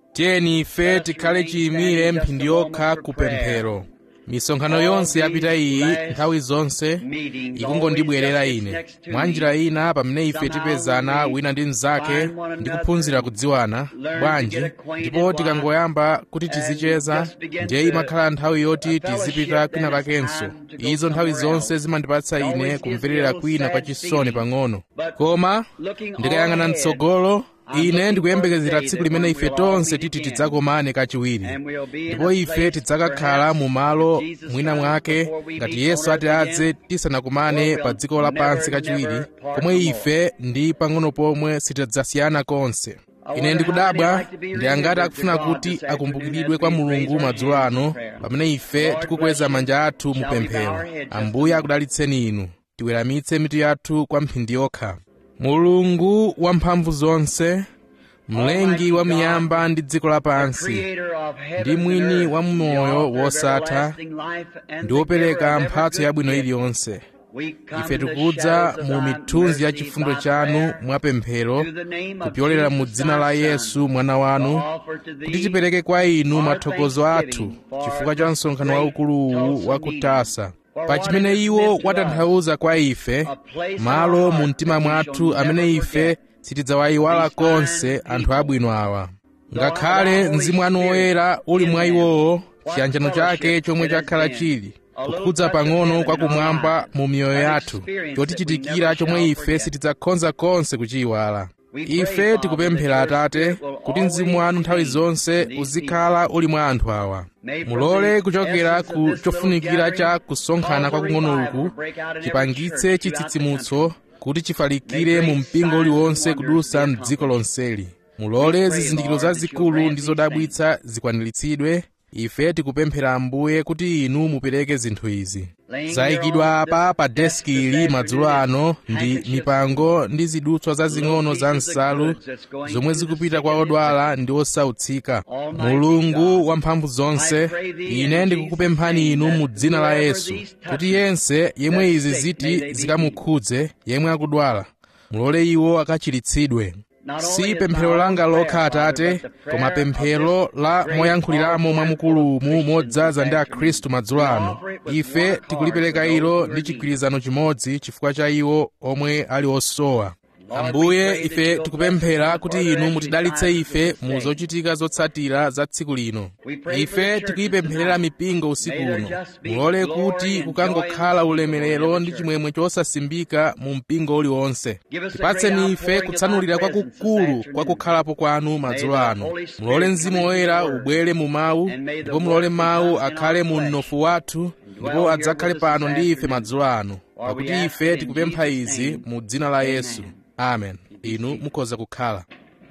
tiyeni ife tikhale chiyimire mphindi yokha ku pemphero misonkhano yonse yapita iyi nthawi zonse ikungondibwerera ine mwa njira ina pamene ife tipezana wina ndi mnzake ndi kuphunzira kudziwana bwanji ndipo tikangoyamba kuti tizicheza ndiye imakhala nthawi yoti tizipita kwina kakenso izo nthawi zonse zimandipatsa ine kumverera kwina kwa chisoni pang'ono koma ndikayang'ana mtsogolo ine ndikuyembekezera tsiku limene ife tonse titi tidzakomane kachiwiri ndipo ife tidzakakhala mu malo mwina mwake ngati yesu ati adze tisanakumane pa dziko lapansi kachiwiri komwe ife ndi pang'ono pomwe sitidzasiyana konse ine ndikudabwa ndi angati akufuna kuti akumbukiridwe kwa mulungu madzulo ano pamene ife tikukweza manja athu mu pemphero ambuye akudalitseni inu tiweramitse mitu yathu kwa mphindi yokha mulungu wamphamvu zonse mlengi wa miyamba ndi dziko lapansi ndi mwini wa moyo wosatha ndi wopereka mphatso yabwino iliyonse ife tikudza mu mithunzi ya chifundo chanu mwapemphero kupyolera mu dzina la yesu mwana wanu kuti tipereke kwa inu mathokozo athu chifukwa cha msonkhano waukuluwu wa kutasa pa chimene iwo watanthauza kwa ife malo mu mtima mwathu amene ife sitidzawayiwala konse anthu abwino awa ngakhale mzimu wanu woyera uli mwa iwowo chiyanjano chake chomwe chakhala chili kukhudza pang'ono kwakumwamba mu miyoyo yathu chotichitikira chomwe ife sitidzakhoza konse kuchiyiwala ife tikupemphera atate kuti mzimu wanu nthawi zonse uzikhala uli mwa anthu awa mulole kuchokera ku chofunikira cha kusonkhana kwakung'ono uku chipangitse chitsitsimutso kuti chifalikire mu mpingo uliwonse kudutsa m'dziko lonseli mulole zizindikiro zazikulu ndi zodabwitsa zikwaniritsidwe ife tikupemphera ambuye kuti inu mupereke zinthu izi zayikidwa apa pa deski ili madzulo ano ndi mipango ndi zidutswa zazing'ono za nsalu zomwe zikupita kwa odwala ndi osautsika mulungu wamphamvu zonse ine ndikukupemphani inu mu dzina la yesu kuti yense yemwe izi ziti zikamukhudze yemwe akudwala mulole iwo akachiritsidwe si pemphero langa lokha atate koma pemphero la moyankhuliramo mwamukulumu modzaza ndi akhristu madzulo ano ife tikulipereka ilo ndi chigwirizano chimodzi chifukwa cha iwo omwe ali osowa ambuye ife tikupemphera kuti inu mutidalitse ife mu zochitika zotsatira za tsiku lino ife tikuyipempherera mipingo usiku uno mulole kuti kukangokhala ulemerero ndi chimwemwe chosasimbika mu mpingo uliwonse tipatseni ife kutsanulira kwakukulu kwa kukhalapo kwanu madzulo ano mulole mzimu woyera ubwere mu mawu ndipo mulole mawu akhale mu mnofu wathu ndipo adzakhale pano ndi ife madzulo ano pakuti ife tikupempha izi mu dzina la yesu amen inu mukhoza kukhala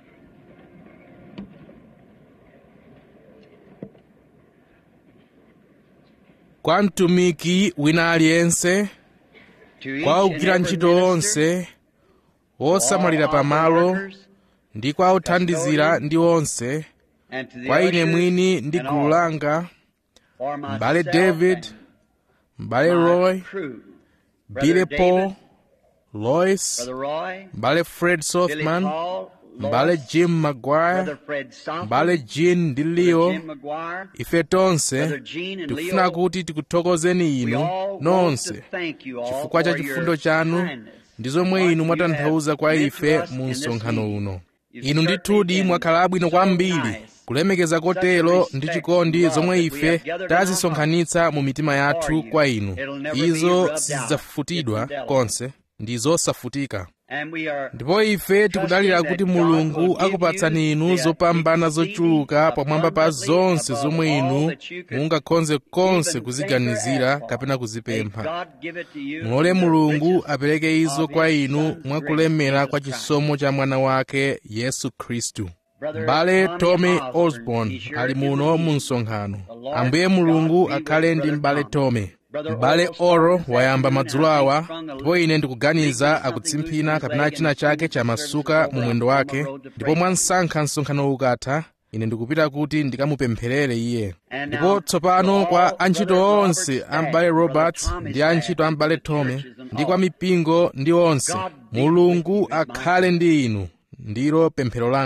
kwa mtumiki wina aliyense kwa ogwira ntchito onse wosamalira pamalo ndi kwa othandizira ndi onse kwa ine mwini ndi gulu langa m'bale david m'bale roy bile paul lois m'bale fred sothman m'bale jim maguire m'bale jean ndi leo ife tonse tikufuna kuti tikuthokozeni inu nonse chifukwa cha chifundo chanu ndi zomwe inu mwatanthauza kwa ife mu msonkhano uno inu ndithudi mwakhala abwino kwambiri kulemekeza kotero ndi chikondi zomwe ife tazisonkhanitsa mu mitima yathu kwa inu izo sizidzafutidwa konse ndi zosafutika ndipo ife tikudalira kuti mulungu akupatsani inu zopambana zochuluka pamwamba pa zonse zomwe inu mungakhonze konse kuziganizira kapena kuzipempha mulole mulungu apereke izo kwa inu mwakulemera kwa chisomo cha mwana wake yesu khristu m'bale tommy osborn ali muno mu msonkhano ambuye mulungu akhale ndi m'bale tommy m'bale oro wayamba madzulo awa ndipo ine ndikuganiza akutsimphina kapena china chake chamasuka mu mwendo wake ndipo mwansankha msonkhano ukatha ine ndikupita kuti ndikamupempherere iye ndipo tsopano kwa antchito onse a m'bale robert ndi antchito a m'bale tommy ndi kwa mipingo ndi onse mulungu akhale ndi inu ndilo pemphero langa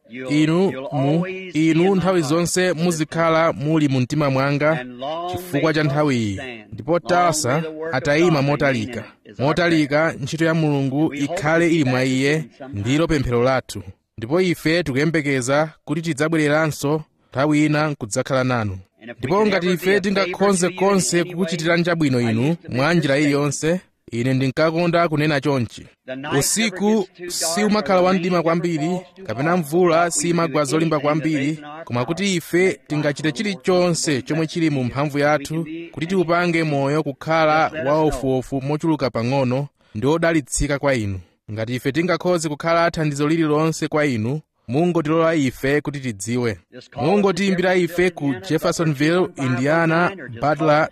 inu mu inu nthawi zonse muzikhala muli mu mtima mwanga chifukwa cha nthawi iyi ndipo tasa atayima motalika motalika ntchito ya mulungu ikhale ili mwa iye ndilo pemphero lathu ndipo ife tikuyembekeza kuti tidzabwereranso nthawi ina nkudzakhala nanu ndipo ngati ife tingakhonze konse kukuchitirani chabwino inu mwa njira iliyonse ine ndinkakonda kunena chonchi usiku siumakhala wamdima kwambiri kapena mvula simagwa zolimba kwambiri koma kuti ife tingachite chilichonse chomwe chili mu mphamvu yathu kuti tiupange moyo kukhala waofuofu mochuluka pang'ono ndi odalitsika kwa inu ngati ife tingakhoze kukhala thandizo lililonse kwa inu mungotilola ife kuti tidziwe mungotiyimbira ife ku jeffersonville indiana butler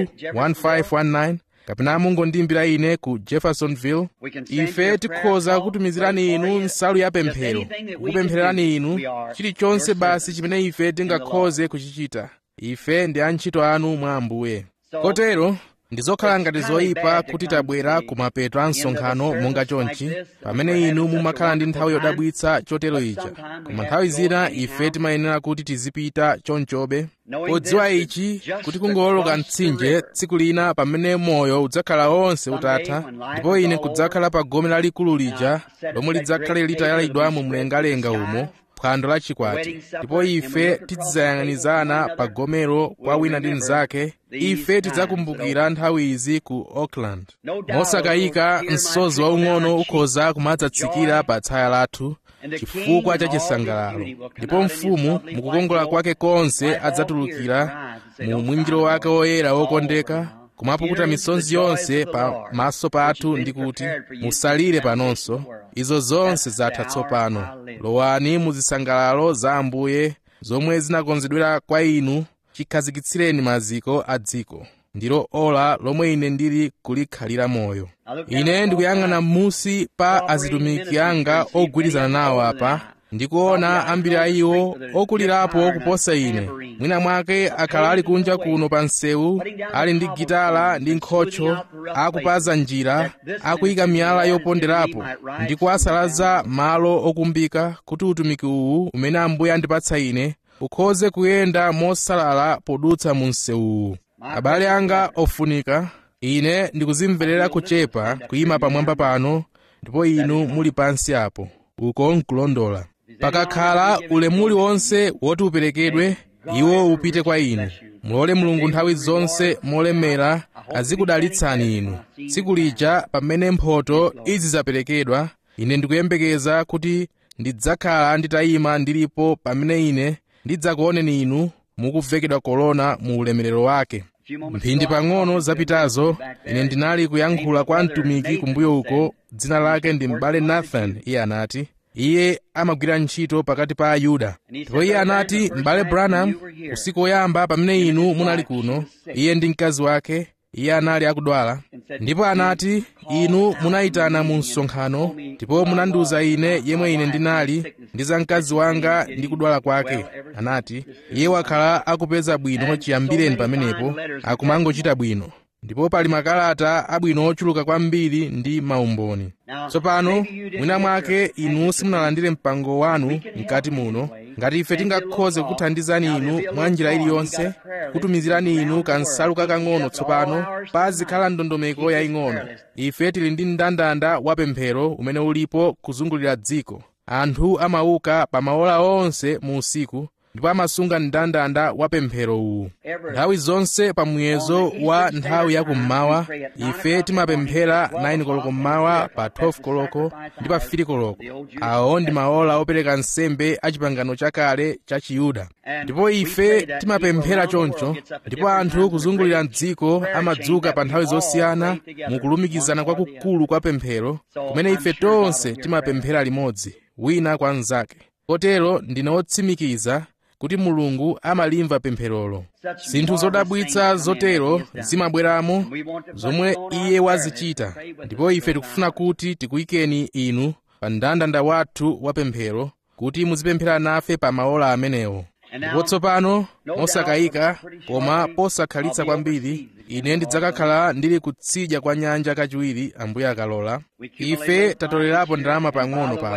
21519 kapena mungondiyimbira ine ku jeffersonville ife tikhoza kutumizirani inu nsalu ya pemphero kukupemphererani inu chilichonse basi chimene ife tingakhoze kuchichita ife ndi antchito anu mwa ambuye kotero ndizokhala ngati zoyipa kuti tabwera ku mapeto a msonkhano monga chonchi pamene inu mumakhala ndi nthawi yodabwitsa chotero ija koma nthawi zina ife timayenera kuti tizipita chonchobe podziwa ichi kuti kungowoloka mtsinje tsiku lina pamene moyo udzakhala wonse utatha ndipo ine kudzakhala pa gome lalikulu lija lomwe lidzakhale litayalidwa mu mlengalenga umo phwando la chikwati ndipo ife tidzayang'anizana pa gomero kwa wina ndi mnzake ife tidzakumbukira nthawi izi ku auckland mosakayika msozi waung'ono ukhoza kumadzatsikira pa tsaya lathu chifukwa cha chisangalalo ndipo mfumu mukukongola kwake konse adzatulukira mu mwinjiro wake woyera wokondeka kumapukuta misonzi yonse pa maso pathu ndi kuti musalire panonso izo zonse zatha tsopano lowani mu zisangalalo za ambuye zomwe zinakonzedwera kwa inu chikhazikitsireni maziko a dziko ndilo ola lomwe ine ndili kulikhalira moyo ine ndikuyang'ana m'musi pa azitumiki anga ogwirizana nawo apa ndikuona ambiri a iwo okulirapo kuposa ine mwina mwake akhala ali kunja kuno pa msewu ali ndi gitala ndi nkhocho akupaza njira akuyika miyala yoponderapo ndi kuwasalaza malo okumbika kuti utumiki uwu umene ambuye andipatsa ine ukhoze kuyenda mosalala podutsa mu msewuwu abale anga ofunika ine ndikuzimverera kuchepa kuyima pamwamba pano ndipo inu muli pansi apo uko nkulondola pakakhala ulemuli wonse woti uperekedwe iwo upite kwa inu mulole mulungu nthawi zonse molemera azikudalitsani inu tsiku lija pamene mphoto izi zaperekedwa ine ndikuyembekeza kuti ndidzakhala nditayima ndilipo pamene ine ndidzakuoneni inu mukuvekedwa korona mu ulemerero wake mphindi pang'ono zapitazo ine ndinali kuyankhula kwa mtumiki kumbuyo uko dzina lake ndi m'bale nathan iye anati iye amagwira ntchito pakati pa ayuda ndipo iye anati m'bale branham usiku woyamba pamene inu munali kuno iye ndi mkazi wake iye anali akudwala ndipo anati inu munayitana mu msonkhano ndipo munandiwuza ine yemwe ine ndinali ndi za mkazi wanga ndi kudwala kwake anati iye wakhala akupeza bwino chiyambireni pamenepo akumangochita bwino ndipo pali makalata abwino ochuluka kwambiri ndi maumboni tsopano mwina mwake inu simunalandire mpango wanu mkati muno ngati ife tingakhoze kukuthandizani inu mwa njira iliyonse kutumizirani inu kansalu kakang'ono tsopano pazikhala ndondomeko yaying'ono ife tili ndi mndandanda wa pemphero umene ulipo kuzungulira dziko anthu amauka pa maola onse mu usiku ndipo amasunga mndandanda wa pemphero uwu nthawi zonse pa muyezo wa nthawi ya kummawa ife timapemphera 9 koloko mmawa pa 12 koloko ndi pa 3 koloko awo ndi maola opereka nsembe a chipangano chakale cha chiyuda ndipo ife timapemphera choncho ndipo anthu kuzungulira dziko amadzuka pa nthawi zosiyana mukulumikizana kwakukulu kwa pemphero kumene ife tonse timapemphera limodzi wina kwa mnzake kotero ndine wotsimikiza kuti mulungu amalimva pempherolo zinthu zodabwitsa zotero zimabweramo zomwe iye wazichita ndipo ife tikufuna kuti tikuyikeni inu pa mndandanda wathu wa pemphero kuti muzipemphera nafe pa maola amenewo ndipo tsopano mosakayika koma posakhalitsa kwambiri ine ndidzakakhala ndili kutsidya kwa nyanja kachiwiri ambuye akalola ife tatolerapo ndalama pang'ono pano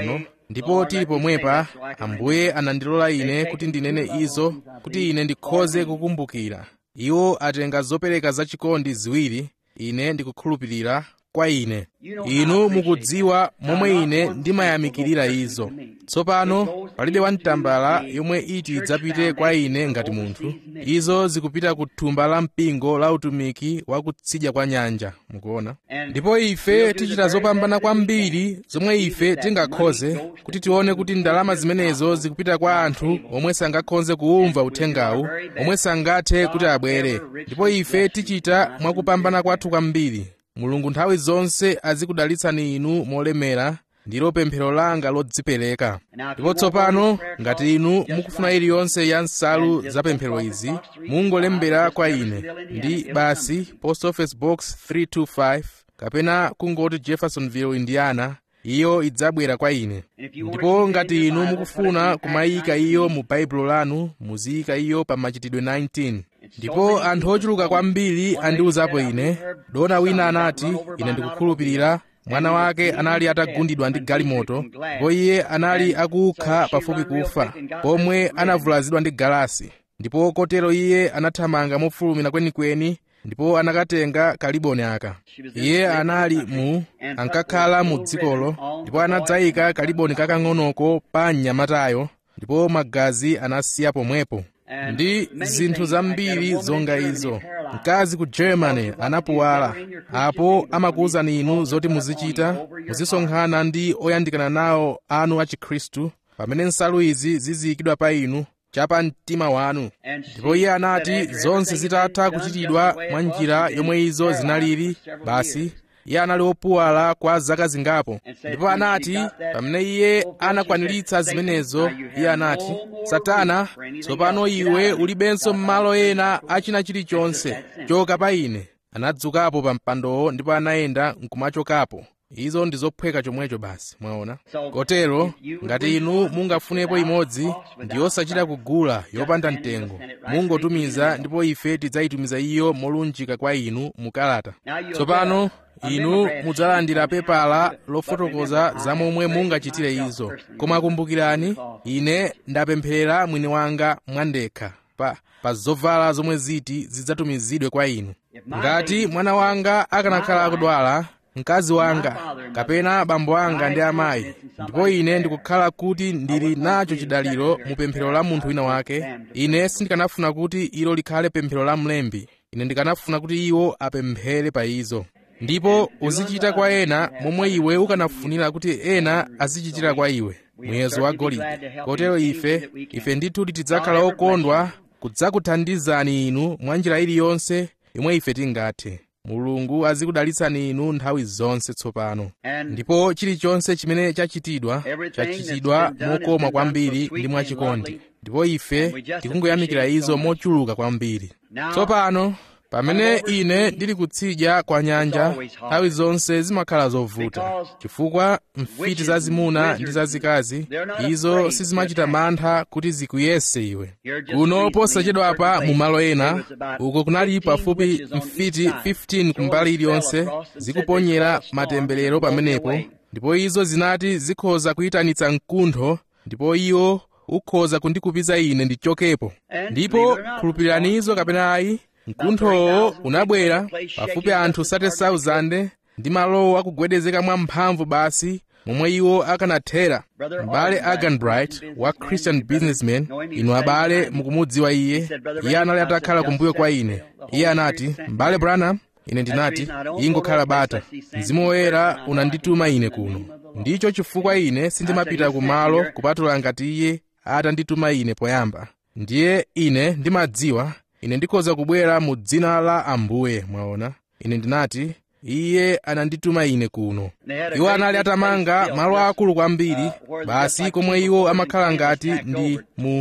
ndipo tili pomwepa ambuye anandilola ine kuti ndinene izo kuti ine ndikhoze kukumbukira iwo atenga zopereka zachikondi ziwiri ine ndikukhulupirira kwa ine inu mukudziwa momwe ine ndimayamikirira izo tsopano palibe wamtambala yomwe iti idzapite kwa ine ngati munthu izo zikupita ku thumba la mpingo la utumiki wa kutsidya kwa nyanja mukuona ndipo ife tichita zopambana kwambiri zomwe ife tingakhoze kuti tione kuti ndalama zimenezo zikupita kwa anthu omwe sangakhoze kuumva uthengawu omwe sangathe kuti abwere ndipo ife tichita mwakupambana kwathu kwambiri mulungu nthawi zonse azikudalitsani inu molemera ndilo pemphero langa lodzipereka ndipo tsopano ngati inu mukufuna iliyonse ya nsalu za pemphero izi mungolembera kwa ine ndi basi post office box 325 kapena kungoti jeffersonville indiana iyo idzabwera kwa ine ndipo ngati inu mukufuna kumayika iyo mu baibulo lanu muziyika iyo pa machitidwe 19 ndipo anthu ochuluka kwambiri andiwuzapo ine dona wina anati ine ndikukhulupirira mwana wake anali atagundidwa ndi galimoto ndipo iye anali akukha pafupi kufa pomwe anavulazidwa ndi galasi ndipo kotero iye anathamanga mofulumira kwenikweni ndipo anakatenga kaliboni aka iye anali mu ankakhala mu dzikolo ndipo anadzayika kaliboni kakang'onoko pa mnyamatayo ndipo magazi anasiya pomwepo ndi zinthu zambiri zonga izo mkazi ku germany anapuwala apo amakuwuzani inu zoti muzichita muzisonkhana ndi oyandikana nawo anu a chikhristu pamene nsalu izi ziziyikidwa pa inu chapa mtima wanu ndipo iye anati zonse zitatha kuchitidwa mwa njira yomwe izo zinalili basi iye anali wopuwala kwa zaka zingapo ndipo anati pamene iye anakwaniritsa zimenezo iye anati satana tsopano iwe ulibenso m'malo ena achina chilichonse choka pa ine anadzukapo pa mpandowo ndipo anayenda nkumachokapo izo ndi zophweka chomwecho basi mwaona kotero ngati inu mungafunepo imodzi ndi yosachita kugula yopanda mtengo mungotumiza ndipo ife tidzayitumiza iyo molunjika kwa inu mukalata tsopano inu mudzalandira pepala lofotokoza za momwe mungachitire izo koma kumbukirani ine ndapemphera mwini wanga mwandekha pa, pa zovala zomwe ziti zidzatumizidwe kwa inu ngati mwana wanga akanakhala akudwala mkazi wanga kapena bambo anga ndi amayi ndipo ine ndikukhala kuti ndili nacho chidaliro mu pemphero la munthu wina wake ine sindikanafuna kuti ilo likhale pemphero la mlembi ine ndikanafuna kuti iwo apemphere pa izo ndipo uzichita kwa ena momwe iwe ukanafunira kuti ena azichitira kwa iwe muyezo wa golide kotero ife ife ndithu tidzakhala okondwa kudzakuthandizani inu mwa njira iliyonse yomwe ife tingathe mulungu azikudalitsani inu nthawi zonse tsopano ndipo chilichonse chimene chachitidwa chachitidwa mokoma kwambiri ndi mwachikondi ndipo ife tikungoyamikira izo mochuluka kwambiri tsopano pamene ine ndili kutsidya kwa nyanja nthawi zonse zimakhala zovuta chifukwa mfiti zazimuna ndi zazikazi izo sizimachita mantha kuti zikuyese iwe kuno posachedwapa mu malo ena uko kunali pafupi mfiti 15 kumbali iliyonse zikuponyera matemberero pamenepo ndipo izo zinati zikhoza kuyitanitsa mkuntho ndipo iwo ukhoza kundikupiza ine ndichokepo ndipo khulupirirani izo kapena ayi mkunthowo unabwera pafupi anthu 30,000 ndi malowo akugwedezeka mwamphamvu basi momwe iwo akanathera m'bale aganbright wa christian businessman inu abale mukumudziwa iye iye anali atakhala kumbuyo kwa ine iye anati m'bale branham ine ndinati ingokhala bata mzimu woyera unandituma ine kuno ndicho chifukwa ine sindimapita kumalo kupatula ngati iye atandituma ine poyamba ndiye ine ndimadziwa ine ndikhoza kubwera mu dzina la ambuye mwaona ine ndinati iye anandituma ine kuno iwo anali atamanga malo akulu kwambiri basi komwe iwo amakhala ngati ndi mu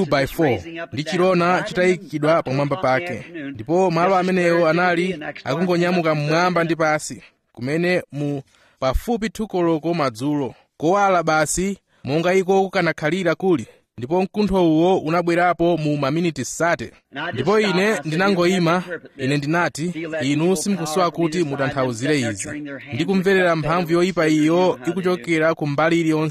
2x4 ndi chilona chitayikidwa pamwamba pake ndipo malo amenewo anali akungonyamuka mmwamba ndi pasi kumene mu pafupi thukoloko madzulo kowala basi monga iko kukanakhalira kuli ndipo mkuntho uwo unabwerapo mu maminiti sate ndipo ine ndinangoyima ine ndinati inu simukusowa kuti mutanthauzire izi ndikumverera mphamvu yoyipa iyo ikuchokera ku mbali iliyonse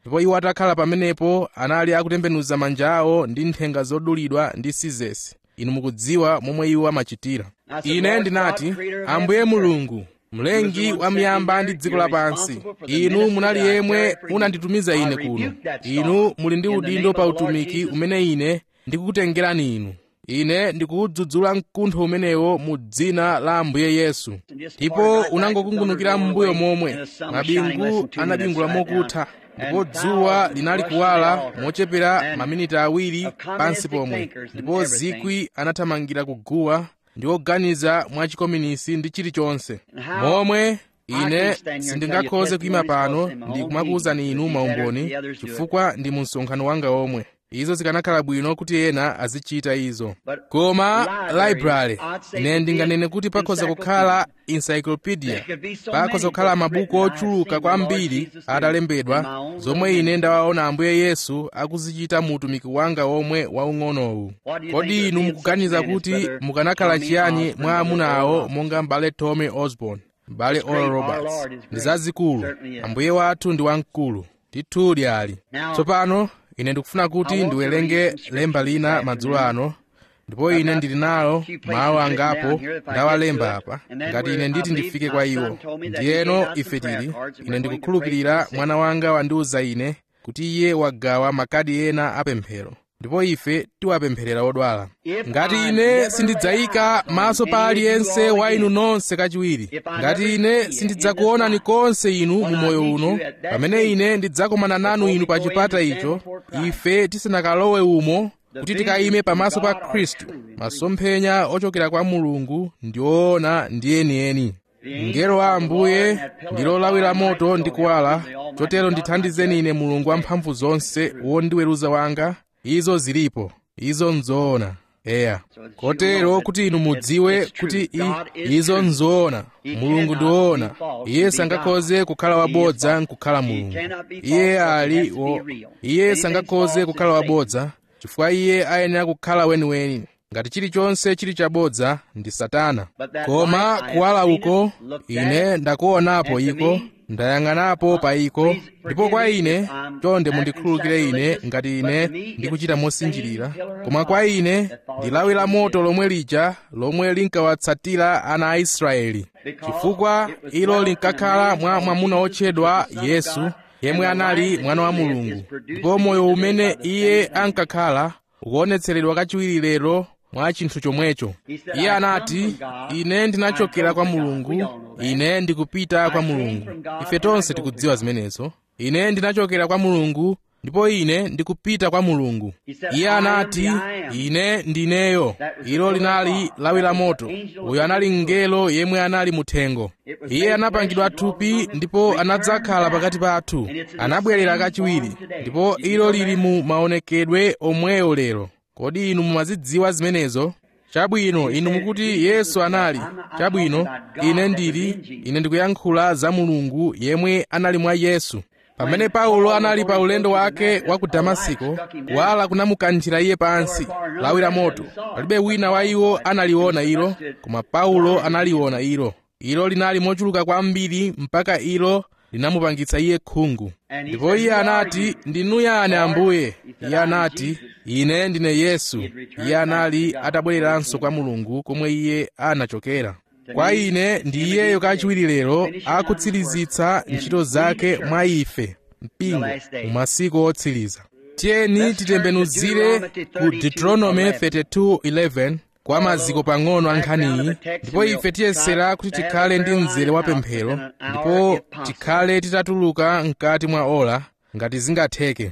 ndipo iwo atakhala pamenepo anali akutembenuza manja awo ndi nthenga zodulidwa ndi sizesi inu mukudziwa momwe iwo amachitira ine ndinati ambuye mulungu mlengi wa miyamba ndi dziko lapansi inu munali yemwe munanditumiza ine kuno inu muli ndi udindo pa utumiki umene ine ndikukutengerani inu ine ndikuwudzudzula mkuntho umenewo mu dzina la ambuye yesu ndipo unangokungunukira m'mbuyo momwe mabingu anabingula mokutha ndipo dzuwa linali kuwala mochepera maminiti awiri pansi pomwe ndipo zikwi anathamangira kuguwa ndi oganiza mwachikominisi ndi chilichonse momwe ine sindingakhoze kuyima pano ndi kumakuwuzani inu maumboni chifukwa ndi mu msonkhano wanga omwe izo zikanakhala bwino kuti ena azichita izo koma library ine ndinganene kuti pakhoza kukhala encyclopedia pakhoza kukhala mabuku ochuluka kwambiri atalembedwa zomwe ine ndawaona ambuye yesu akuzichita mu utumiki wanga omwe waung'onowu kodi inu mukuganiza kuti mukanakhala chiyani mwa amuna awo monga mbale tommy osborn mbale oral roberts ndi zazikulu ambuye wathu ndi wamkulu ndithudi ali tsopano ine ndikufuna kuti ndiwerenge lemba lina madzulo ano ndipo ine ndili nalo mawu angapo ndawalemba apa ngati ine nditi ndifike kwa iwo ndiyeno ife tili ine ndikukhulupirira mwana wanga wandiwuza ine kuti iye wagawa makadi ena apemphero ndipo ife tiwapempherera odwala ngati ine sindidzayika maso pa aliyense wa inu nonse kachiwiri ngati ine sindidzakuonani konse inu mu moyo uno pamene ine ndidzakomana nanu inu pa chipata icho ife tisanakalowe umo kuti tikayime pamaso pa khristu masomphenya ochokera kwa mulungu ndi oona ndi enieni mngelo wa ambuye ndilo lawi la moto ndi kuwala chotero ndithandizeni ine mulungu wamphamvu zonse wondiweruza wanga izo zilipo izo nzoona eya kotero kuti inu mudziwe kuti i, izo nzoona mulungu ndi woona iye sangakhoze kukhala wabodza nkukhala mulungu iye ali wo iye sangakhoze kukhala wabodza chifukwa iye ayenera kukhala weniweni ngati chilichonse chili chabodza ndi satana koma kuwala uko ine ndakuonapo iko ndayang'anapo pa iko ndipo kwa ine chonde mundikhululukire ine ngati ine ndikuchita mosinjirira koma kwa ine ndi lawi la moto lomwe lija lomwe linkawatsatira ana a israeli chifukwa ilo linkakhala mwa mwamuna otchedwa yesu yemwe anali mwana wa mulungu ndipo moyo umene iye ankakhala ukuonetseredwa kachiwiri lero mwa chinthu chomwecho iye anati ine ndinachokera kwa mulungu ine ndikupita kwa mulungu ife tonse tikudziwa zimenezo ine ndinachokera kwa mulungu ndipo ine ndikupita kwa mulungu iye anati ine ndineyo ilo linali lawi la moto uyo anali mngelo yemwe anali muthengo iye anapangidwa thupi ndipo anadzakhala pakati pathu anabwerera kachiwiri ndipo ilo lili mu maonekedwe omweyo lero kodi inu mumazidziwa zimenezo chabwino inu mukuti yesu anali chabwino ine ndili ine ndikuyankhula za mulungu yemwe anali mwa yesu pamene paulo anali pa ulendo wake wa ku damasiko kuwala kunamukanthira iye pansi lawi la moto palibe wina wa iwo analiona ilo koma paulo analiona ilo ilo linali mochuluka kwambiri mpaka ilo linamupangitsa iye khungu ndipo iye anati ndinu yani ambuye iye anati ine ndine yesu iye anali atabwereranso kwa mulungu komwe iye anachokera kwa ine ndi iyeyo kachiwiri lero akutsirizitsa ntchito zake mwa ife mpingo mu masiku otsiriza tiyeni titembenuzire ku deuteronomy 32:11 kwa maziko pang'ono a nkhaniyi ndipo ife tiyesera kuti tikhale ndi mzere wa pemphero ndipo tikhale titatuluka mkati mwa ola ngati zingatheke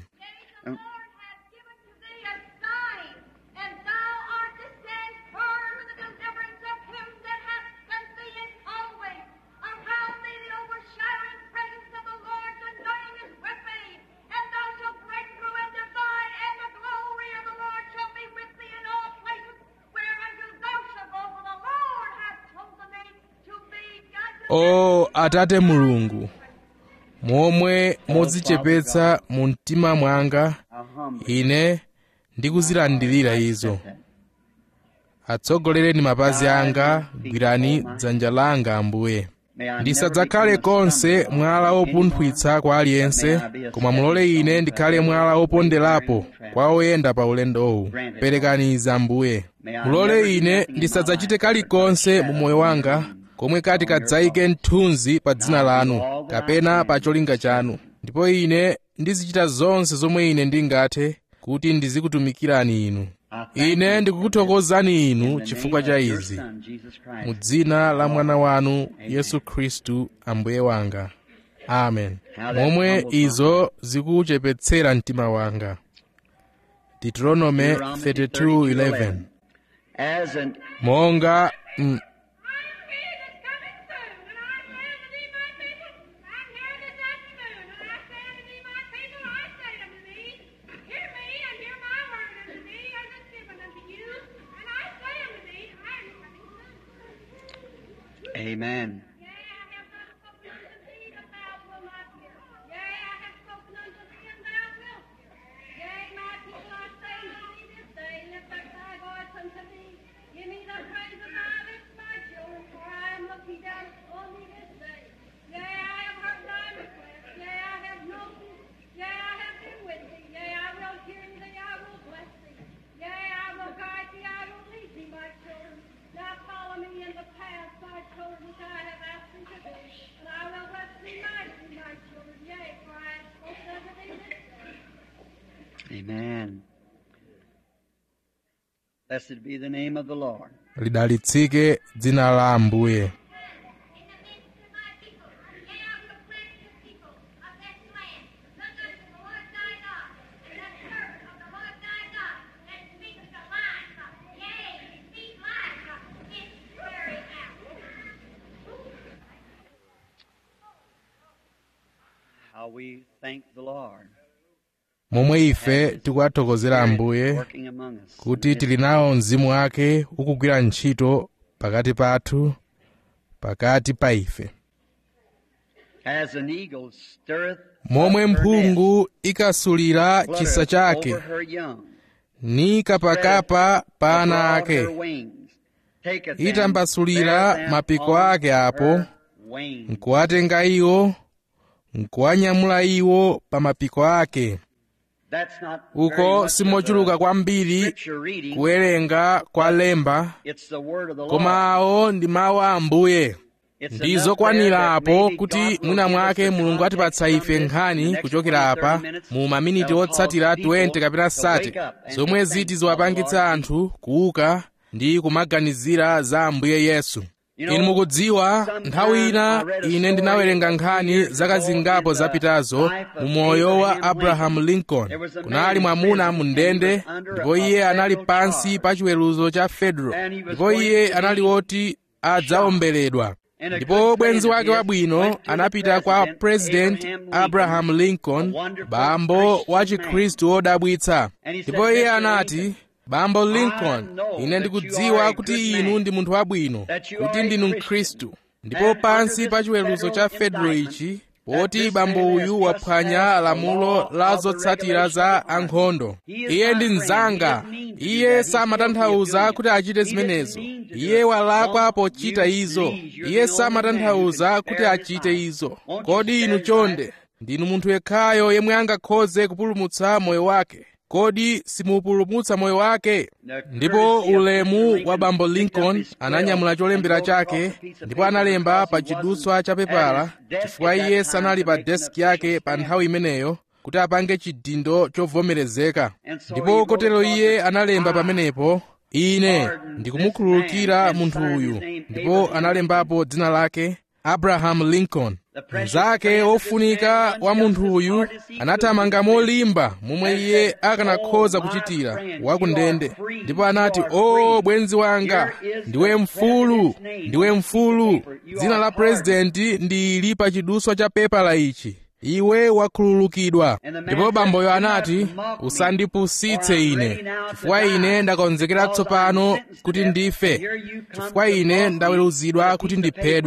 o atate mulungu momwe modzichepetsa mu mtima mwanga ine ndikuzilandirira izo atsogolereni mapazi anga gwirani dzanja langa ambuye ndisadzakhale konse mwala wopunthwitsa kwa aliyense koma mulole ine ndikhale mwala woponderapo kwa oyenda pa ulendowu perekani izi ambuye mulole ine ndisadzachite kalikonse mu moyo wanga komwe kati kadzayike mthunzi pa dzina lanu kapena pa cholinga chanu ndipo ine ndizichita zonse zomwe ine ndingathe kuti ndizikutumikirani inu ine ndikukuthokozani inu chifukwa cha izi mu dzina la mwana wanu yesu khristu ambuye wanga amen momwe izo zikuchepetsera mtima wanga deuteronome 32:11 monga mm, Amen. Amen. Blessed be the name of the Lord. lidalitsike dzina la ambuye How we thank the Lord. momwe ife tikuwathokozera ambuye Working among us. kuti tili nawo mzimu wake ukugwira ntchito pakati pathu pakati pa ife As an eagle stirreth momwe up her mphungu ikasulira nest, chisa fluttereth chake over her young, ni kapakapa pa ana abroad ake her wings, taketh them, itambasulira beareth them mapiko on ake apo her wings. nkuwatenga iwo nkuwanyamula iwo pa mapiko ake That's not very uko much simochuluka of a kwambiri scripture reading. kuwerenga kwa lemba It's the word of the Lord. koma awo ndi mawu a ambuye It's ndi enough zokwanira there that apo maybe kuti God will mwina give us mwake the mulungu context atipatsa from ife this in the nkhani next kuchokera 20, apa 30 minutes mu maminiti that'll otsatira cause people 20 kapena to wake 30 up and zomwe to ziti think ziwapangitsa of the Lord anthu kuuka ndi kumaganizira za ambuye yesu You know, inu mukudziwa nthawi ina ine ndinawerenga nkhani zaka zingapo zapitazo mu moyo wa abraham lincoln kunali mwamuna mu ndende ndipo iye anali pansi pa chiweruzo cha fedro ndipo iye anali woti adzaomberedwa ndipo bwenzi wake wabwino anapita kwa president abraham lincoln bambo wa chikhristu wodabwitsa ndipo iye anati bambo lincoln ine ndikudziwa kuti inu ndi munthu wabwino kuti ndinu mkhristu ndipo pansi pa chiweruzo cha fedro ichi poti bambo uyu waphwanya lamulo la zotsatira za ankhondo iye ndi mnzanga iye samatanthauza kuti achite zimenezo iye walakwa pochita izo iye samatanthauza kuti achite izo kodi inu chonde ndinu munthu yekhayo yemwe angakhoze kupulumutsa moyo wake kodi simupulumutsa moyo wake ndipo ulemu wa bambo lincoln ananyamula cholembera chake ndipo analemba pa chidutswa cha pepala chifukwa iye sanali pa deski yake pa nthawi imeneyo kuti apange chidindo chovomerezeka ndipo kotero iye analemba pamenepo ine ndikumukhululukira munthu uyu ndipo analembapo dzina lake abraham lincoln mnzake wofunika wa munthu uyu anathamanga molimba momwe iye akanakhoza kuchitira wakundende ndipo anati o bwenzi wanga ndiwe mfulu ndiwe mfulu dzina la purezidenti ndili pa chidutswa cha pepala ichi iwe wakhululukidwa ndipo bamboyo anati usandipusitse ine chifukwa ine ndakonzekera tsopano kuti ndife chifukwa ine ndaweruzidwa kuti ndiphedwe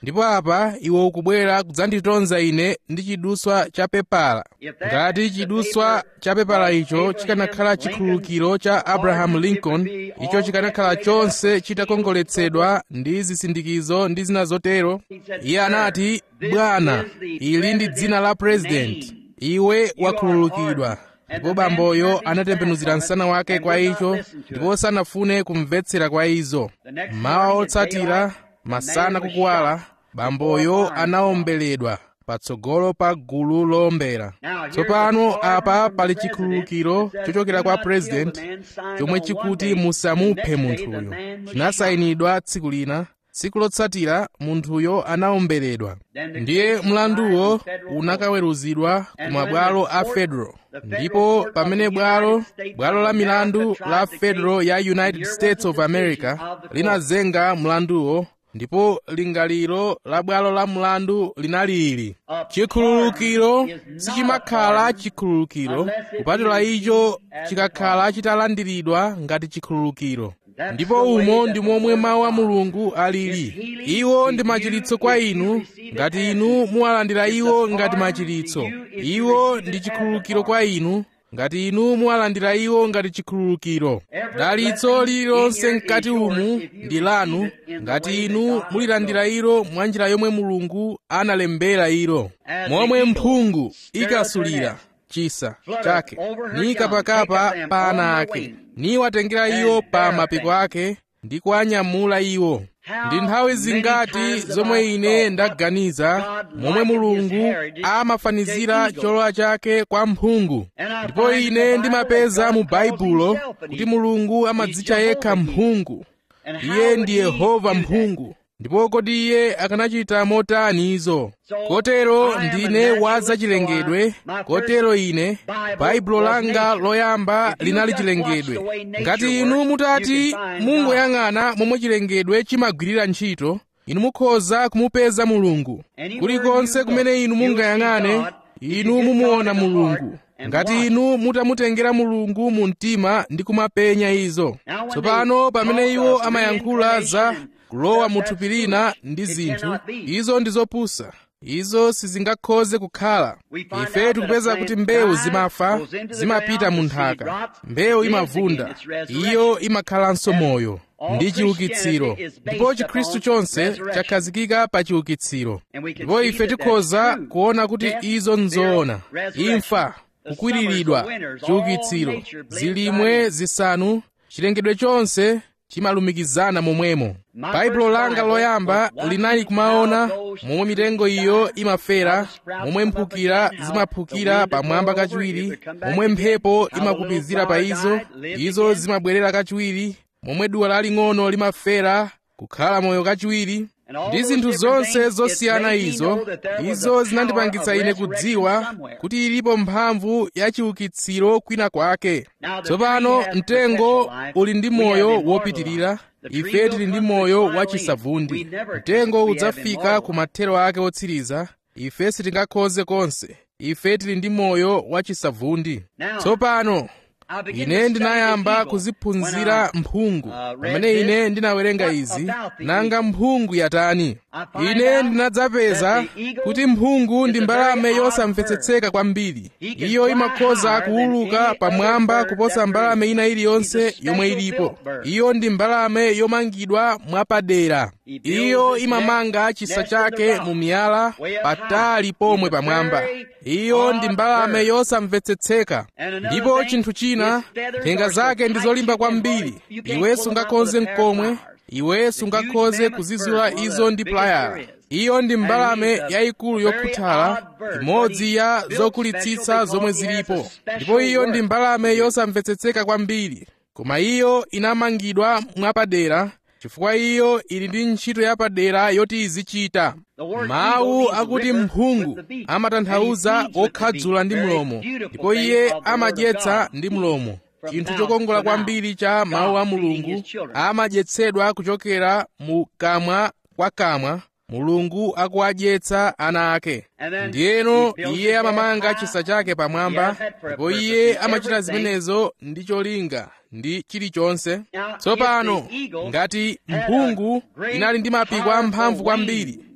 ndipo apa iwe ukubwera kudzanditonza ine ndi chiduswa cha pepala ngati chiduswa cha pepala icho chikanakhala chikhululukiro cha abrahamu lincoln icho chikanakhala chonse chitakongoletsedwa ndi zisindikizo ndi zina zotero iye anati bwana ili ndi dzina la purezidenti iwe wakhululukidwa ndipo bamboyo anatembenuzira msana wake kwa icho ndipo sanafune kumvetsera kwa izo mawa otsatira masana kukuwala bamboyo anaombeledwa patsogolo pa gulu lowombera tsopano apa pali chikhululukiro chochokera kwa purezidenti chomwe chikuti musamuphe munthuyo chinasayinidwa tsiku lina tsiku lotsatira munthuyo anaomberedwa ndiye mlanduwo unakaweruzidwa ku mabwalo a federal ndipo pamene bwalo bwalo la milandu la federal ya united states of america linazenga mlanduwo ndipo lingaliro la bwalo la mlandu linali ili chikhululukiro sichimakhala chikhululukiro kupatula icho chikakhala chitalandiridwa ngati chikhululukiro ndipo umo ndi momwe mawu a mulungu alili iwo ndi machiritso kwa inu ngati inu muwalandira iwo ngati machiritso iwo ndi chikhululukiro kwa inu ngati inu muwalandira iwo ngati chikhululukiro dalitso lililonse mkati umu ndi lanu ngati inu mulilandira ilo mwa njira yomwe mulungu analembera ilo momwe mphungu ikasulira chisa chake ni kapakapa pa ana ake niwatengera iwo pa mapiko ake ndi kuwanyamula iwo ndi nthawi zingati zomwe ine ndaganiza momwe mulungu amafanizira cholowa chake kwa mphungu ndipo ine ndimapeza mu baibulo kuti mulungu amadzitcha yekha mphungu iye ndi yehova mphungu ndipo kodi iye akanachita motani izo kotero ndine wa zachilengedwe kotero ine baibulo langa loyamba linali chilengedwe ngati inu mutati mungoyang'ana momwe chilengedwe chimagwirira ntchito inu mukhoza kumupeza mulungu kulikonse kumene inu mungayang'ane inu mumuona mulungu ngati inu mutamutengera mulungu mu mtima ndi kumapenya izo tsopano pamene iwo amayankhula za kulowa mu thupi lina ndi zinthu izo ndi zopusa izo sizingakhoze kukhala ife tikupeza kuti mbewu zimafa zimapita mu nthaka mbewu imavunda iyo imakhalanso moyo ndi chiukitsiro ndipo chikhristu chonse chakhazikika pa chiukitsiro ndipo ife tikhoza kuona kuti izo nzoona imfa kukwiriridwa chiukitsiro zilimwe zisanu chilengedwe chonse chimalumikizana momwemo baibulo langa loyamba linali kumaona momwe mitengo iyo imafera momwe mphukira zimaphukira pamwamba kachiwiri momwe mphepo imakupizira pa izo izo zimabwerera kachiwiri momwe duwa laling'ono limafera kukhala moyo kachiwiri ndi zinthu zonse zosiyana izo izo zinandipangitsa ine kudziwa kuti ilipo mphamvu ya chiukitsiro kwina kwake tsopano mtengo uli ndi moyo wopitirira ife tili ndi moyo wachisavundi mtengo udzafika ku mathero ake otsiriza ife sitingakhoze konse ife tili ndi moyo wachisavundi tsopano ine ndinayamba kuziphunzira mphungu pamene ine ndinawerenga izi nanga mphungu yatani ine ndinadzapeza kuti mphungu ndi mbalame yosamvetsetseka kwambiri iyo imakhoza kuwuluka pamwamba kuposa mbalame ina iliyonse yomwe ilipo iyo ndi mbalame yomangidwa mwapadera iyo imamanga chisa chake mu miyala patali pomwe pamwamba iyo ndi mbalame yosamvetsetseka ndipo chinthu china nthenga zake ndi zolimba kwambiri iwe sungakhoze mkomwe iwe sungakhoze kuzizula izo ndi playala iyo ndi mbalame yayikulu yokhuthala imodzi ya zokulitsitsa zomwe zilipo ndipo iyo ndi mbalame yosamvetsetseka kwambiri koma iyo inamangidwa mwapadera chifukwa iyo ili ndi ntchito yapadera yoti izichita mawu akuti mphungu amatanthauza wokhadzula ndi mlomo ndipo iye amadyetsa ndi mlomo chinthu chokongola kwambiri cha mawu a mulungu amadyetsedwa kuchokera mu kamwa kwa kamwa mulungu akuwadyetsa ana ake ndiyeno iye amamanga chisa chake pamwamba ndipo iye amachita zimenezo ndi cholinga ndi chilichonse tsopano ngati mphungu inali ndi mapiko amphamvu kwambiri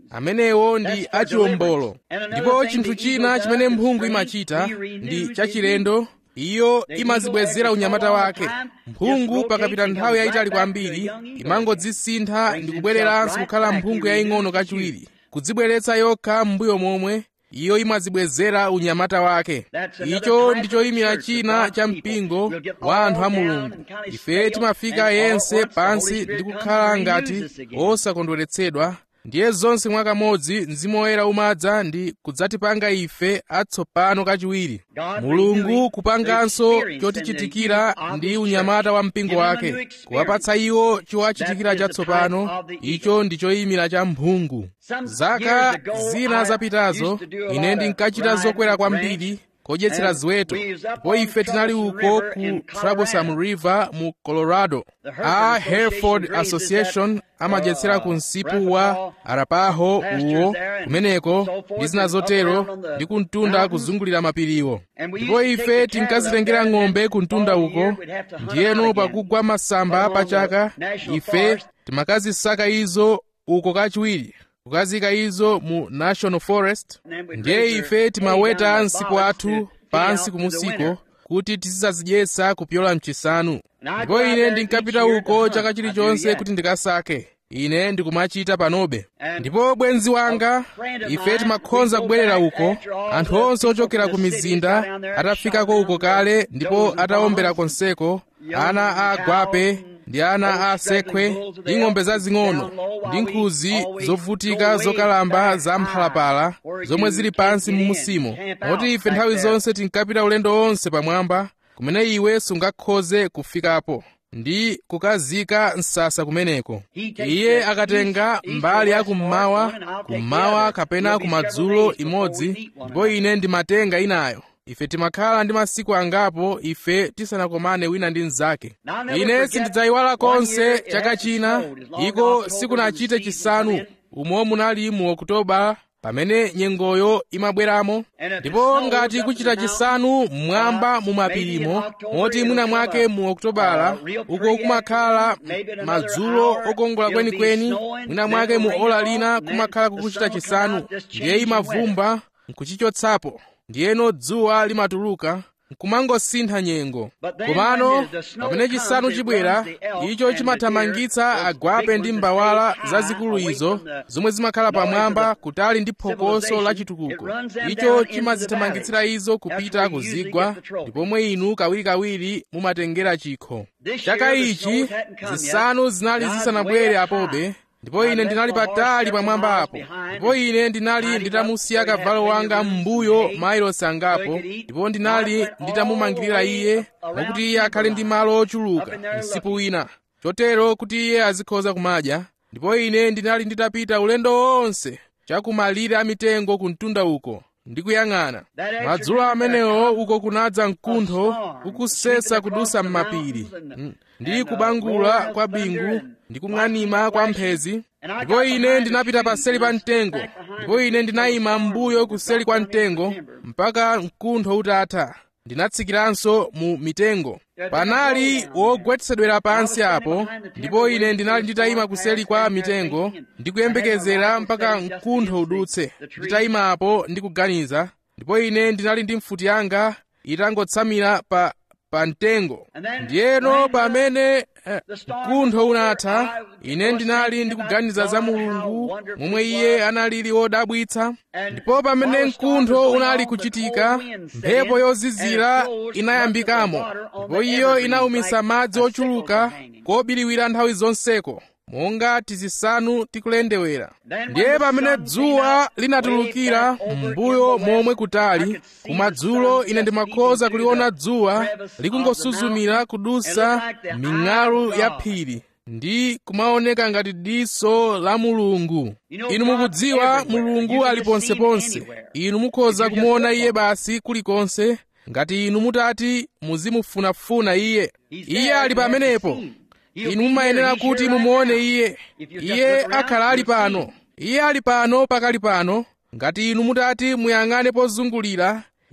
amenewo ndi achiwombolo ndipo chinthu china chimene mphungu imachita ndi chachilendo iyo imazibwezera unyamata wake mphungu pakapita nthawi yayitali kwambiri imangodzisintha ndi kubwereranso kukhala mphungu yaying'ono kachiwiri kudzibweretsa yokha m'mbuyo momwe iyo imazibwezera unyamata wake icho ndi choyimira china cha mpingo wa anthu a mulungu ife timafika yense pansi ndi kukhala ngati osakondweretsedwa ndiye zonse mwakamodzi mzimu woyera umadza ndi kudzatipanga ife atsopano kachiwiri mulungu kupanganso chotichitikira ndi unyamata wa mpingo wake kuwapatsa iwo chowachitikira chatsopano icho ndi choyimira cha mphungu zaka zina zapitazo ine ndinkachita zokwera kwambiri kodyetsera ziweto ndipo ife tinali uko ku troublesome river mu colorado a hereford association amadyetsera ku msipu wa arapaho uwo kumeneko ndi zina zotero ndi kumtunda kuzungulira mapiriwo ndipo ife tinkazitengera ng'ombe kumtunda uko ndiyeno pakugwa masamba pachaka ife timakazisaka izo uko kachiwiri kukazika izo mu national forest ndiye ife timaweta msipu athu pansi kumusiko kuti tizisazidyetsa kupyola mchisanu ndipo ine ndinkapita uko chaka chilichonse kuti ndikasake ine ndikumachita panobe ndipo bwenzi wanga ife timakhonza kubwerera uko anthu onse ochokera ku mizinda atafikako uko kale ndipo atawombera konseko ana a agwape ndi ana a asekwe ndi ng'ombe zazing'ono ndi nkhuzi zovutika zokalamba za mphalapala zomwe zili pansi mmusimo moti ife nthawi zonse tinkapita ulendo wonse pamwamba kumene iwe sungakhoze kufikapo ndi kukazika msasa kumeneko iye akatenga mbali ya kummawa kummawa kapena kumadzulo imodzi ndipo ine ndimatenga inayo ife timakhala ndi masiku angapo ife tisanakomane wina ndi mnzake ine sindidzayiwala konse chaka china iko sikunachite chisanu umo munali mu okutoba pamene nyengoyo imabweramo ndipo ngati kuchita chisanu mmwamba mu mapirimo moti mwina mwake mu okutobala uko kumakhala madzulo okongola kwenikweni mwina mwake mu ola lina kumakhala kukuchita chisanu ndiye imavumba nkuchichotsapo ndiyeno dzuwa limatuluka nkumangosintha nyengo komano pamene chisanu chibwera icho chimathamangitsa agwape ndi mbawala zazikulu izo zomwe zimakhala pamwamba kutali ndi phokoso la chitukuko icho chimazithamangitsira izo kupita kuzigwa ndipomwe inu kawirikawiri mumatengera chikho chaka ichi zisanu zinali zisanabwere apobe ndipo ine ndinali patali pamwamba apo ndipo ine ndinali nditamusiya kavalo wanga m'mbuyo mailosi angapo ndipo ndinali nditamumangirira iye mwakuti iye akhale ndi malo ochuluka msipu wina chotero kuti iye azikhoza kumadya ndipo ine ndinali nditapita ulendo wonse chakumalire amitengo kumtunda uko ndikuyang'ana madzulo amenewo uko kunadza mkuntho ukusesa kudusa m'mapiri ndi kubangula kwa bingu ndi kung'anima kwa mphezi ndipo ine ndinapita paseli pa mtengo ndipo ine ndinayima m'mbuyo kuseli kwa mtengo mpaka mkuntho utatha ndinatsikiranso mu mitengo panali wogwetsedwera pansi apo ndipo ine ndinali nditayima kuseli kwa mitengo ndikuyembekezera mpaka mkuntho udutse nditayimapo ndikuganiza ndipo ine ndinali ndi mfuti yanga itangotsamira pa pa mtengo ndiyeno pamene eh, mkuntho unatha ine ndinali ndikuganiza za mulungu momwe iye analili wodabwitsa ndipo pamene mkuntho unali kuchitika mphepo yozizira inayambikamo ndipo iyo inawumisa madzi ochuluka kobiriwira nthawi zonseko monga tizisanu tikulendewera ndiye pamene dzuwa linatulukira m'mbuyo momwe kutali kumadzulo ine ndimakhoza kuliona dzuwa likungosuzumira kudusa ming'alu ya phiri ndi kumaoneka ngati diso la mulungu inu mukudziwa mulungu ali ponseponse inu mukhoza kumuona iye basi kulikonse ngati inu mutati muzimufunafuna iye iye ali pamenepo inu mumayenera kuti mumuone iye iye akhala ali pano iye ali pano pakali pano ngati inu mutati muyang'ane pozungulira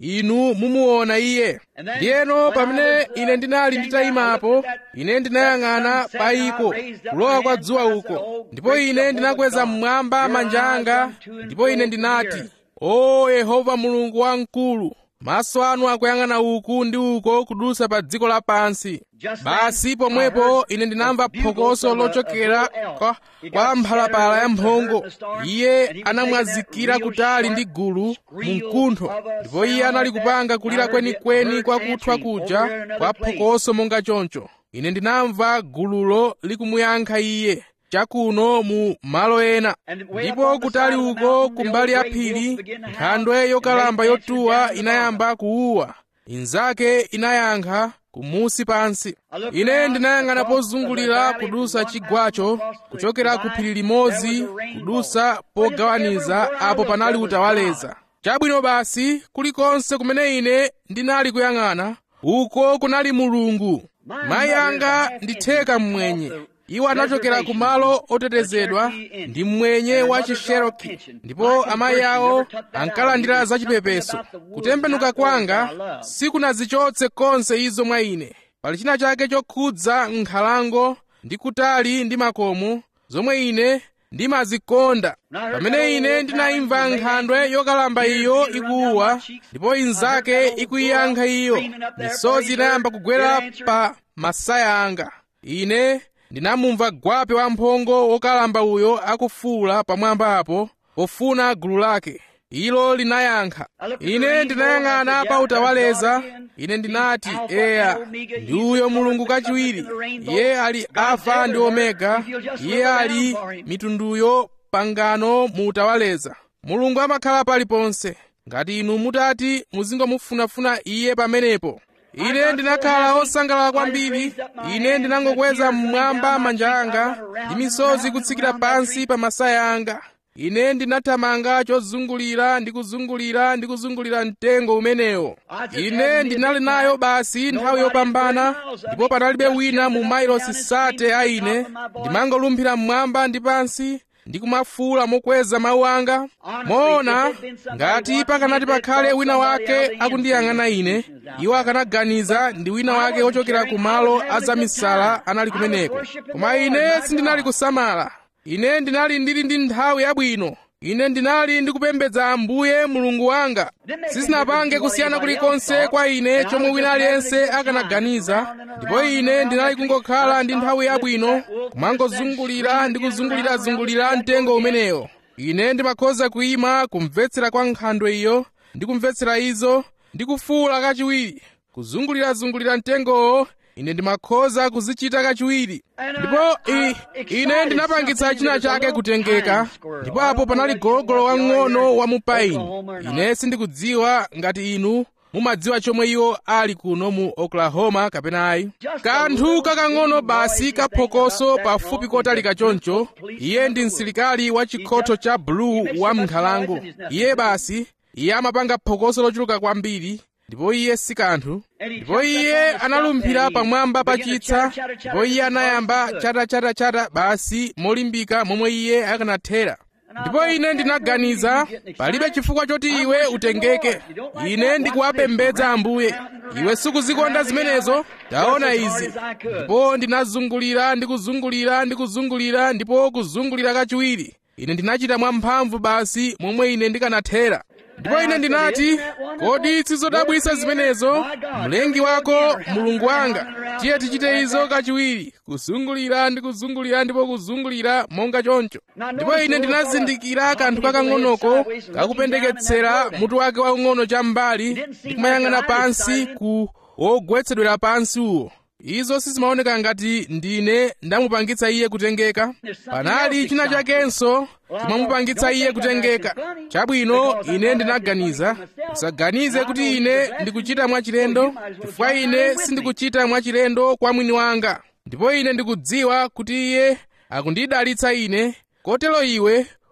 inu mumuona iye ndiyeno pamene ine ndinali nditayimapo ine ndinayang'ana pa iko kulowa kwa dzuwa uko ndipo ine ndinakweza mmwamba manja anga ndipo ine ndinati o yehova mulungu wamkulu maso anu akuyang'ana uku ndi uko kudusa pa dziko lapansi basi pomwepo ine ndinamva phokoso lochokera kwa, kwa mphalapala ya mphongo iye anamwazikira kutali ndi gulu mu mkuntho ndipo iye anali kupanga kulira kwenikweni kwa kuthwa kuja kwa phokoso monga choncho ine ndinamva gululo likumuyankha iye chakuno mu malo ena ndipo kutali uko kumbali ya phiri nkhandwe yokalamba yotuwa inayamba kuuwa inzake inayankha kumusi pansi ine ndinayang'ana pozungulira kudusa chigwacho kuchokera ku phiri limodzi kudusa pogawaniza apo panali utawaleza chabwino basi kulikonse kumene ine ndinali kuyang'ana uko kunali mulungu mayi anga nditheka mmwenye iwo anachokera ku malo otetezedwa ndi mmwenye wa chisheroki ndipo amayi awo ankalandira zachipepeso kutembenuka kwanga sikunazichotse konse izo mwa ine pali china chake chokhudza nkhalango ndi kutali ndi makomo zomwe ine ndimazikonda pamene ine ndinayimva nkhandwe yokalamba iyo ikuwa ndipo inzake ikuyiyankha iyo misozi inayamba kugwera pa masaya anga ine ndinamumva gwape wamphongo wokalamba uyo akufuula pamwamba apo pofuna gulu lake ilo linayankha ine ndinayang'ana pa utawaleza ine ndinati eya ndi uyo mulungu kachiwiri iye ali alfa ndi omega iye ali mitunduyo pangano mu utawaleza mulungu amakhala paliponse ngati inu mutati muzingomufunafuna iye pamenepo ine ndinakhala osangalala kwambiri ine ndinangokweza mmwamba manja anga ndi misozi kutsikira pansi pa masaya anga ine ndinathamanga chozungulira ndi kuzungulira ndi kuzungulira mtengo umenewo ine ndinali nayo basi nthawi yopambana ndipo panalibe wina mu mailosi sate a ine ndimangolumphira mmwamba ndi pansi ndi kumafuula mokweza mawu anga moona ngati pakanati pakhale wina wake akundiyang'ana ine iwo akanaganiza ndi wina wake wochokera ku malo azamisala anali kumeneko koma ine sindinali kusamala ine ndinali ndili ndi nthawi yabwino ine ndinali ndikupembedza ambuye mulungu wanga sizinapange kusiyana kulikonse kwa ine chomwe wina aliyense akanaganiza ndipo ine ndinali kungokhala ndi nthawi yabwino kumangozungulira ndi kuzungulirazungulira mtengo umenewo ine ndimakhoza kuyima kumvetsera kwa nkhandwe iyo ndi kumvetsera izo ndi kufuula kachiwiri kuzungulirazungulira mtengowo ine ndimakhoza kuzichita kachiwiri ndipo i, ine ndinapangitsa china chake kutengeka ndipo apo panali gologolo wang'ono wa mupaini ine sindikudziwa ngati inu mumadziwa chomwe iwo ali kuno mu oklahoma kapena ayi kanthu kakang'ono basi kaphokoso pafupi kotalika choncho iye ndi msilikali wa chikhotho cha bulu wa m'nkhalango iye basi iye amapanga phokoso lochuluka kwambiri ndipo iye si kanthu ndipo iye analumphira pamwamba pa chitsa ndipo iye anayamba chatachatachata basi molimbika momwe iye akanathera ndipo ine ndinaganiza palibe chifukwa choti iwe utengeke ine ndikuwapembedza ambuye iwe sikuzikonda zimenezo taona izi ndipo ndinazungulira ndi kuzungulira ndi kuzungulira ndipo kuzungulira kachiwiri ine ndinachita mwamphamvu basi momwe ine ndikanathera ndipo ine ndinati kodi sizodabwisa zimenezo mlengi wako mulungu wanga tiye tichite izo kachiwiri kuzungulira ndi kuzungulira ndipo kuzungulira monga choncho ndipo ine ndinazindikira kanthu kakang'onoko kakupendeketsera mutu wake waung'ono cham'mbali ndi kumayang'ana pansi ku wogwetsedwera pansi uwo izo sizimaoneka ngati ndine ndamupangitsa iye kutengeka panali china chakenso chimamupangitsa iye kutengeka chabwino ine ndinaganiza usaganize kuti ine ndikuchita mwachilendo chifukwa ine sindikuchita mwachilendo kwa mwini wanga ndipo ine ndikudziwa kuti iye akundidalitsa ine kotero iwe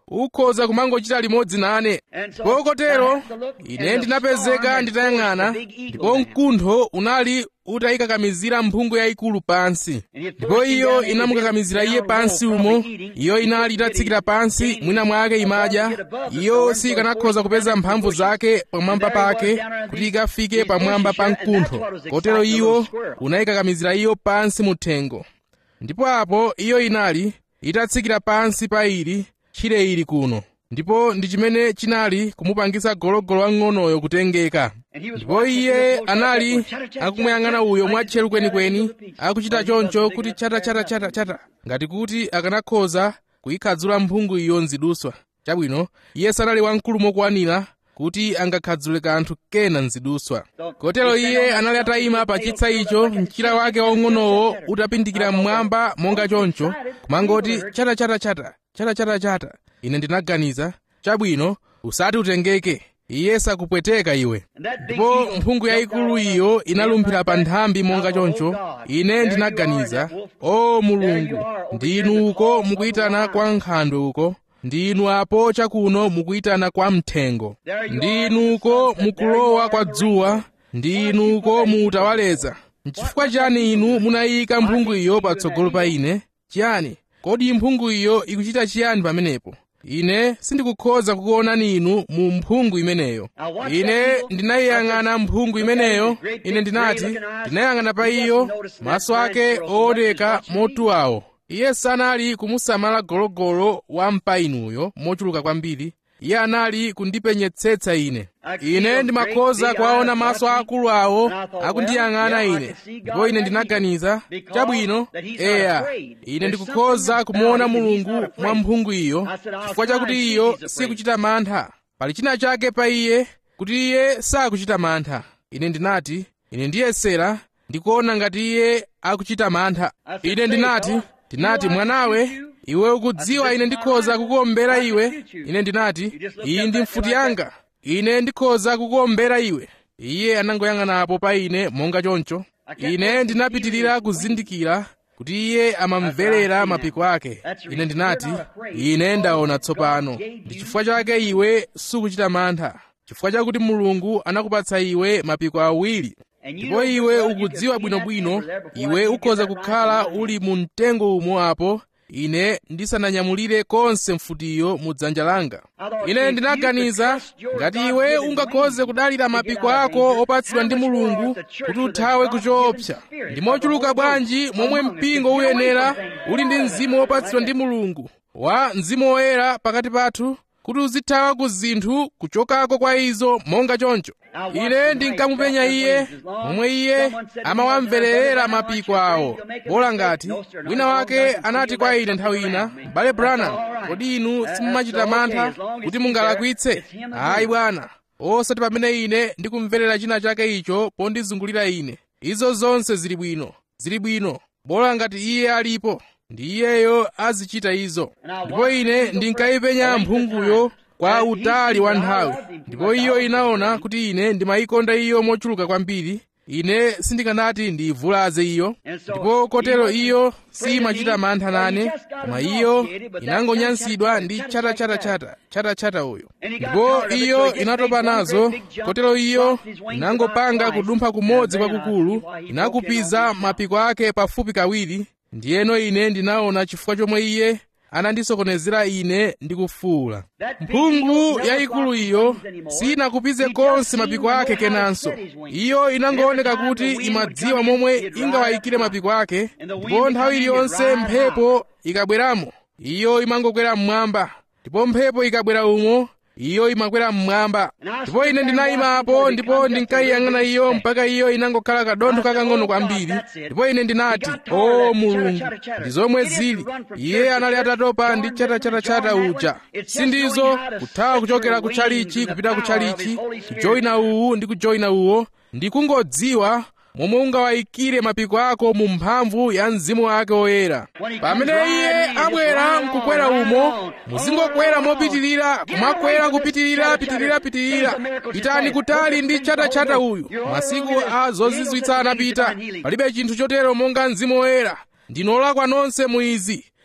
ukhoza kumangochita limodzi nane ndipo kotero ine ndinapezeka nditayang'ana ndipo mkuntho unali utayikakamizira mphungu yayikulu pansi ndipo iyo inamukakamizira iye pansi umo iyo inali itatsikira pansi mwina mwake imadya iyo sikanakhoza kupeza mphamvu zake pamwamba pake kuti ikafike pamwamba pa mkuntho kotero iwo unayikakamizira iyo pansi mu thengo ndipo apo iyo inali itatsikira pansi pa ili tchire ili kuno ndipo ndi chimene chinali kumupangisa gologolo wang'onoyo kutengeka ndipo iye anali akumuyang'ana uyo mwatcheru kwenikweni akuchita choncho kuti chatachatachatachata ngati kuti akanakhoza kuyikhadzula mphungu iyo nziduswa chabwino iye sanali wamkulu mokwanira kuti angakhadzule kanthu kena nziduswa kotero iye anali atayima pa chitsa icho mchira wake waung'onowo utapindikira mmwamba monga choncho kumangoti chatachatachata chatachatachata ine ndinaganiza chabwino usati utengeke iye sakupweteka iwe ndipo mphungu yayikulu iyo inalumphira pa nthambi monga choncho ine ndinaganiza o mulungu ndinu uko mukuyitana kwa nkhandwe uko ndinu apo chakuno mukuyitana kwa mthengo ndinu uko mukulowa kwa dzuwa ndinu uko muutawaleza nchifukwa chani inu munayika mphungu iyo patsogolo pa ine chiyani kodi mphungu iyo ikuchita chiyani pamenepo ine sindikukhoza kukuonani inu mu mphungu imeneyo ine ndinayiyang'ana mphungu imeneyo ine ndinati ndinayang'ana pa iyo maso ake ooneka motuwawo iye sanali kumusamala gologolo wa mpainuyo mochuluka kwambiri iye anali kundipenyetsetsa ine ine ndimakhoza kuwaona maso akulu awo akundiyang'ana ine ndipo ine ndinaganiza chabwino eya ine ndikukhoza kumuona mulungu mwa mphungu iyo chifukwa chakuti iyo sikuchita mantha pali china chake pa iye kuti iye sakuchita mantha ine ndinati ine ndiyesera ndikuona ngati iye akuchita mantha ine ndinati ndinati mwanawe iwe ukudziwa ine ndikhoza kukuombera iwe ine ndinati iyi ndi mfuti yanga ine ndikhoza kukuombera iwe iye anangoyang'anapo pa ine monga choncho ine ndinapitirira kuzindikira kuti iye amamverera mapiko ake ine ndinati ine ndaona tsopano ndi chifukwa chake iwe sukuchita mantha chifukwa chakuti mulungu anakupatsa iwe mapiko awiri ndipo iwe ukudziwa bwinobwino iwe ukhoza kukhala uli mu mtengo umo apo ine ndisananyamulire konse mfutiyo mu dzanja langa ine ndinaganiza ngati iwe ungakhoze kudalira mapiko ako opatsidwa ndi mulungu kuti uthawe kuchoopsa ndi mochuluka bwanji momwe mpingo uyenera uli ndi mzimu wopatsidwa ndi mulungu wa mzimu woyera pakati pathu kuti uzithawa ku zinthu kuchokako kwa izo monga choncho ine ndinkamupenya iye momwe iye amawamverera mapiko awo bola ngati wina wake anati kwa ine nthawi ina m'bale branham kodi inu simumachita mantha kuti mungalakwitse ayi bwana osati pamene ine ndikumverera china chake icho pondizungulira ine izo zonse zili bwino zili bwino bola ngati iye alipo ndi iyeyo azichita izo ndipo ine ndinkayipenya mphunguyo kwa utali wa nthawi ndipo iyo inaona kuti ine ndimayikonda iyo mochuluka kwambiri ine sindikanati ndiyivulaze iyo ndipo kotero iyo simachita mantha nane koma iyo inangonyansidwa ndi chatachatachata chatachata uyo ndipo iyo inatopa nazo kotero iyo inangopanga kudumpha kumodzi kwakukulu inakupiza mapiko ake pafupi kawiri ndiyeno ine ndinaona chifukwa chomwe iye anandisokonezera ine ndikufuula mphungu yayikulu iyo sinakupize konse mapiko ake kenanso iyo inangooneka kuti imadziwa momwe ingawayikire mapiko ake ndipo nthawi iliyonse mphepo ikabweramo iyo imangokwera mmwamba ndipo mphepo ikabwera umo iyo imakwera mmwamba ndipo ine ndinayimapo ndipo ndinkayiyang'ana iyo mpaka iyo inangokhala kadontho kakang'ono kwambiri ndipo ine ndinati o mulungu ndi zomwe zili iye anali atatopa ndi chatachatachata uja sindizo kuthawa kuchokera kutchalichi kupita kutchalichi kujoyina uwu ndi kujoyina uwo ndikungodziwa momwe ungawayikire mapiko ako mu mphamvu ya mzimu wake woyera pamene iye abwera nkukwera umo muzingokwera mopitirira kumakwera kupitirira pitirira pitirira pitani kutali ndi chatachata uyu masiku a zozizwitsa anapita palibe chinthu chotero monga mzimu woyera ndinolakwa nonse mu izi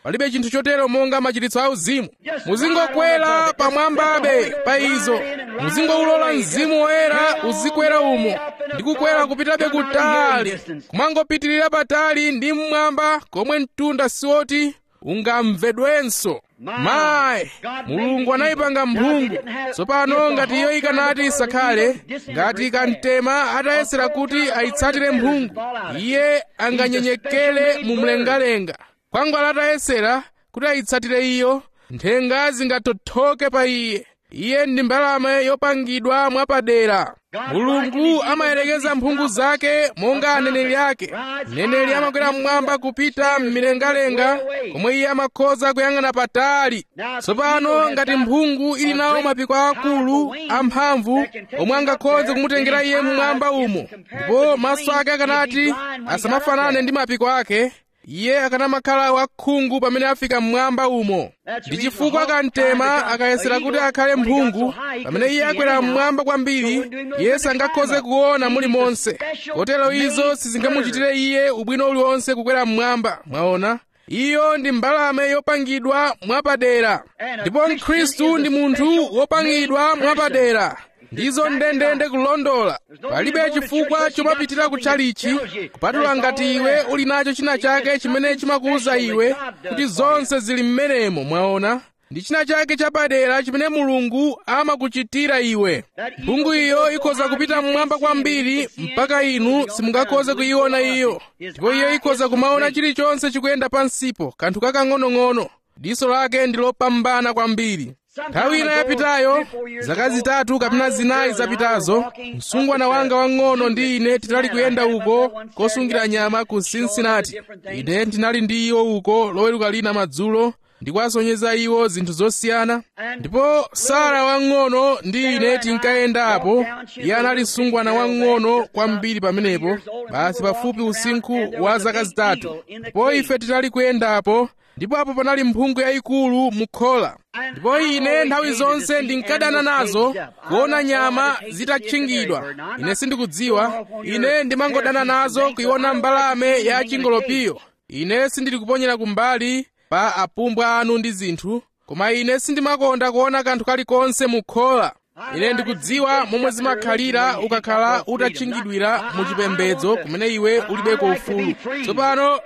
palibe chinthu chotero monga machiritso auzimu muzingokwera pamwambabe pa izo muzingoulola mzimu woyera uzikwera umo ndi kukwera kupitabe kutali kumangopitirira patali ndi mmwamba komwe mtunda siwoti ungamvedwenso mayi mulungu anayipanga mphungu tsopano ngati iyo ikanati isakhale ngati kamtema atayesera kuti ayitsatire mphungu iye anganyenyekere mu mlengalenga kwangwala atayesera kuti ayitsatire iyo nthenga zingathothoke pa iye iye ndi mbalame yopangidwa mwapadera mulungu amayerekeza mphungu zake monga aneneri ake mneneri amakwera mmwamba kupita m'milengalenga komwe iye amakhoza kuyang'ana patali tsopano ngati mphungu ili nawo mapiko akulu amphamvu omwe angakhoze kumutengera iye mmwamba umo ndipo maso ake akanati asamafanane ndi mapiko ake iye akanamakhala wakhungu pamene afika mmwamba umo ndi chifukwa kamtema akayesera kuti akhale mphungu pamene iye akwera mmwamba kwambiri iye sangakhoze kuona mulimonse kotero izo sizingamuchitire iye ubwino uliwonse kukwera mmwamba mwaona iyo ndi mbalame yopangidwa mwapadera ndipo mkhristu ndi munthu wopangidwa mwapadera ndizo ndendende kulondola palibe chifukwa chomapitira kutchalichi kupatula ngati iwe uli nacho china chake chimene chimakuwuza iwe kuti zonse zili m'menemo mwaona ndi china chake chapadera chimene mulungu amakuchitira iwe mphungu iyo ikhoza kupita mmwamba kwambiri mpaka inu simungakhoze kuyiona iyo ndipo iyo ikhoza kumaona chilichonse chikuyenda pansipo kanthu kakang'onong'ono diso lake ndi lopambana kwambiri nthawi ina yapitayo zaka zitatu kapena zinayi zapitazo msungwana wanga wang'ono ndi ine tinali kuyenda uko kosungira nyama ku cincinnati ine ndinali ndi iwo uko loweruka lina madzulo ndikuwasonyeza iwo zinthu zosiyana ndipo sara wang'ono ndi ine tinkayendapo iye anali msungwana wang'ono kwambiri pamenepo basi pafupi usinkhu wa zaka zitatu ndipo ife tinali kuyendapo ndipo apo panali mphungu yayikulu mukhola ndipo ine nthawi zonse ndinkadana nazo kuona nyama zitatchingidwa ine sindikudziwa ine ndimangodana nazo kuiona mbalame ya chingolopiyo ine sindili kuponyera kumbali pa apumbwa anu ndi zinthu koma ine sindimakonda kuona kanthu kalikonse mukhola ine ndikudziwa momwe zimakhalira ukakhala utatchingidwira mu chipembedzo kumene iwe ulibeko ufulu tsopano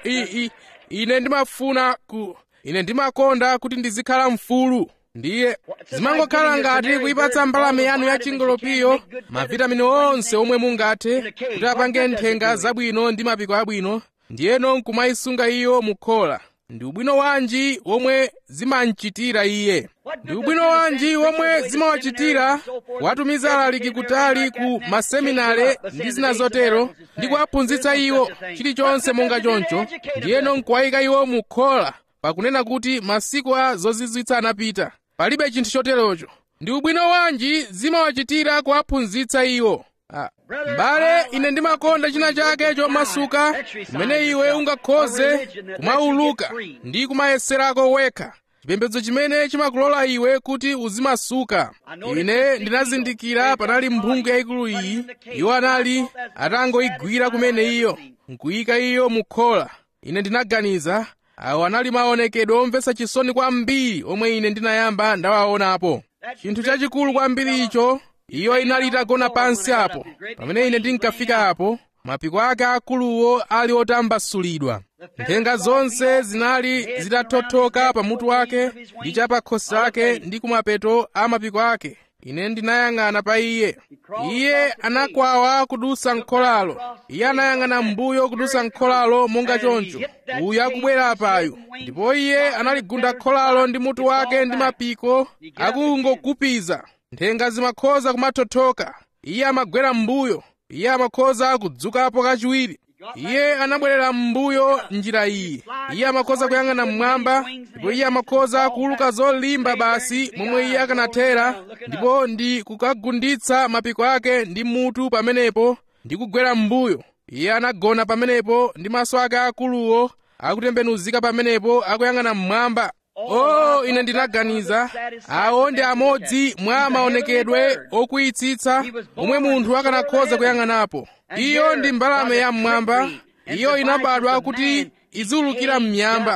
ine ndimafuna ku ine ndimakonda kuti ndizikhala mfulu ndiye zimangokhala ngati kuipatsa mbalame yanu ya chingolopiyo mavitamini onse omwe mungathe kuti apange nthenga zabwino ndi mapiko abwino ndiyeno nkumayisunga iyo mukhola ndi ubwino wanji womwe zimamchitira iye ndi ubwino wanji womwe zimawachitira kuwatumiza alaliki kutali ku maseminare ndi zina zotero ndi kuwaphunzitsa iwo chilichonse monga choncho ndiyeno nkuwayika iwo mukhola pakunena kuti masiku a zozizwitsa anapita palibe chinthu choterocho ndi ubwino wanji zimawachitira kuwaphunzitsa iwo Ah, mbale ine ndimakonda china chake chomasuka kumene iwe ungakhoze kumauluka ndi kumayeserako wekha chipembedzo chimene chimakulola iwe kuti uzimasuka ine ndinazindikira panali mphungu yayikulu iyi iwo anali atangoyigwira kumene iyo nkuyika iyo mukhola ine ndinaganiza awo anali maonekedwe omvetsa chisoni kwambiri omwe ine ndinayamba ndawaonapo chinthu chachikulu kwambiri icho iyo inali itagona pansi apo pamene ine ndinkafika apo mapiko ake akuluwo ali otambasulidwa nthenga zonse zinali zitathothoka pamutu wake ndi chapakhosi ake ndi kumapeto a mapiko ake ine ndinayang'ana pa iye iye anakwawa kudusa nkholalo iye anayang'ana mbuyo kudusa nkholalo monga choncho uyu akubwera apayu ndipo iye analigunda kholalo ndi mutu wake ndi mapiko akungogupiza nthenga zimakhoza kumathothoka iye amagwera m'mbuyo iye amakhoza kudzukapo kachiwiri iye anabwerera m'mbuyo njira iyi iye amakhoza kuyang'ana mmwamba ndipo iye amakhoza kuuluka zolimba basi momwe iye akanathera ndipo ndi kukagunditsa mapiko ake ndi mutu pamenepo ndi kugwera m'mbuyo iye anagona pamenepo ndi maso ake akuluwo akutembenuzika pamenepo akuyang'ana mmwamba oh ine ndinaganiza awo ndi amodzi mwa maonekedwe okwiyitsitsa omwe munthu akanakhoza kuyang'anapo iyo ndi mbalame ya mmwamba iyo inabadwa kuti iziwulukira m'miyamba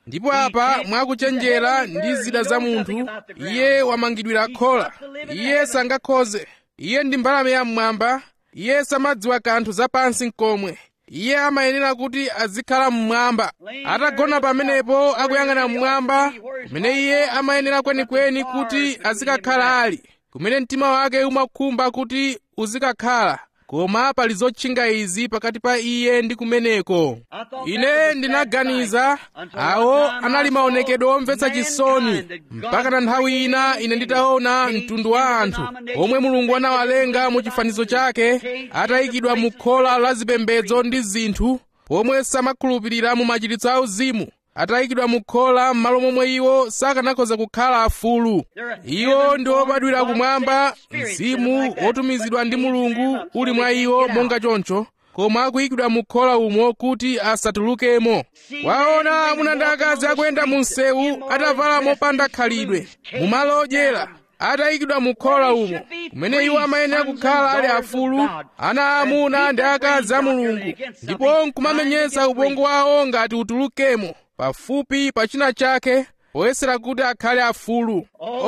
ndipo apa mwakuchenjera ndi zida za munthu iye wamangidwira khola iye sangakhoze iye ndi mbalame yam'mwamba iye samadziwa kanthu zapansi nkomwe iye amayenera kuti azikhala mmwamba atagona pamenepo akuyang'ana mmwamba kumene iye amayenera kwenikweni kuti azikakhala ali kumene mtima wake umakhumba kuti uzikakhala koma pali zotchinga izi pakati pa iye ndi kumeneko ine ndinaganiza awo anali maonekedwe omvetsa chisoni mpaka na nthawi ina ine nditaona mtundu wa anthu omwe mulungu anawalenga mu chifanizo chake atayikidwa mu khola la zipembedzo ndi zinthu pomwe samakhulupirira mu machiritso auzimu atayikidwa mu khola m'malo momwe iwo sakanakhoza kukhala afulu iwo ndi obadwira kumwamba mzimu wotumizidwa ndi mulungu uli mwa iwo monga choncho koma akuyikidwa mu khola umo kuti asatulukemo waona amuna ndi akazi akuyenda mu msewu atavala mopanda khalidwe mu malo odyera atayikidwa mu khola umo kumene iwo amayenera kukhala ali afulu ana amuna ndi akazi a mulungu ndipo nkumamenyesa ubongo wawo ngati utulukemo pafupi pa china chake poyesera kuti akhale afulu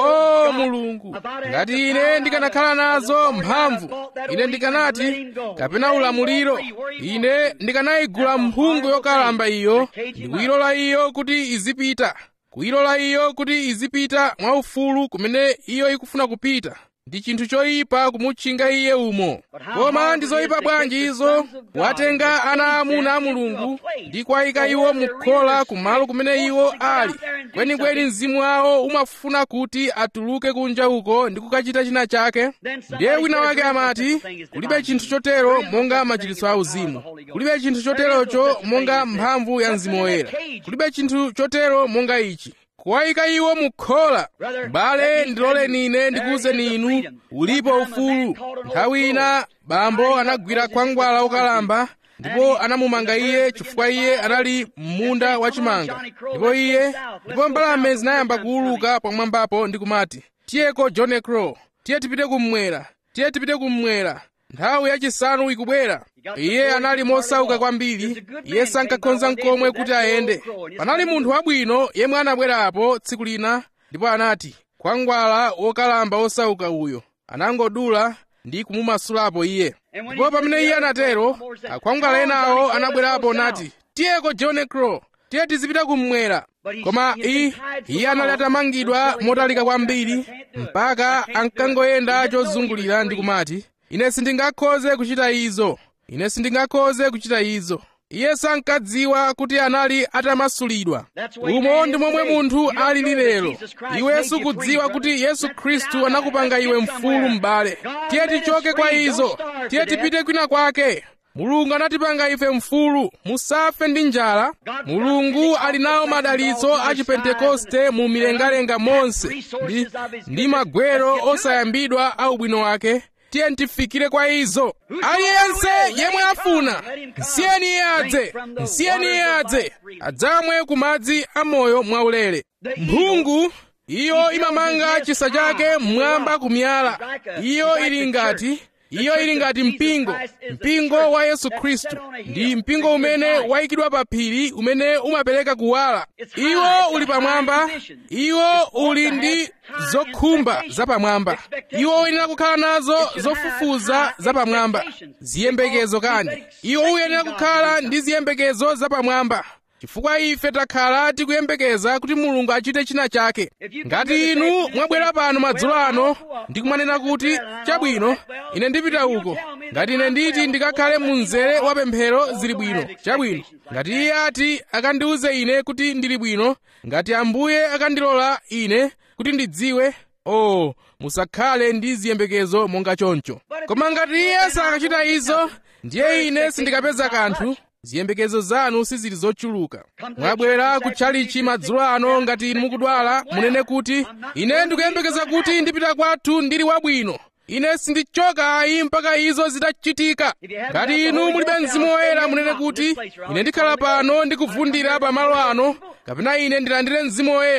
o mulungu ngati ine ndikanakhala nazo mphamvu ine ndikanati kapena ulamuliro ine ndikanayigula mphungu yokalamba iyo ndi kuyilola iyo kuti izipita kuyilola iyo kuti izipita mwaufulu kumene iyo ikufuna kupita ndi chinthu choyipa kumutchinga iye umo koma ndi zoyipa bwanji izo watenga ana amuna a mulungu ndi kuwayika iwo mukhola kumalo kumene iwo ali kwenikweni mzimu wawo umafuna kuti atuluke kunja uko ndi kukachita china chake ndiye wina wake amati kulibe chinthu chotero monga machiritso a uzimu kulibe chinthu choterocho monga mphamvu ya mzimu woyera kulibe chinthu chotero monga ichi kuwayika iwo mukhola bale ndiloleni ine ndikuwuzeni inu ulipo ufulu nthawi ina bambo anagwira khwangwala wokalamba ndipo anamumanga iye chifukwa iye anali m'munda wachimanga ndipo iye ndipo mbalame zinayamba kuwuluka pamwambapo ndi kumati tiyeko john crow tiye tipite kummwera tiye tipite kummwera nthawi yachisanu ikubwera iye anali mosauka kwambiri iye sankakhoza nkomwe kuti ayende panali munthu wabwino yemwe anabwerapo tsiku lina ndipo anati khwangwala wokalamba wosauka uyo anangodula ndi kumumasulapo iye ndipo pamene iye anatero akhwangwala enawo anabwerapo nati tiyeko john crow tiye tizipita kummwera koma iye anali atamangidwa motalika kwambiri mpaka ankangoyenda chozungulira ndi kumati ine sindingakhoze kuchita izo ine sindingakhoze kuchita izo iye sankadziwa kuti anali atamasulidwa umo ndi momwe munthu alili lero iwe sukudziwa kuti yesu khristu anakupanga iwe mfulu m'bale tiye tichoke kwa izo tiye tipite kwina kwake mulungu anatipanga ife mfulu musafe ndi njala mulungu ali nawo madalitso a chipentekoste mu milengalenga monse ndi, ndi magwero osayambidwa a ubwino wake tiye tifikire kwa izo aliyense yemwe afuna nsiyeni iye adze nsiyeni iye adze adzamwe ku madzi amoyo mwaulere mphungu iyo imamanga chisa chake mmwamba kumyala iyo ili ngati iyo ili ngati mpingo mpingo wa yesu khristu ndi mpingo umene wayikidwa pa phiri umene umapereka kuwala iwo uli pamwamba iwo uli ndi zokhumba zapamwamba iwo uyenera kukhala nazo zofufuza zapamwamba ziyembekezo kani iwo uyenera kukhala ndi ziyembekezo zapamwamba chifukwa ife takhala tikuyembekeza kuti mulungu achite china chake ngati inu mwabwera pano madzulo ano ndi kumanena kuti chabwino ine ndipita uko ngati ine nditi ndikakhale mu mzere wa pemphero zili bwino chabwino ngati iye ati akandiwuze ine kuti ndili bwino ngati ambuye akandilola ine kuti ndidziwe oh musakhale ndi ziyembekezo monga choncho koma ngati iye sakachita izo ndiye ine sindikapeza kanthu ziyembekezo zanu sizili zochuluka mwabwera kutchalichi madzulo ano ngati inu mukudwala munene kuti ine ndikuyembekeza kuti ndipita kwathu ndili wabwino ine sindichoka ayi mpaka izo zitachitika ngati inu mulibe mzimu woyera munene kuti ine ndikhala pano ndikuvundira pamalo ano kapena ine ndilandire mzimu woyera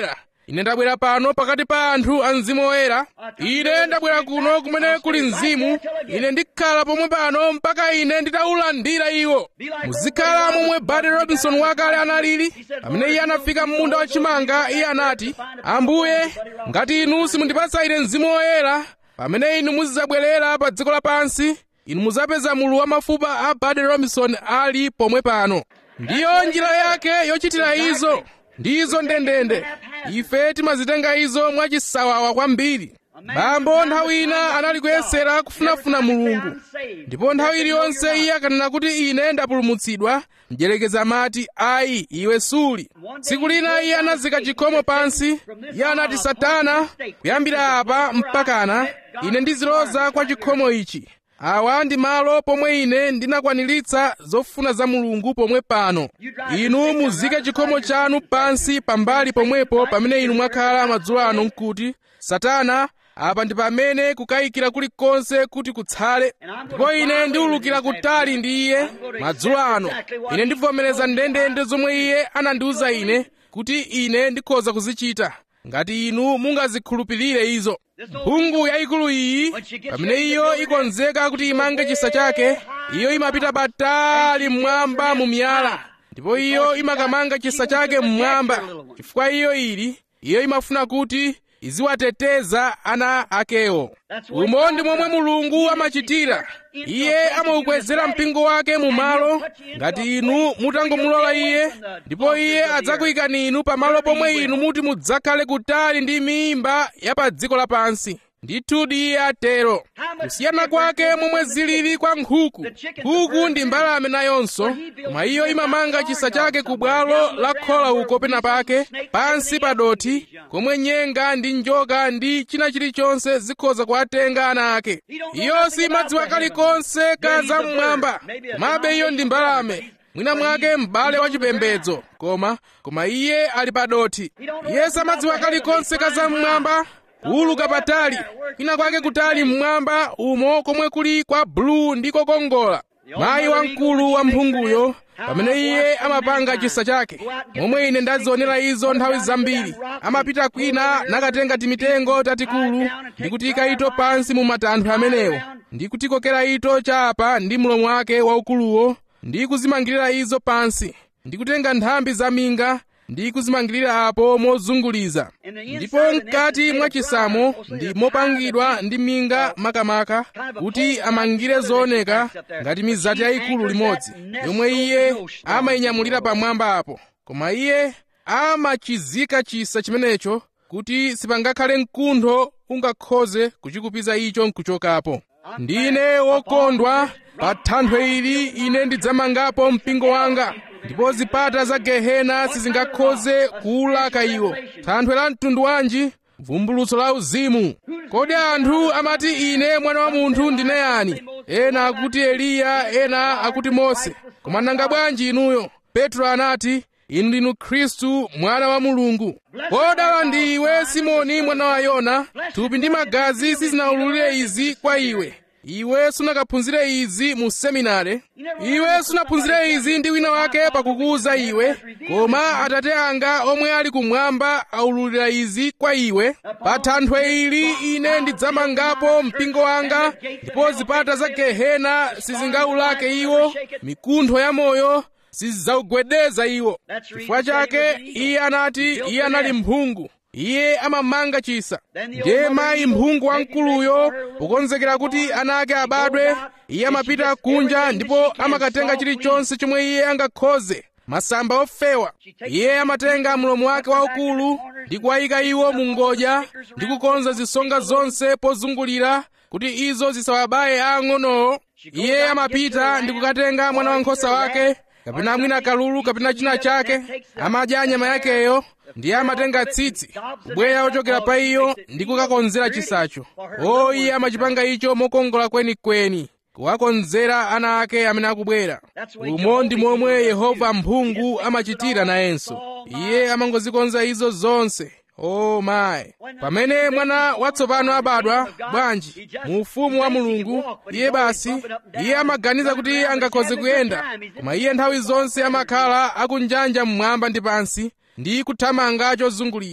ine ndabwera pano pakati pa anthu a mzimu woyera ine ndabwera kuno kumene kuli mzimu ine ndikhala pomwe pano mpaka ine nditaulandira iwo muzikhala momwe bade robinson wakale analili pamene iye anafika m'munda wachimanga iye anati ambuye ngati inu simundipatsa ine mzimu woyera pamene inu muzidzabwerera pa dziko lapansi inu muzapeza mulu wa mafupa a bade robinson ali pomwe pano ndiyo njira yake yochitira izo ndizo ndendende ife timazitenga izo mwachisawawa kwambiri bambo nthawi ina anali kuyesera kufunafuna mulungu ndipo nthawi iliyonse iye akanena kuti ine ndapulumutsidwa mdyerekezi amati ayi iwe suli tsiku lina iye anazika chikhomo pansi iye anati satana kuyambira apa mpakana ine ndiziloza kwa chikhomo ichi awa ndi malo pomwe ine ndinakwaniritsa zofuna za mulungu pomwe pano inu muzike chikhomo chanu pansi pambali pomwepo pamene inu mwakhala madzulo ano nkuti satana apa ndi pamene kukayikira kulikonse kuti kutsale ndipo ine ndiwulukira kutali ndi iye madzulo ano ine ndivomereza ndendende zomwe iye anandiwuza ine kuti ine ndikhoza kuzichita ngati inu mungazikhulupirire izo mphungu yayikulu iyi pamene iyo ikonzeka kuti imange chisa chake iyo imapita patali mmwamba mu miyala ndipo iyo imakamanga chisa chake mmwamba chifukwa iyo ili iyo imafuna kuti iziwateteza ana akewo umo ndi momwe mulungu amachitira iye amaukwezera mpingo wake mu malo ngati inu mutangomulola iye ndipo iye adzakuyikani inu pamalo pomwe inu muti mudzakhale kutali ndi mimba ya pa dziko lapansi ndithudi iye atero kusiyana kwake momwe zilili kwa nkhuku nkhuku ndi mbalame nayonso koma iyo imamanga chisa chake ku bwalo la khola uko pena pake pansi pa dothi komwe nyenga ndi njoka ndi china chilichonse zikhoza kuwatenga ana ake iyo simadziwa kalikonse ka zam'mwamba komabe iyo ndi mbalame mwina mwake m'bale wachipembedzo koma koma iye ali pa dothi iye samadziwa kalikonse ka zam'mwamba kuwuluka patali kwina kwake kutali mmwamba umo komwe kuli kwa bulu ndi kokongola mayi wamkulu wa mphunguyo pamene iye amapanga chisa chake momwe ine ndazionera izo nthawi zambiri amapita kwina nakatenga timitengo tatikulu ndi kutika ito pansi mu matanthwe amenewo ndi kutikokera ito chapa ndi mlomo wake waukuluwo ndi kuzimangirira izo pansi ndi kutenga nthambi zaminga ndi kuzimangirira apo mozunguliza ndipo mkati mwa chisamo ndi mopangidwa ndi minga makamaka kuti amangire zooneka ngati mizati yayikulu limodzi yomwe iye amayinyamulira pamwamba apo koma iye amachizika chisa chimenecho kuti sipangakhale mkuntho ungakhoze kuchikupiza icho nkuchokapo ndine wokondwa pa thanthwe ili ine ndidzamangapo mpingo wanga ndipo zipata za gehena sizingakhoze kuwulaka iwo thanthwe la mtundu wanji vumbulutso la uzimu kodi anthu amati ine mwana wa munthu ndine yani ena akuti eliya ena akuti mose koma nanga bwanji inuyo petro anati inu ndinu khristu mwana wa mulungu kodala ndi iwe simoni mwana wa yona thupi ndi magazi sizinawululire izi kwa iwe iwe sunakaphunzire izi mu seminare iwe sunaphunzire izi ndi wina wake pakukuwuza iwe koma atate anga omwe ali kumwamba aululira izi kwa iwe pa thanthwe ili ine ndidzamangapo mpingo wanga ndipo zipata za gehena sizingawulake iwo mikuntho ya moyo sizidzawugwedeza iwo chifukwa chake iye anati iye anali mphungu iye amamanga chisa ndiye mayi mphungu wamkuluyo pokonzekera kuti ana ake abadwe iye amapita kunja ndipo amakatenga chilichonse chomwe iye angakhoze masamba ofewa iye amatenga mlomo wake waukulu ndi kuwayika iwo mu ngodya ndi kukonza zisonga zonse pozungulira kuti izo zisawabaye ang'onowo iye amapita ndi kukatenga mwana wankhosa wake kapena mwina kalulu kapena china chake amadya nyama yakeyo ndiye amatenga tsitsi kubweya ochokera pa iyo ndi kukakonzera chisacho o iye amachipanga icho mokongola kwenikweni kuwakonzera ana ake amene akubwera umo ndi momwe yehova mphungu amachitira nayenso iye amangozikonza izo zonse o mayi pamene mwana watsopano abadwa bwanji mu ufumu wa mulungu iye basi iye amaganiza kuti angakhoze kuyenda koma iye nthawi zonse amakhala akunjanja mmwamba ndi pansi ndi kuthamanga chozungulira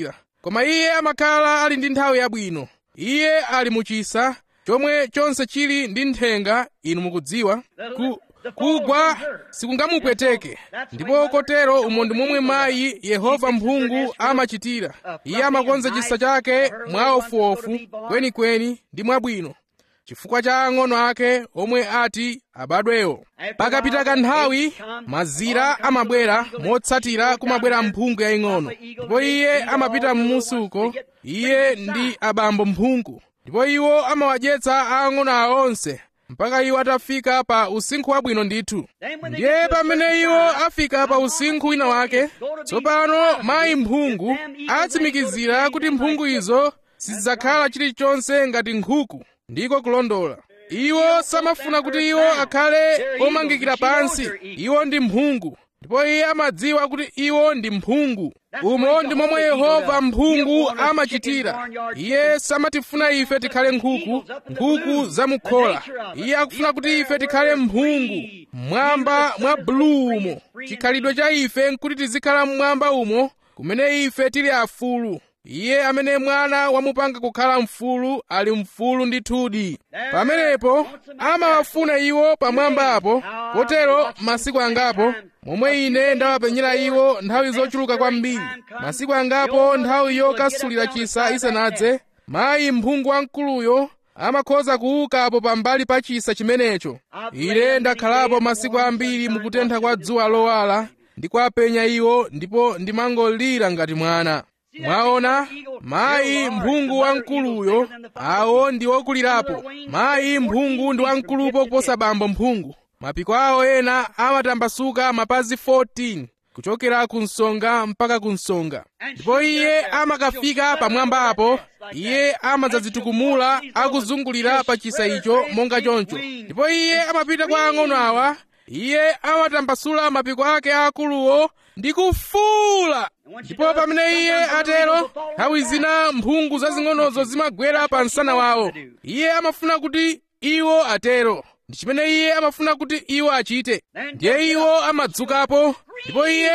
koma iye amakhala ali ndi nthawi yabwino iye ali muchisa chomwe chonse chili ndi nthenga inu mukudziwa ku, kugwa sikungamupweteke ndipo kotero umo ndi momwe mayi yehova mphungu amachitira iye amakonza chisa chake mwaofuofu kwenikweni ndi mwabwino chifukwa cha ang'ono ake omwe ati abadwewo pakapita kanthawi mazira amabwera motsatira kumabwera mphungu yaying'ono ndipo iye amapita m'musuko iye ndi abambo mphungu ndipo iwo amawadyetsa ang'ono awo onse mpaka iwo atafika pa usinkhu wabwino ndithu ndiye pamene iwo afika pa usinkhu wina wake tsopano mayi mphungu atsimikizira kuti mphungu izo sizidzakhala chilichonse ngati nkhuku ndiko kulondola iwo samafuna kuti iwo akhale omangikira pansi iwo ndi mphungu ndipo iye amadziwa kuti iwo ndi mphungu umo ndi momwe yehova mphungu amachitira iye samatifuna ife tikhale nkhuku nkhuku zamukhola iye akufuna kuti ife tikhale mphungu mmwamba mwa buluumo chikhalidwe cha ife nkuti tizikhala mmwamba umo kumene ife tili afulu iye amene mwana wamupanga kukhala mfulu ali mfulu ndithudi pamenepo amawafuna iwo pamwambapo kotero masiku angapo momwe ine ndawapenyera iwo nthawi zochuluka kwambiri masiku angapo nthawi yokasulira chisa isanadze mayi mphungu wamkuluyo amakhoza kuukapo pambali pa chisa chimenecho ine ndakhalapo masiku ambiri mukutentha kwa dzuwa lowala ndi kuwapenya iwo ndipo ndimangolira ngati mwana mwaona mayi mphungu wamkuluyo awo ndi okulirapo mayi mphungu ndi wamkulupo kuposa bambo mphungu mapiko awo ena amatambasuka mapazi 14 kuchokera ku nsonga mpaka ku nsonga ndipo iye amakafika pamwambapo iye amadzadzitukumula akuzungulira pa chisa icho monga choncho ndipo iye amapita kwa ang'ono awa iye amatambasula mapiko ake akuluwo ndi kufuula ndipo pamene iye atero nthawi zina mphungu zazing'onozo zimagwera pa msana wawo iye amafuna kuti iwo atero ndi chimene iye amafuna kuti iwo achite ndiye iwo amadzukapo ndipo iye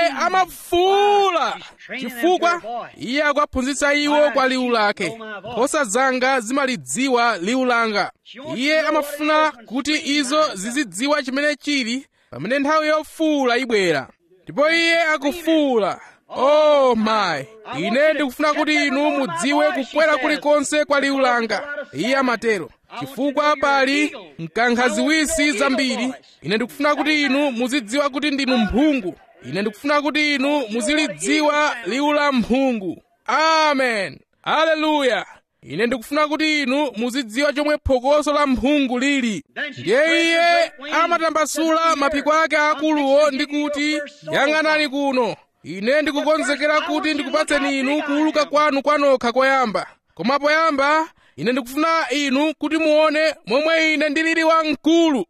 amafuula chifukwa iye akuwaphunzitsa iwo kwa liwu lake nkhosa zanga zimalidziwa liwu langa iye amafuna kuti izo zizidziwa chimene chili pamene nthawi yofuula ibwera ndipo iye akufuula oh my ine ndikufuna kuti inu mudziwe kukwera kulikonse kwa liwu langa iye amatero chifukwa pali mkankhaziwisi zambiri ine ndikufuna kuti inu muzidziwa kuti ndinu mphungu ine ndikufuna kuti inu muzilidziwa liwu la mphungu amen aleluya ine ndikufuna kuti inu muzidziwa chomwe phokoso la mphungu lili ndiye iye amatambasula mapiko ake akuluwo ndi kuti yang'anani kuno ine ndikukonzekera kuti ndikupatseni inu kuuluka kwanu kwanokha koyamba koma poyamba ine ndikufuna inu kuti muone momwe ine ndilili wamkulu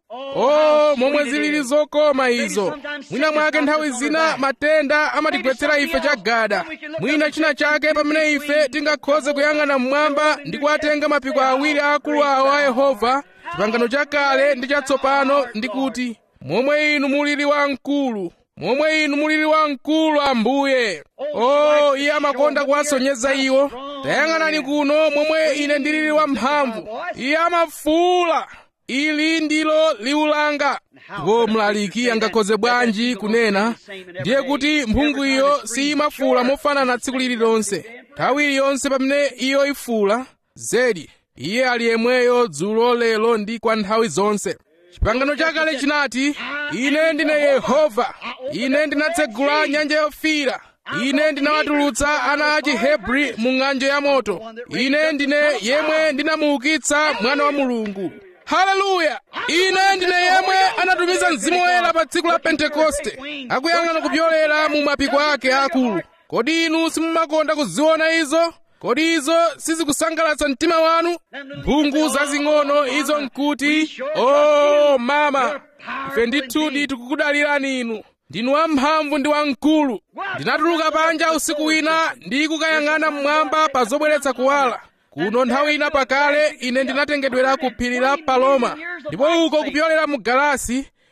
oh momwe zilili zokoma izo mwina mwake nthawi zina matenda amatigwetsera ife chagada mwina china chake pamene ife tingakhoze kuyang'ana mmwamba ndi kuwatenga mapiko awiri akulu awo a yehova chipangano chakale ndi chatsopano ndi kuti momwe inu mulili wamkulu momwe inu mulili wamkulu ambuye oh iye amakonda kuwasonyeza iwo tayang'anani kuno momwe ine ndilili wamphamvu iye amafuula ili ndilo liwu langa ndipo mlaliki angakhoze bwanji kunena ndiye kuti mphungu iyo siyimafuula mofanana tsiku lililonse nthawi iliyonse pamene iyo ifuula zedi iye ali yemweyo dzulo lero ndi kwa nthawi zonse chipangano chakale chinati ine ndine yehova ine ndinatsegula nyanja yofiira ine ndinawatulutsa ana a chihebri mu ng'anjo ya moto ine ndine yemwe ndinamuukitsa mwana wa mulungu haleluya ine ndine yemwe anatumiza mzimu woyera pa tsiku la pentekoste akuyang'ana kupyolera mu mapiko ake akulu kodi inu simumakonda kuziona izo kodi izo sizikusangalatsa mtima wanu mphungu zazing'ono izo nkuti o oh, mama ife ndithudi tikukudalirani inu ndinu wamphamvu ndi wamkulu ndinatuluka panja usiku wina ndi kukayang'ana mmwamba pa zobweretsa kuwala kuno nthawi ina pakale ine ndinatengedwera ku phiri la paloma ndipo uko kupyolera mu galasi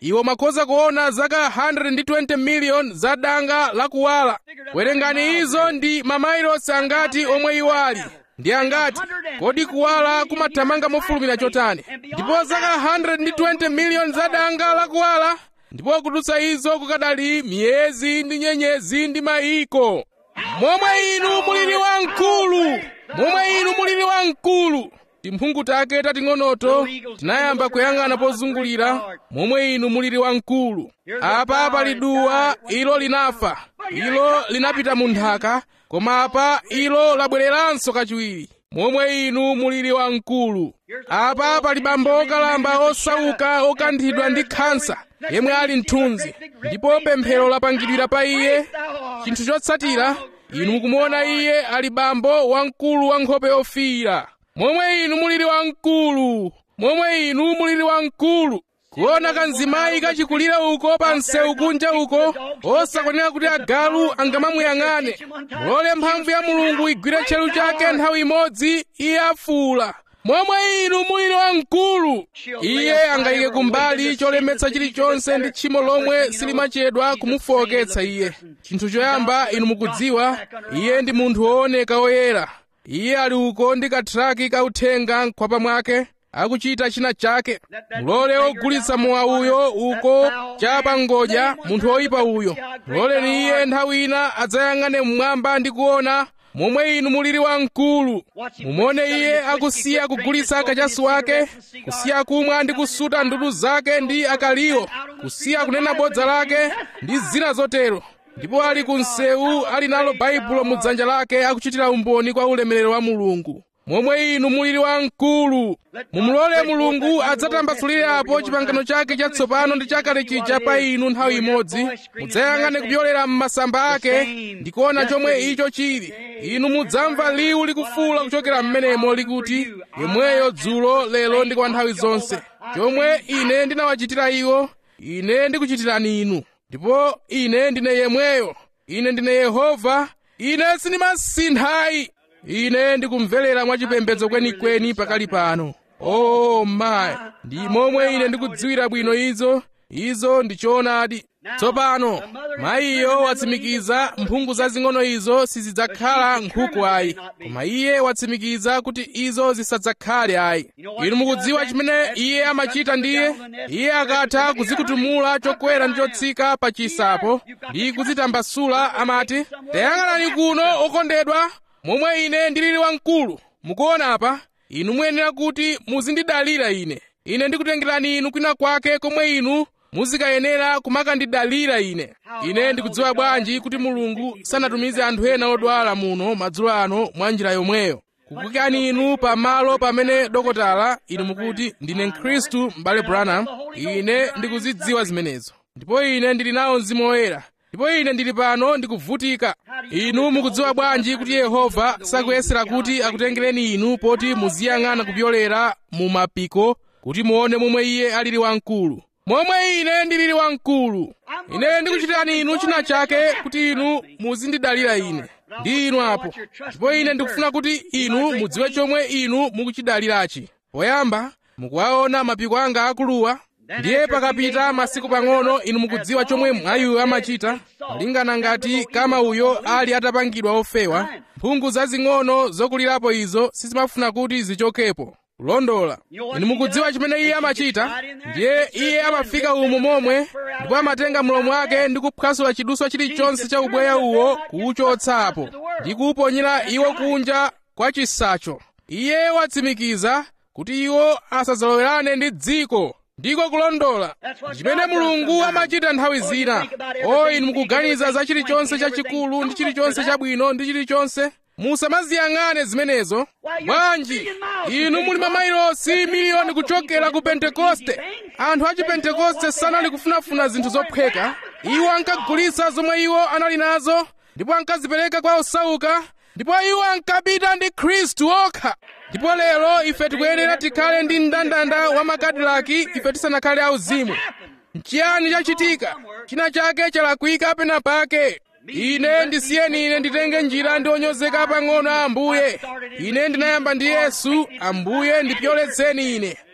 iwo makhoza kuona zaka 120 miliyoni za danga lakuwala werengani izo ndi mamailosi angati omwe iwo ali ndi angati kodi kuwala kumathamanga mofulumira chotani ndipo zaka 120 miliyoni za danga lakuwala ndipo kudutsa izo kukadali miyezi ndi nyenyezi ndi mayiko momwe inu mulili wamkulu momwe inu mulili wamkulu timphungu take tating'onoto tinayamba kuyang'ana pozungulira momwe inu mulili wamkulu apa pali duwa ilo linafa ilo linapita mu nthaka koma apa ilo labwereranso kachiwiri momwe inu mulili wamkulu apa pali bambo okalamba osauka okanthidwa ndi khansa yemwe ali mthunzi ndipo pemphero lapangidwira pa iye chinthu chotsatira inu mukumuona iye ali bambo wamkulu wa nkhope yofiira momwe inu mulili wamkulu momwe inu mulili wamkulu kuona kanzimayi kachikulira uko pa msewu kunja uko osakwanira kuti agalu angamamuyang'ane mulole mphamvu ya mulungu igwire tcheru chake nthawi imodzi iye afuula momwe inu mulili wamkulu iye angayike kumbali cholemetsa chilichonse ndi tchimo lomwe silimachedwa kumufowoketsa iye chinthu choyamba inu mukudziwa iye ndi munthu wooneka woyera iye ali uko ndi kathraki kauthenga mkhwapa mwake akuchita china chake mulole ogulitsa mowa uyo uko chapa ngodya munthu woyipa uyo muloleni iye nthawi ina adzayang'ane mmwamba ndi kuona momwe inu mulili wamkulu mumone iye akusiya kugulitsa kachasi wake kusiya kumwa ndi kusuta ndudu zake ndi akaliwo kusiya kunena bodza lake ndi zina zotero ndipo ali ku msewu ali nalo baibulo mu dzanja lake akuchitira umboni kwa ulemerero wa mulungu momwe inu mulili wamkulu mumulole mulungu adzatambasulirapo chipangano chake chatsopano ndi chakale chija pa inu nthawi imodzi mudzayang'ane kupyolera m'masamba ake ndi kuona chomwe icho chili inu mudzamva liwu likufuula kuchokera m'menemo likuti yemweyo dzulo lero ndi kwa nthawi zonse chomwe ine ndinawachitira iwo ine ndikuchitirani inu ndipo ine ndine yemweyo ine ndine yehova ine sindimasinthayi ine ndikumverera mwachipembedzo kwenikweni pakali pano oh my ndi momwe ine ndikudziwira bwino izo izo ndi choonadi tsopano mayiyo watsimikiza mphungu zazing'ono izo sizidzakhala nkhuku ayi koma iye watsimikiza kuti izo zisadzakhale ayi inu mukudziwa chimene iye amachita ndiye iye akatha kuzikutumula chokwera ndi chotsika pa chisapo ndi kuzitambasula amati tayang'anani kuno okondedwa momwe ine ndilili wamkulu mukuona apa inu muyenera kuti muzindidalira ine ine ndikutengerani inu kwina kwake komwe inu muzikayenera kumakandidalira ine ine ndikudziwa bwanji kuti mulungu sanatumize anthu ena odwala muno madzulo ano mwa njira yomweyo kukuyikani inu pamalo pamene dokotala inu mukuti ndine mkhristu m'bale branham ine ndikuzidziwa zimenezo ndipo ine ndili nawo mzimu woyera ndipo ine ndili pano ndikuvutika inu mukudziwa bwanji kuti yehova sakuyesera kuti akutengereni inu poti muziyang'ana kupyolera mu mapiko kuti muone momwe iye alili wamkulu momwe ine ndilili wamkulu ine ndikuchitirani inu china chake kuti inu muzindidalira ine ndi inu apo ndipo ine ndikufuna kuti inu mudziwe chomwe inu mukuchidalirachi poyamba mukuwaona mapiko anga akuluwa ndiye pakapita masiku pang'ono inu mukudziwa chomwe mwayiyo amachita malingana ngati kama uyo ali atapangidwa ofewa mphungu zazing'ono zokulirapo izo sizimafuna kuti zichokepo kulondola inu mukudziwa chimene iye amachita ndiye iye amafika umu momwe ndipo amatenga mlomo wake ndi kuphwasula chiduswa chilichonse cha ubweya uwo kuwuchotsapo ndi kuwuponyera iwo kunja kwa chisacho iye watsimikiza kuti iwo asadzalowerane ndi dziko ndiko kulondola chimene mulungu amachita nthawi zina o inu mukuganiza za chilichonse chachikulu ndi chilichonse chabwino ndi chilichonse musamaziyang'ane zimenezo bwanji inu muli mamailosi miliyoni kuchokera ku pentekoste anthu a chipentekoste sanali kufunafuna zinthu zophweka iwo ankagulitsa zomwe iwo anali nazo ndipo ankazipereka kwa osauka ndipo iwo ankapita ndi khristu okha ndipo lero ife tikuyenera tikhale ndi mndandanda wa makadilaki ife tisanakhale auzimu nchiyani chachitika china chake chalakwika pena pake ine ndisiyeni ine nditenge njira ndi onyozeka pang'ono a ambuye ine ndinayamba ndi yesu ambuye ndipyoletseni ine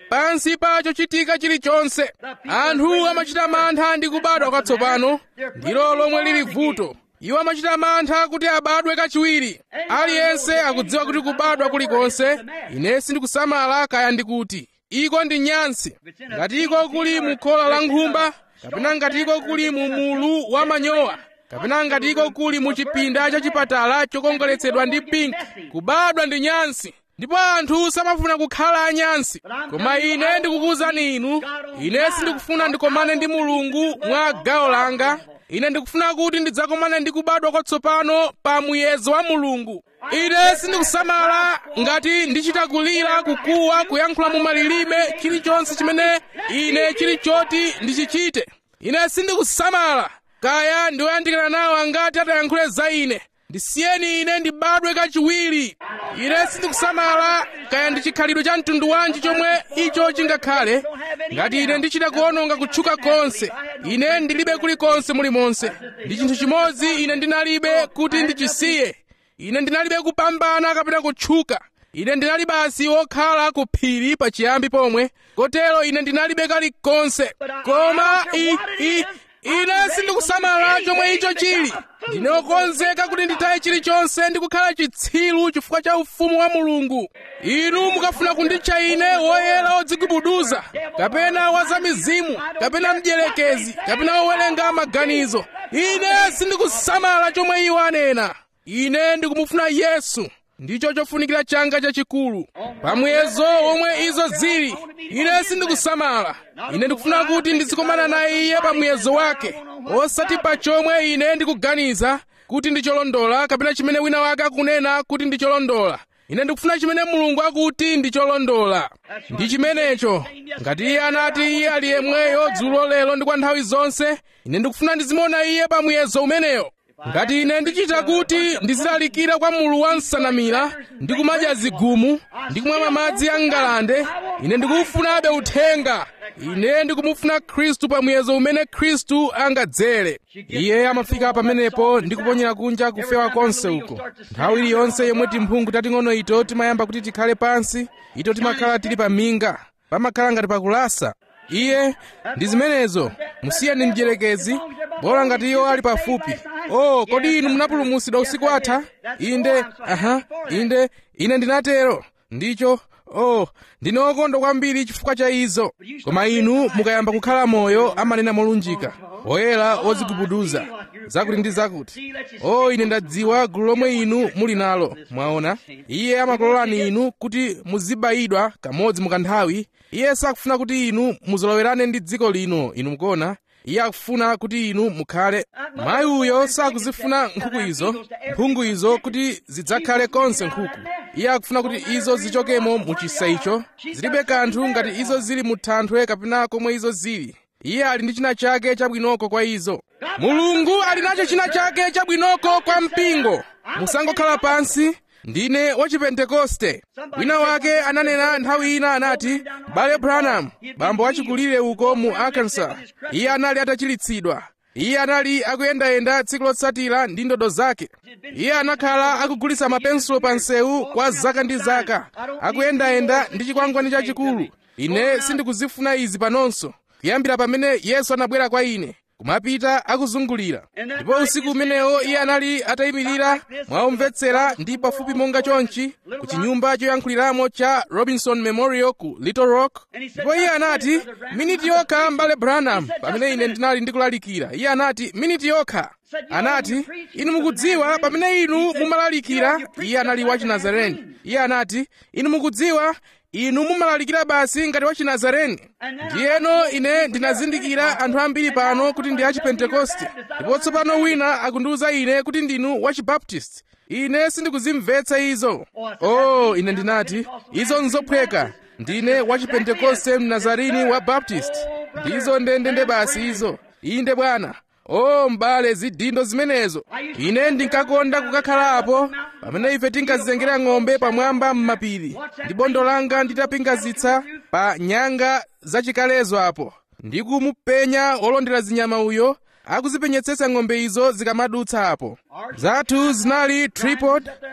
pansi pa chochitika chilichonse anthu amachita mantha ndi kubadwa kwatsopano ndilo lomwe lili vuto iwo amachita mantha kuti abadwe kachiwiri aliyense akudziwa kuti kubadwa kulikonse ine sindikusamala kaya ndikuti iko ndi nyansi ngati iko kuli mu khola la nkhumba kapena ngati iko kuli mu mulu wa manyowa kapena ngati iko kuli mu chipinda cha chipatala chokongoletsedwa ndi pinki kubadwa ndi nyansi ndipo anthu samafuna kukhala anyansi koma ine ndikukuwuzani inu ine sindikufuna ndikomane ndi mulungu mwa gawo langa ine ndikufuna kuti ndidzakomane ndi kubadwa kwatsopano pa muyezo wa mulungu ine sindikusamala ngati ndichita kulira kukuwa kuyankhula mu malilime chilichonse chimene ine chili choti ndichichite ine sindikusamala kaya ndiwoyandikana nawo angati atayankhule za ine ndisiyeni ine ndibadwe kachiwiri ine sindikusamala kaya ndi chikhalidwe cha mtundu wanji chomwe icho chingakhale ngati ine ndichita kuononga kutchuka konse ine ndilibe kulikonse mulimonse ndi chinthu chimodzi ine ndinalibe kuti ndichisiye ine ndinalibe kupambana kapena kutchuka ine ndinali basi wokhala ku phiri pachiyambi pomwe kotero ine ndinalibe kalikonse koma i, i, ine sindikusamala chomwe icho chili ndine wokonzeka kuti nditaye chilichonse ndi kukhala chitsiru chifukwa cha ufumu wa mulungu inu mukafuna kunditcha ine woyera wodzigubuduza kapena wazamizimu kapena mdierekezi kapena wowerenga maganizo ine sindikusamala chomwe iwo anena ine ndikumufuna yesu ndicho chofunikira changa chachikulu pamuyezo womwe izo zili ine sindikusamala ine ndikufuna kuti ndizikomana naye iye pamuyezo wake osati pa chomwe ine ndikuganiza kuti ndi cholondola kapena chimene wina wake akunena kuti ndi cholondola ine ndikufuna chimene mulungu akuti ndi cholondola ndi chimenecho ngati iye anati iye ali yemweyo dzulo lero ndi kwa nthawi zonse ine ndikufuna ndizimuona iye pamuyezo umeneyo ngati ine ndichita kuti ndizilalikira kwa mulu wa nsanamira ndi kumadya zigumu ndi kumwa madzi a ngalande ine ndikufunabe uthenga ine ndikumufuna khristu pamuyezo umene khristu angadzere iye amafika pamenepo ndi kuponyera kunja kufewa konse uko nthawi iliyonse yomwe timphungu tating'ono ito timayamba kuti tikhale pansi ito timakhala tili pa minga pamakhala ngati pakulasa iye ndi zimenezo musiyeni mdierekezi bora ngati iwo ali pafupi oh kodi inu munapulumutsidwa usiku atha inde aha inde ine ndinatero ndicho oh ndine wokondwa kwambiri chifukwa cha izo koma inu mukayamba kukhala moyo amanena molunjika oyera odzigubuduza zakuti ndi zakuti oh ine ndadziwa gulu lomwe inu muli nalo mwaona iye amakulolani inu kuti muzibayidwa kamodzi mukanthawi iye sakufuna kuti inu muzolowerane ndi dziko lino inu mukuona iye akufuna kuti inu mukhale mayi uyo sakuzifuna nkhuku izo mphungu izo kuti zidzakhale konse nkhuku iye akufuna kuti izo zichokemo mu chisa icho zilibe kanthu ngati izo zili mu thanthwe kapena komwe izo zili iye ali ndi china chake chabwinoko kwa izo mulungu ali nacho china chake chabwinoko kwa mpingo musangokhala pansi ndine wachipentekoste wina wake ananena nthawi ina anati bale branham bambo wachikulire uko mu arkansas iye anali atachiritsidwa iye anali akuyendayenda tsiku lotsatira ndi ndodo zake iye anakhala akugulitsa mapensulo pa nsewu kwa zaka ndi zaka akuyendayenda ndi chikwangwani chachikulu ine sindikuzifuna izi panonso kuyambira pamene yesu anabwera kwa ine kumapita akuzungulira ndipo usiku umenewo iye anali atayimirira mwaumvetsera ndi pafupi monga chonchi ku chinyumba choyankhuliramo cha robinson memorial ku little rock ndipo iye anati miniti yokha mbale branham pamene ine ndinali ndikulalikira iye anati miniti yokha anati inu mukudziwa pamene inu mumalalikira iye anali wa chinazareni iye anati inu mukudziwa inu mumalalikira basi ngati wa chinazareni ndiyeno ine ndinazindikira anthu ambiri pano kuti ndi achipentekoste ndipo tsopano wina akundiwuza ine kuti ndinu wachibaptisti ine sindikuzimvetsa izo oh ine ndinati izo nzophweka ndine wachipentekoste mnazarini wa baptist ndizo ndendende basi izo inde bwana o m'bale zidindo zimenezo ine ndinkakonda kukakhalapo pamene ife tinkazitengera ng'ombe pamwamba m'mapiri ndi bondo langa nditapingazitsa pa nyanga zachikalezo apo ndi kumupenya wolondera zinyama uyo akuzipenyetsetsa ng'ombe izo zikamadutsa apo zathu zinali tripod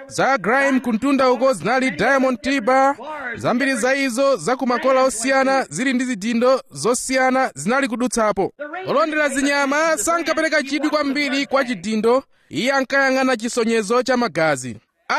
za grime kuntunda uko zinali diamond tiba zambiri za izo za kumakola osiyana zili ndi zidindo zosiyana zinali kudutsapo olondera zinyama sankapereka chidwi kwambiri kwa chidindo iye ankayang'ana chisonyezo cha magazi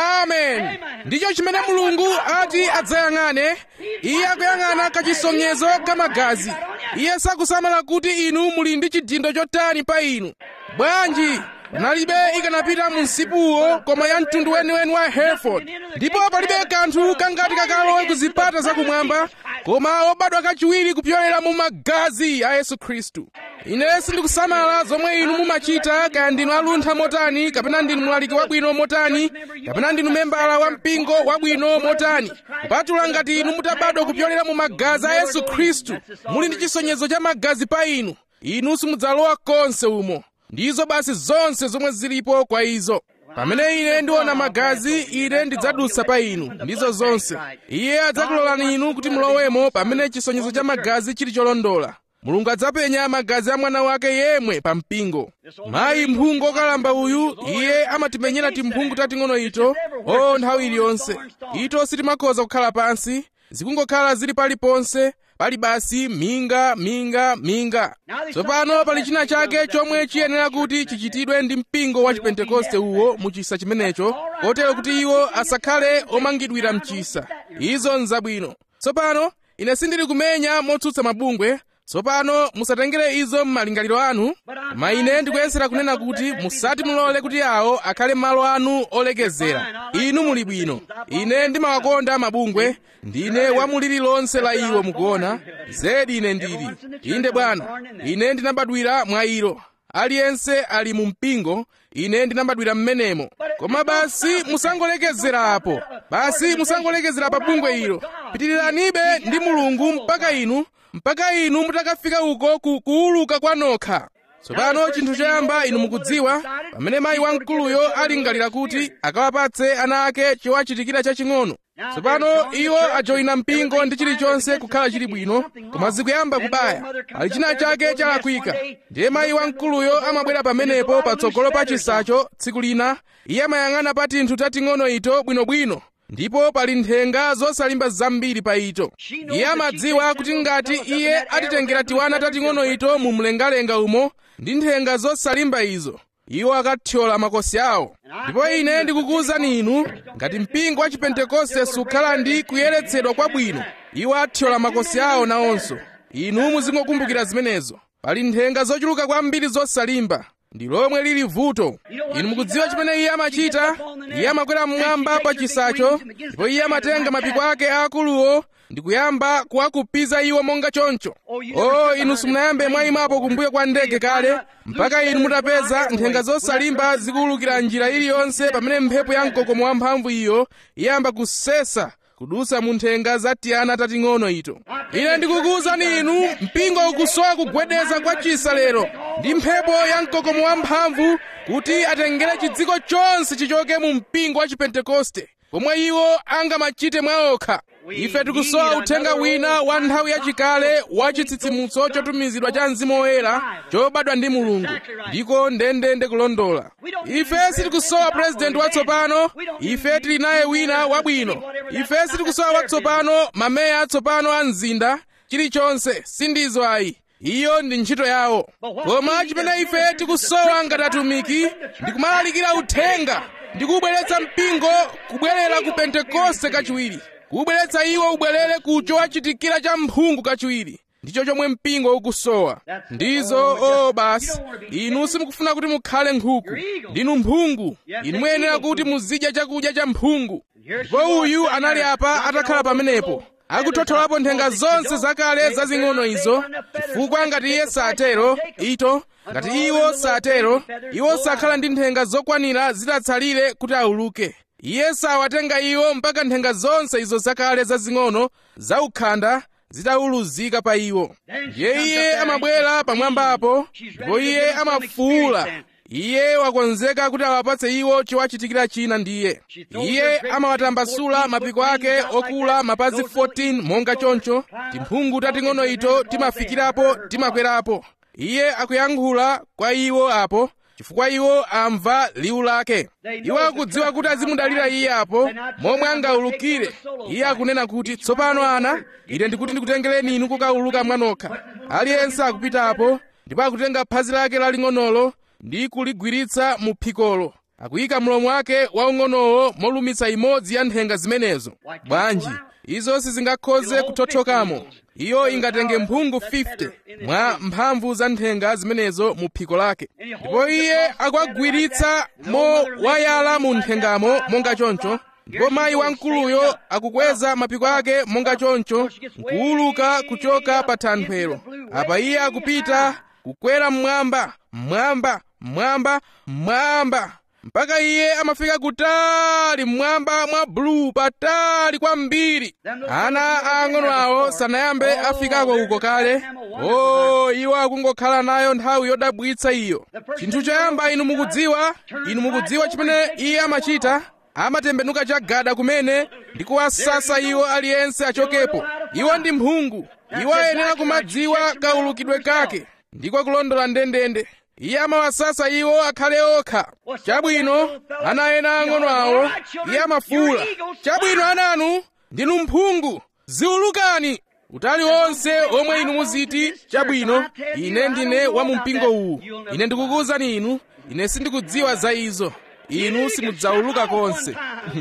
amen ndicho chimene mulungu ati adzayang'ane iye akuyang'ana kachisonyezo ka magazi iye sakusamala kuti inu muli ndi chidindo chotani pa inu bwanji panalibe ikanapita mu msipuwo koma ya mtundu weniweni wa hereford ndipo palibe kanthu kangati kakalowe ku zipata zakumwamba koma obadwa kachiwiri kupyolera mu magazi a yesu khristu ine sindikusamala zomwe inu mumachita kaya ndinu aluntha motani kapena ndinu mlaliki wabwino motani kapena ndinu membala wa mpingo wabwino motani kupatula ngati inu mutabadwa kupyolera mu magazi a yesu khristu muli ndi chisonyezo cha magazi pa inu inu simudzalowa konse umo ndizo basi zonse zomwe zilipo kwa izo pamene ine ndiona magazi ine ndidzadutsa pa inu ndizo zonse iye adzakulolani inu kuti mulowemo pamene chisonyezo cha magazi chili cholondola mulungu adzapenya magazi a mwana wake yemwe pa mpingo mayi mphungu okalamba uyu iye amatimenyera timphungu tating'ono ito o nthawi iliyonse ito sitimakhoza kukhala pansi zikungokhala zili paliponse pali basi minga minga minga tsopano pali china chake chomwe chiyenera kuti chichitidwe ndi mpingo wa chipentekoste uwo mu chisa chimenecho kotero kuti iwo asakhale omangidwira mchisa izo nzabwino tsopano ine sindili kumenya motsutsa mabungwe tsopano musatengere izo m'malingaliro anu koma ine ndikuyesera kunena kuti musati mulole kuti awo akhale malo anu olekezera inu muli bwino ine ndimawakonda mabungwe ndine wamuliri lonse la iwo mukuona zedi ine ndili inde bwana ine ndinabadwira mwa ilo aliyense ali mu mpingo ine ndinabadwira mmenemo koma basi musangolekezera apo basi musangolekezera pa bungwe ilo pitiriranibe ndi mulungu mpaka inu mpaka inu mutakafika uko ku kuuluka kwa nokha tsopano chinthu choyamba inu mukudziwa pamene mayi wamkuluyo alingalira kuti akawapatse ana ake chowachitikira chaching'ono tsopano iwo ajoyina mpingo ndi chilichonse kukhala chili bwino koma zikuyamba kubaya ali china chake chalakwika ndiye mayi wamkuluyo amabwera pamenepo patsogolo pa chisacho tsiku lina iye amayang'ana pa tinthu tating'ono ito bwinobwino ndipo pali nthenga zosalimba zambiri pa ito iye amadziwa kuti ngati iye atitengera tiwana tating'ono ito mu mlengalenga umo ndi nthenga zosalimba izo iwo akathyola makosi awo ndipo ine ndikukuwuzani inu ngati mpingo wa chipentekoste sukhala ndi kuyeretsedwa kwabwino iwo athyola makosi awo nawonso inu muzingokumbukira zimenezo pali nthenga zochuluka kwambiri zosalimba ndi lomwe lili vuto inu mukudziwa chimene iye amachita iye amakwera mmwamba pa chisacho ndipo iye amatenga mapiko ake aakuluwo ndi kuyamba kuwakupiza iwo monga choncho o inu simunayambe mwayimapo kumbuyo kwa ndege kale mpaka inu mutapeza nthenga zosalimba zikuwulukira njira iliyonse pamene mphepo ya mkokomo wamphamvu iyo iyamba kusesa kudusa mu nthenga za tiyana tating'ono ito ine ndikukuwuzani inu mpingo ukusowa kugwedeza kwa chisa lero ndi mphepo ya mkokomo wamphamvu kuti atengere chidziko chonse chichoke mu mpingo wa chipentekoste pomwe iwo angamachite mwaokha ife tikusowa uthenga wina wa nthawi yachikale wa chitsitsimutso chotumizidwa cha mzimu woyera chobadwa ndi mulungu ndiko ndendende kulondola ife sitikusowa purezidenti watsopano ife tili naye wina wabwino ife sitikusowa watsopano mameya atsopano a mzinda chilichonse sindizo ayi iyo ndi ntchito yawo koma chimene ife tikusowa ngati atumiki ndi kumalalikira uthenga ndi kubweretsa mpingo kubwerera ku pentekoste kachiwiri kubweretsa iwo ubwerere ku chowachitikira cha mphungu kachiwiri ndicho chomwe mpingo ukusowa ndizo o basi inu simukufuna kuti mukhale nkhuku ndinu mphungu inu muyenera kuti muzidya chakudya cha mphungu ndipo uyu anali apa atakhala pamenepo akuthotolapo nthenga zonse zakale zazing'ono izo chifukwa ngati iye satero ito ngati iwo satero iwo sakhala ndi nthenga zokwanira zitatsalire kuti auluke iye sawatenga iwo mpaka nthenga zonse izo zakale zazing'ono zaukhanda zitauluzika pa iwo ndiye iye amabwera pamwambapo ndipo iye amafuula iye wakonzeka kuti awapatse iwo chowachitikira china ndiye iye amawatambasula mapiko ake okula mapazi 14 monga choncho timphungu tating'ono ito timafikirapo timakwerapo iye akuyankhula kwa iwo apo chifukwa iwo amva liwu lake iwo akudziwa kuti azimudalira iye apo momwe angaulukire iye akunena kuti tsopano ana ine ndikuti ndikutengereni inu kukauluka mwanokha aliyense akupitapo ndipo akutenga phazi lake laling'onolo ndi kuligwiritsa mu phikolo akuyika mlomo wake waung'onowo molumitsa imodzi ya nthenga zimenezo bwanji izo sizingakhoze kuthotthokamo iyo ingatenge mphungu 50 mwa mphamvu za nthenga zimenezo mu phiko lake ndipo iye akwagwiritsa mowayala mu nthengamo monga choncho ndipo mayi wamkuluyo akukweza mapiko ake monga choncho nkuwuluka kuchoka pa thanthwelo apa iye akupita kukwera mmwamba mmwamba mmwamba mmwamba mpaka iye amafika kutali mmwamba mwa bulu patali kwambiri ana aang'ono awo sanayambe afikako uko kale o iwo akungokhala nayo nthawi yodabwitsa iyo chinthu choyamba inu mukudziwa inu mukudziwa chimene iye amachita amatembenuka chagada kumene ndi kuwasasa iwo aliyense achokepo iwo ndi mphungu iwo ayenera kumadziwa kaulukidwe kake ndiko kulondola ndendende iye amawasasa iwo akhale okha chabwino ana ena ang'ono awo iye amafuula chabwino ananu ndinu mphungu ziulukani utali wonse omwe inu muziti chabwino ine ndine wa mu mpingo uwu ine ndikukuwuzani inu ine sindikudziwa za izo inu simudzauluka konse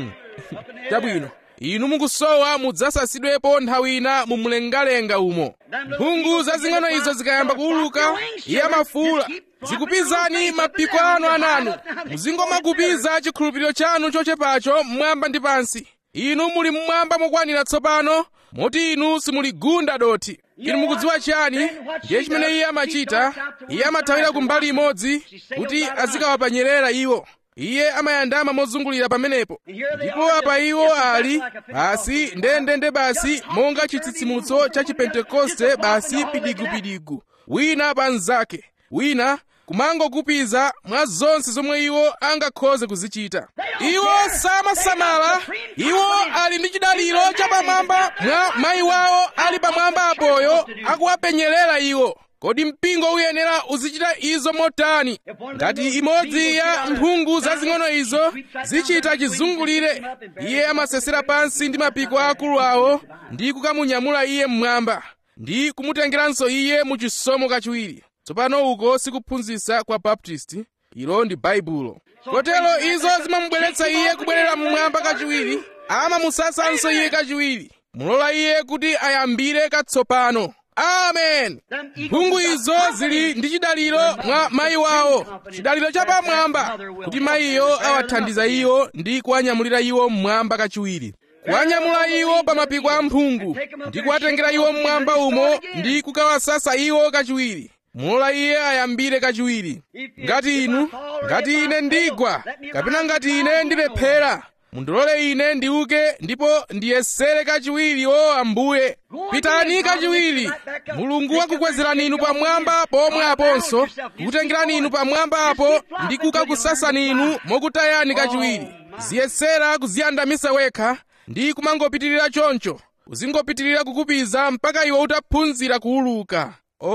chabwino inu mukusowa mudzasasidwepo nthawi ina mu mlengalenga umo mphungu zazing'ono izo zikayamba kuuluka iye amafuula zikupizani mapiko anu ananu muzingomakupiza chikhulupiriro chanu chochepacho mmwamba ndi pansi inu muli mmwamba mokwanira tsopano moti inu simuligunda dothi inu mukudziwa chiyani ndiye chimene iye amachita iye amathawira kumbali imodzi kuti azikawapanyerera iwo iye amayandama mozungulira pamenepo ndipo apa iwo ali basi ndendende basi monga chitsitsimutso cha chipentekoste basi pidigupidigu wina pa mnzake wina kumangokupiza mwa zonse zomwe iwo angakhoze kuzichita iwo samasamala iwo ali ndi chidaliro chapamwamba mwa mayi wawo ali pamwamba apoyo akuwapenyerera iwo kodi mpingo uyenera uzichita izo motani ngati imodzi ya mphungu zazing'ono izo zichita chizungulire iye amasesera pansi ndi mapiko akulu awo ndi kukamunyamula iye mmwamba ndi kumutengeranso iye mu chisomo kachiwiri tsopano uko sikuphunzitsa kwa baptisti ilo ndi baibulo kotero izo zimamubweretsa iye kubwerera mmwamba kachiwiri amamusasanso iye kachiwiri mulola iye kuti ayambire katsopano amen mphungu izo zili ndi chidaliro mwa mayi wawo chidaliro chapamwamba kuti mayiyo awathandiza iwo ndi kuwanyamulira iwo mmwamba kachiwiri kuwanyamula iwo pa mapiko a mphungu ndi kuwatengera iwo mmwamba umo ndi kukawasasa iwo kachiwiri mulola iye ayambire kachiwiri ngati inu ngati ine ndigwa kapena ngati ine ndilephera mundilole ine ndiuke ndipo ndiyesere kachiwiri o ambuye pitani kachiwiri mulungu wakukwezerani inu pamwamba pomwe aponso kukutengerani inu pamwamba apo ndi kukakusasani inu mokutayani kachiwiri ziyesera kuziyandamisa wekha ndi kumangopitirira choncho uzingopitirira kukupiza mpaka iwe utaphunzira kuuluka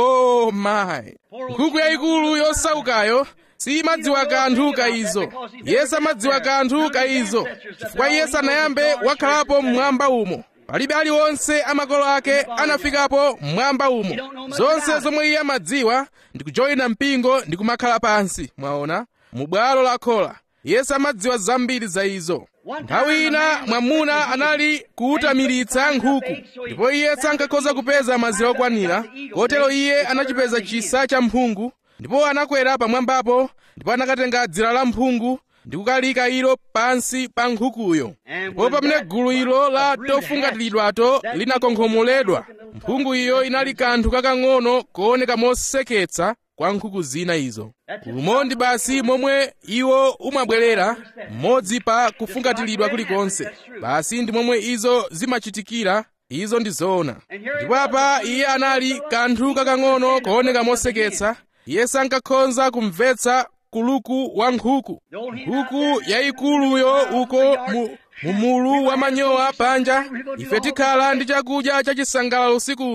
oh my nkhuku yayikulu yosaukayo simadziwa kanthu ka izo iye samadziwa kanthu ka izo chifukwa iye sanayambe wakhalapo mmwamba umo palibe aliwonse amakolo ake anafikapo mmwamba umo zonse zomwe iye amadziwa ndi kujoyina mpingo ndi kumakhala pansi mwaona mu bwalo la khola iye samadziwa zambiri za izo nthawi ina mwamuna anali kuutamiritsa nkhuku ndipo iye sankakhoza kupeza madzi okwanira kotero iye anachipeza chisa cha mphungu ndipo anakwera pamwambapo ndipo anakatenga dzira la mphungu ndi kukalika ilo pansi pa nkhukuyo ndipo pamene gulu ilo la tofungatiridwato linakonkhomoledwa mphungu iyo inali kanthu kakang'ono kooneka moseketsa kwa nkhuku zina izo umondi basi momwe iwo umabwerera mmodzi pa kufungatiridwa kulikonse basi ndi momwe izo zimachitikira izo ndi zoona ndipo apa iye anali kanthu kakang'ono kooneka moseketsa iye sankakhoza kumvetsa kuluku wa nkhuku nkhuku yayikuluyo uko mu mumulu wa manyowa panja ife tikhala ndi chakudya chachisangalalo usiku uno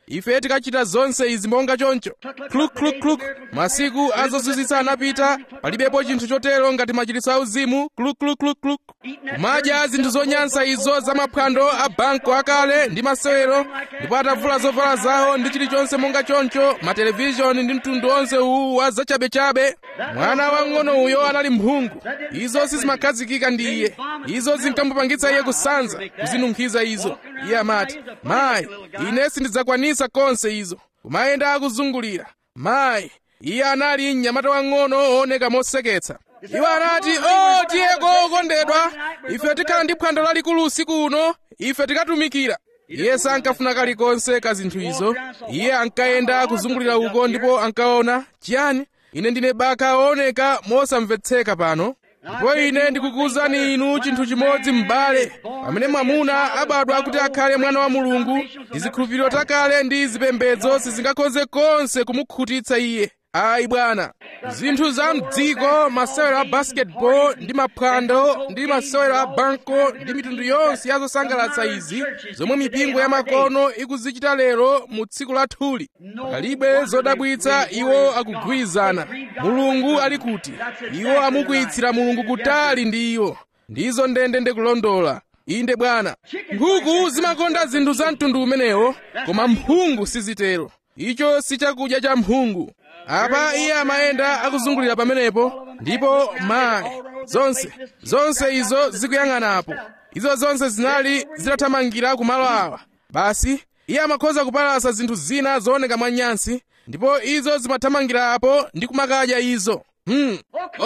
ife tikachita zonse izi monga choncho kluklukluk masiku azozizwitsa anapita palibepo chinthu chotero ngati machiritso auzimu kluklukluk kumadya zinthu zonyansa izo za maphwando a banko akale ndi masewero ndipo atavula zovala zawo ndi chilichonse monga choncho matelevishoni ndi mtundu onse uwu wa zachabechabe mwana wang'ono uyo anali mphungu izo sizimakhazikika ndi iye izo zinkamupangitsa iye kusanza kuzinunkhiza izo iye amati mayi ine sindidzakwanisa konse izo kumayenda akuzungulira mayi iye anali mnyamata wang'ono ooneka moseketsa iwo anati o tiyeko okondedwa ife tikhala ndi phwando lalikulu usiku uno ife tikatumikira iye sankafuna kalikonse ka zinthu izo iye ankayenda kuzungulira uko ndipo ankaona chiyani ine ndine baka ooneka mosamvetseka pano ndipo ine ndikukuwuzani inu chinthu chimodzi m'bale pamene mwamuna abadwa kuti akhale mwana wa mulungu ndi zikhulupiriro takale ndi zipembedzo sizingakhoze konse kumukhutitsa iye ayi bwana zinthu za mdziko masewero a basketball ndi maphwando ndi masewero a banko ndi mitundu yonse ya zosangalatsa izi zomwe mipingo ya makono ikuzichita lero mu tsiku lathuli palibe zodabwitsa iwo akugwirizana mulungu ali kuti iwo amukwiyitsira mulungu kutali ndi iwo ndizo ndende ndikulondola inde bwana nkhuku zimakonda zinthu za mtundu umenewo koma mphungu sizitero icho si chakudya cha mphungu apa iye amayenda akuzungulira pamenepo ndipo mayi zonse zonse izo zikuyang'anapo izo zonse zinali zitathamangira kumalo awa basi iye amakhoza kupalasa zinthu zina zooneka mwanyansi ndipo izo zimathamangirapo ndi kumakadya izo hmm.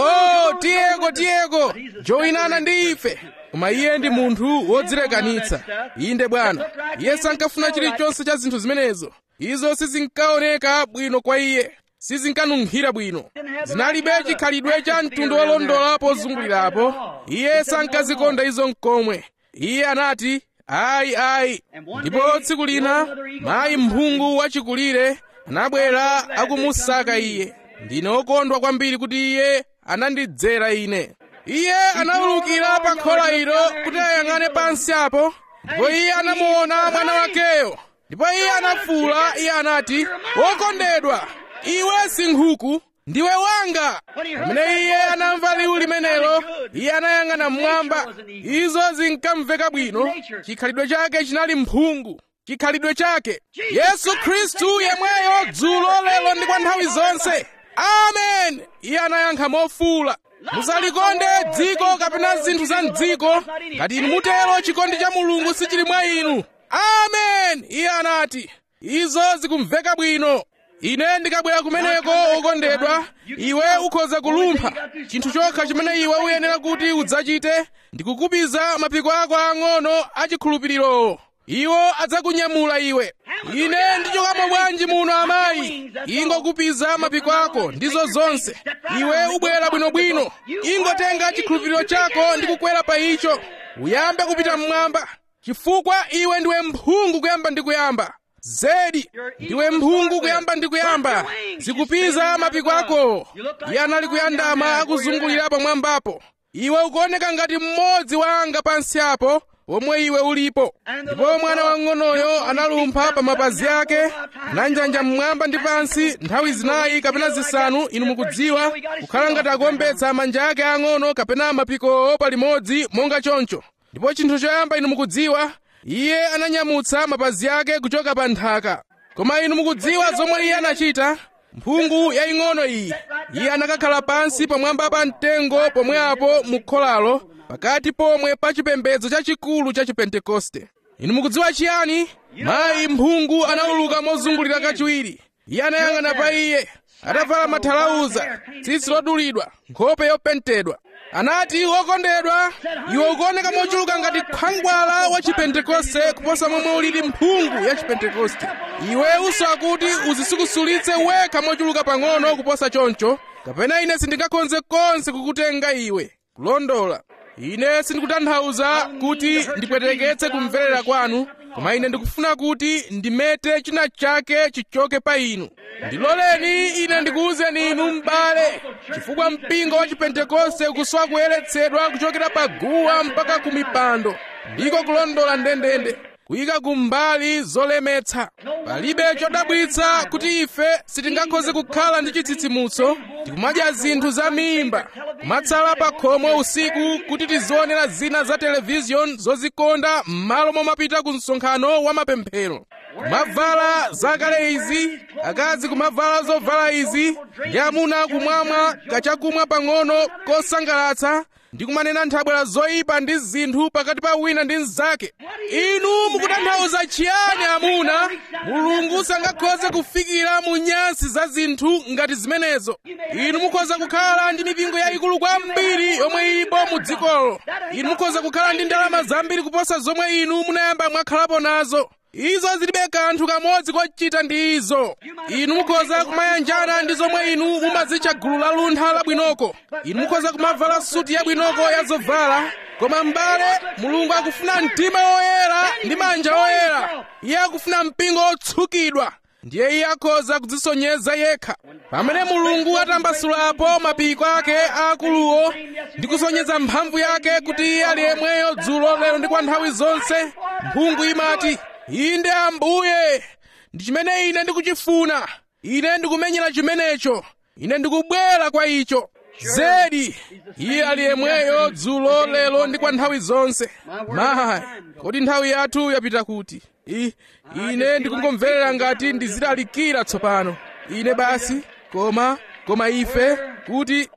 oh tiyeko tiyeko joyinana ndi ife koma iye ndi munthu wodzilekanitsa inde bwana iye sankafuna chilichonse cha zinthu zimenezo izo sizinkaoneka bwino kwa iye sizinkanunkhira bwino zinalibe chikhalidwe cha mtundu wolondola pozungulirapo iye sankazikonda izo mkomwe iye anati ayi ayi ndipo tsiku lina mayi mphungu wachikulire anabwera akumusaka iye ndine wokondwa kwambiri kuti iye anandidzera ine iye anawulukira pa khola ilo kuti ayang'ane pansi apo ndipo iye anamuona mwana wakeyo ndipo iye anafuwula iye anati wokondedwa iwe si nkhuku ndiwe wanga pamene iye anamva liwu limenelo iye anayang'ana mmwamba izo zinkamveka bwino chikhalidwe chake chinali mphungu chikhalidwe chake yesu khristu yemweyo dzulo lero ndi kwa nthawi zonse amen iye anayankha mofuwula musalikonde dziko kapena zinthu za mdziko ngati inu mutero chikondi cha mulungu sichili mwa inu amen iye anati izo zikumveka bwino ine ndikabwera kumeneko okondedwa iwe ukhoza kulumpha chinthu chokha chimene iwe uyenera kuti udzachite ndikukupiza mapiko ako ang'ono achikhulupiriro iwo adzakunyamula iwe ine ndichokamo bwanji muno amayi ingokupiza mapiko ako ndizo zonse iwe ubwera bwinobwino ingotenga chikhulupiriro chako ndi kukwera pa icho uyambe kupita mmwamba chifukwa iwe ndiwe mphungu kuyamba ndi kuyamba zedi ndiwe mphungu kuyamba ndi kuyamba zikupiza mapiko ako iye anali kuyandama akuzungulira pamwambapo iwe ukuoneka ngati mmodzi wa anga pansi apo omwe iwe ulipo ndipo mwana wang'onoyo analumpha pa mapazi ake ananjanja mmwamba ndi pansi nthawi zinayi kapena zisanu inu mukudziwa kukhala ngati akuombetsa manja ake ang'ono kapena mapikowo palimodzi monga choncho ndipo chinthu choyamba inu mukudziwa iye ananyamutsa mapazi ake kuchoka pa nthaka koma inu mukudziwa zomwe iye anachita mphungu yaying'ono iyi iye anakakhala pansi pamwamba pa mtengo pomwepo mu kholalo pakati pomwe pa chipembedzo chachikulu cha chipentekoste inu mukudziwa chiyani mayi mphungu anawuluka mozungulira kachiwiri iye anayang'ana pa iye atavala mathalauza tsitsi lodulidwa nkhope yopentedwa anati wokondedwa iwe ukuoneka mochuluka ngati khwangwala wa chipentekoste kuposa momwe ulili mphungu ya chipentekoste iwe usowa kuti uzisikusulitse wekha mochuluka pang'ono kuposa choncho kapena ine sindingakhoze konse kukutenga iwe kulondola ine sindikutanthauza kuti ndipweteketse kumverera kwanu koma ine ndikufuna kuti ndimete china chake chichoke pa inu ndiloleni ine ndikuwuzeni inu m'bale chifukwa mpingo wa chipentekoste ukusowa kuyeretsedwa kuchokera pa guwa mpaka ku mipando ndiko kulondola ndendende kuyika kumbali zolemetsa palibe chodabwitsa kuti ife sitingakhoze kukhala ndi chitsitsimutso tikumadya zinthu za mimba kumatsala pa khomo usiku kuti tizionera zina za televiziyoni zozikonda m'malo momapita ku msonkhano wa mapemphero kumavala zakale izi akazi kumavala zovala izi ndi amuna kumwamwa kachakumwa pang'ono kosangalatsa ndi kumanena nthabwera zoyipa ndi zinthu pakati pa wina ndi mnzake inu mukutanthauza chiyani amuna mulungu sangakhoze kufikira mu nyansi za zinthu ngati zimenezo inu mukhoza kukhala ndi mipingo yayikulu kwambiri yomwe ilipo mu dzikolo inu mukhoza kukhala ndi ndalama zambiri kuposa zomwe inu munayamba mwakhalapo nazo izo zilibe kanthu kamodzi kochita ndi izo inu mukhoza kumayanjana ndi zomwe inu mumazitcha gulu la luntha labwinoko inu mukhoza kumavala suti yabwinoko ya zovala koma m'bale mulungu akufuna mtima woyera ndi manja oyera iye akufuna mpingo otsukidwa ndiye iye akhoza kudzisonyeza yekha pamene mulungu atambasulapo mapiko ake aakuluwo ndi kusonyeza mphamvu yake kuti iye ali yemweyo dzulo lero ndi kwa nthawi zonse mphungu imati inde ambuye ndi chimene ine ndikuchifuna ine ndikumenyera chimenecho ine ndikubwera kwa icho zedi iye ali yemweyo dzulo lero ndi kwa nthawi zonse mayi kodi nthawi yathu yapita kuti I, ine ndikungomverera ngati ndizilalikira tsopano ine basi koma koma ife kuti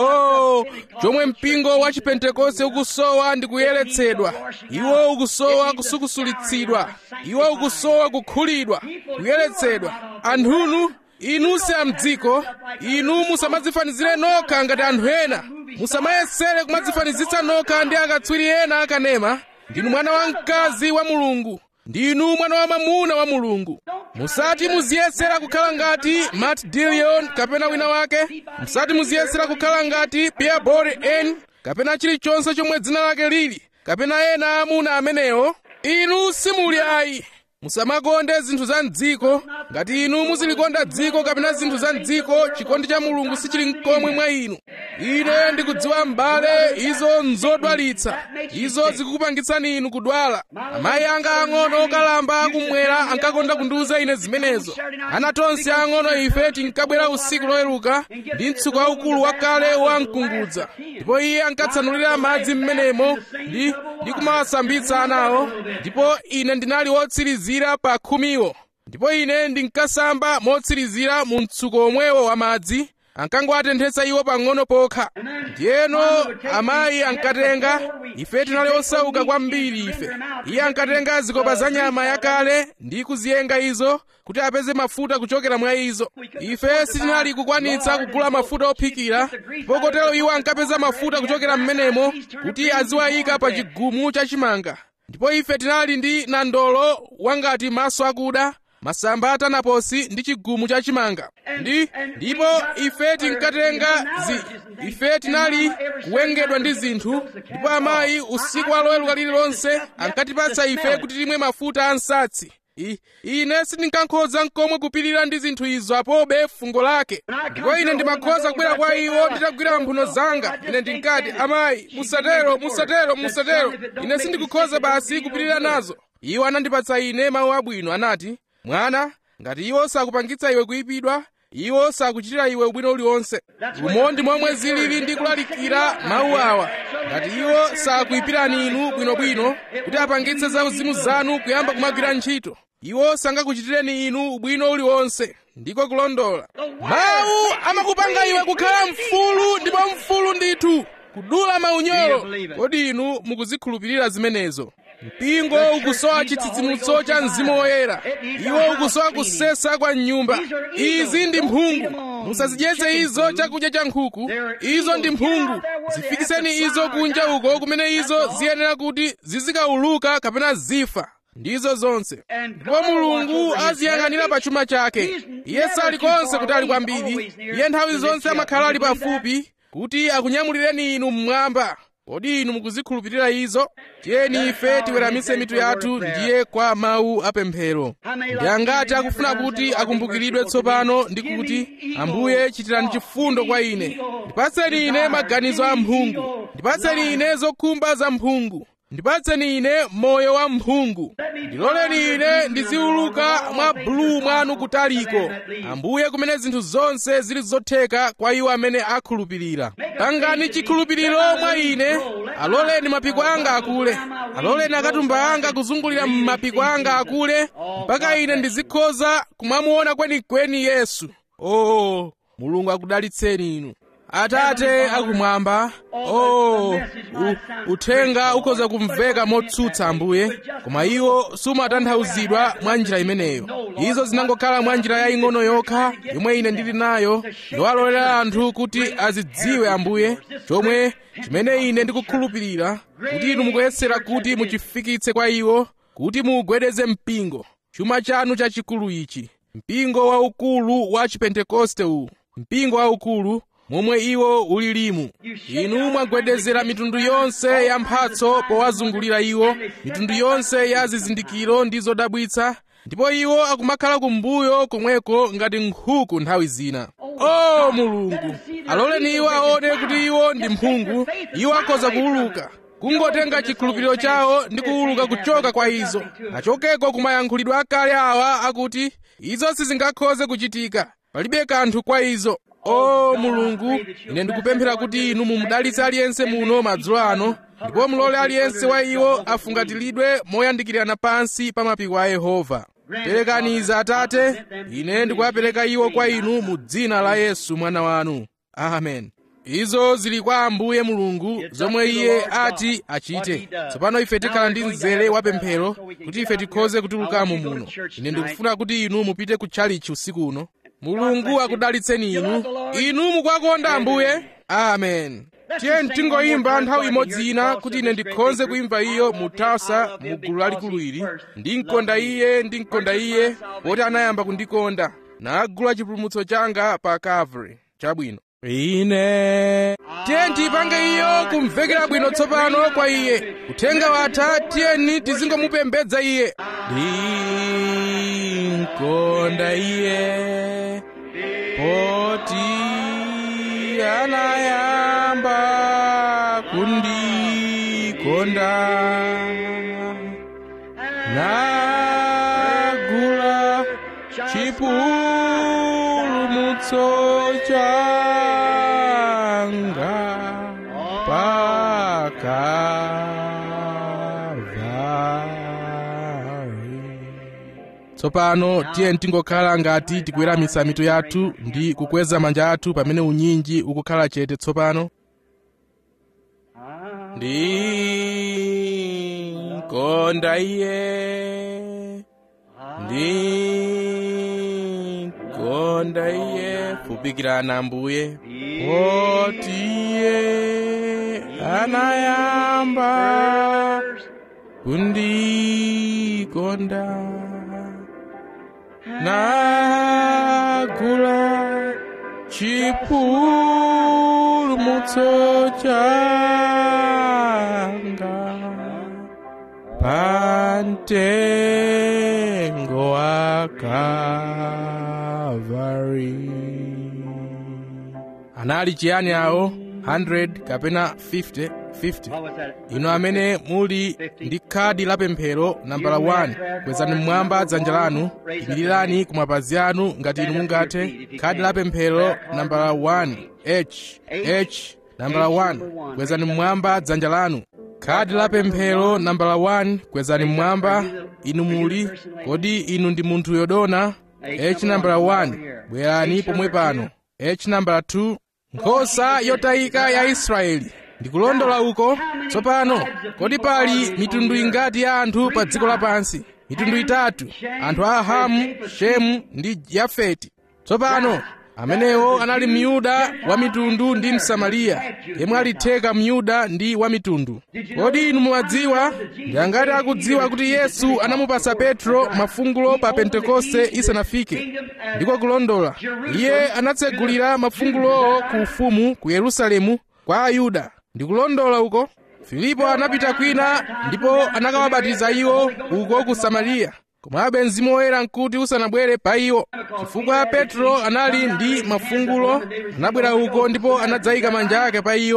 oh chomwe mpingo wa chipentekoste ukusowa ndi kuyeretsedwa iwo ukusowa kusukusulitsidwa iwo ukusowa kukhulidwa kuyeretsedwa anthunu inu si amdziko inu musamadzifanizire nokha ngati anthu ena musamayesere kumadzifanizitsa nokha ndi akatswiri ena akanema ndinu mwana wamkazi wa mulungu ndinu mwana wa mwamuna wa mulungu musati muziyesera kukhala ngati matt dillon kapena wina wake musati muziyesera kukhala ngati peabody n kapena chilichonse chomwe dzina lake lili kapena ena amuna amenewo inu simuli ayi musamakonde zinthu za mdziko ngati inu muzilikonda dziko kapena zinthu za mdziko chikondi cha mulungu sichili mkomwe mwa inu ine ndikudziwa m'bale izo nzodwalitsa izo zikukupangitsani inu kudwala amayi anga ang'ono okalamba akumwera ankakonda kundiuza ine zimenezo ana tonse ang'ono ife tinkabwera usiku loweruka ndi mtsuko waukulu wakale wamkungudza ndipo iye ankatsanulira madzi m'menemo ndi ndi kumawasambitsa anawo ndipo ine ndinali wotsirizira pa khumiwo ndipo ine ndinkasamba motsirizira mu mtsuko omwewo wa madzi ankangowatenthetsa iwo pang'ono pokha ndiyeno amayi ankatenga ife tinali osauka kwambiri ife iye ankatenga zikopa za nyama yakale ndi kuziyenga izo kuti apeze mafuta kuchokera mwa izo ife sitinali kukwanitsa kugula mafuta ophikira ndipo kotero iwo ankapeza mafuta kuchokera m'menemo kuti aziwayika pa chigumu chachimanga ndipo ife tinali ndi nandolo wangati maso akuda masamba atanaposi ndi chigumu chachimanga ndi ndipo ife tinkatenga zi ife tinali kuwengedwa ndi zinthu ndipo amayi usiku wa loweruka lililonse ankatipatsa ife kuti timwe mafuta a nsatsi I, ine sindinkankhoza nkomwe kupirira ndi zinthu izo apobe fungo lake ndipo ine ndimakhoza kubwera kwa iwo nditagwira mphuno zanga ine ndinkati amayi musatero musatero musatero ine sindikukhoza basi kupirira nazo iwo anandipatsa ine mawu abwino anati mwana ngati iwo sakupangitsa iwe kuyipidwa iwo sakuchitira iwe ubwino uliwonse umo ndi momwe zilili ndi kulalikira mawu awa ngati iwo sakuyipirani inu bwinobwino kuti apangitse za uzimu zanu kuyamba kumagwira ntchito iwo sangakuchitireni inu ubwino uliwonse ndiko kulondola mawu amakupanga iwe kukhala mfulu ndipo mfulu ndithu kudula maunyolo kodi inu mukuzikhulupirira zimenezo mpingo ukusowa chitsitsimutso cha mzimu woyera iwo ukusowa kusesa kwa nyumba izi ndi mphungu musazidyetse izo chakudya cha nkhuku izo ndi mphungu zifikiseni izo kunja uko kumene izo ziyenera kuti zizikauluka kapena zifa ndizo zonse ndipo mulungu aziyang'anira pa chuma chake iye sali konse kuti ali kwambiri iye nthawi zonse amakhala ali pafupi kuti akunyamulireni inu mmwamba kodi inu mukuzikhulupirira izo tiyeni ife tiweramise mitu yathu ndiye kwa mawu apemphero ndi angati akufuna kuti akumbukiridwe tsopano ndi kuti ambuye chitirani chifundo kwa ine ndipatseni ine maganizo a mphungu ndipatseni ine zokhumba za mphungu ndipatseni ine moyo wa mphungu ndiloleni ine ndiziuluka mwa bulu mwanu kutaliko ambuye kumene zinthu zonse zili zotheka kwa iwo amene akhulupirira pangani chikhulupiriro mwa ine aloleni mapiko anga akule aloleni akatumba anga kuzungulira m'mapiko anga akule mpaka ine ndizikhoza kumamuona kwenikweni yesu oh mulungu akudalitseni inu atate akumwamba oh u, uthenga ukhoza kumveka motsutsa ambuye koma iwo sumatanthauzidwa mwa njira imeneyo izo zinangokhala mwa njira yaying'ono yokha yomwe ine ndili nayo yowalolera anthu kuti azidziwe ambuye chomwe chimene ine ndikukhulupirira kuti inu mukuyesera kuti muchifikitse kwa iwo kuti mugwedeze mpingo chuma chanu chachikulu ichi mpingo waukulu wa chipentekoste uwu mpingo waukulu momwe iwo ulilimu inu mwagwedezera mitundu yonse ya mphatso powazungulira iwo mitundu yonse ya zizindikiro ndi zodabwitsa ndipo iwo akumakhala kumbuyo komweko ngati nkhuku nthawi zina o mulungu aloleni iwo aone kuti iwo ndi mphungu iwo akhoza kuuluka kungotenga chikhulupiriro chawo ndi kuuluka kuchoka kwa izo achokeko kumayankhulidwe akale awa akuti izo sizingakhoze kuchitika palibe kanthu kwa izo o mulungu ine ndikupemphera kuti inu mumudalitse aliyense muno madzulo ano ndipo mulole aliyense wa iwo afungatilidwe moyandikirana pansi pa mapiko a yehova perekani izi atate ine ndikuwapereka iwo kwa inu mu dzina la yesu mwana wanu amen izo zili kwa ambuye mulungu zomwe iye ati achite tsopano ife tikhala ndi mzere wa pemphero kuti ife tikhoze kutulukamo muno ine ndikufuna kuti inu mupite ku tchalichi usiku uno mulungu akudalitseni inu inu mukwakonda ambuye amen tiye tingoyimba nthawi imodzi ina kuti ine ndikhonze kuimba iyo mu tasa mu gulu lalikulu ili ndinkonda iye ndinkonda iye poti anayamba kundikonda nagula chipulumutso changa pa calvary chabwino ine tiye tipange iyo kumvekera bwino tsopano kwa iye uthenga watha tiyeni tizingomupembedza iye ndinkonda iye poti anayamba kundikonda nagula chipulumutso changa pakalvari tsopano tiye tingokhala ngati tikuweramitsa mitu yathu ndi kukweza manja athu pamene unyinji ukukhala chete tsopano ndinkonda iye ndinkonda iye fupikirana ambuye poti iye anayamba kundikonda nagula chipulumutso changa pamtengo wa Kalvari. anali chiyani awo 100 kapena 50 50 What was that? inu amene muli ndi khadi la pemphero nambala 1 kwezani mmwamba dzanja lanu imirirani ku mapazi anu ngati inu mungathe khadi la pemphero nambala 1 h h nambala 1 kwezani mmwamba dzanja lanu khadi la pemphero nambala 1 kwezani mmwamba inu muli kodi inu ndi munthu yodona h nambala 1 bwerani pomwe pano h nambala 2 nkhosa yotayika ya israeli ndikulondola uko tsopano kodi pali mitundu ingati ya anthu pa dziko lapansi mitundu itatu anthu a hamu shemu ndi yafeti tsopano amenewo anali myuda wa mitundu ndi msamariya yemwe alitheka myuda ndi wa mitundu kodi inu mumadziwa ndi angati akudziwa kuti yesu anamupasa petro mafungulo pa pentekoste isanafike ndiko kulondola iye anatsegulira mafungulowo ku ufumu ku yerusalemu kwa ayuda ndikulondola uko filipo anapita kwina ndipo anakawabatiza iwo uko ku samariya komabe mzimu woyera nkuti usanabwere pa iwo chifukwa petro anali ndi mafungulo anabwera uko ndipo anadzayika manja ake pa iwo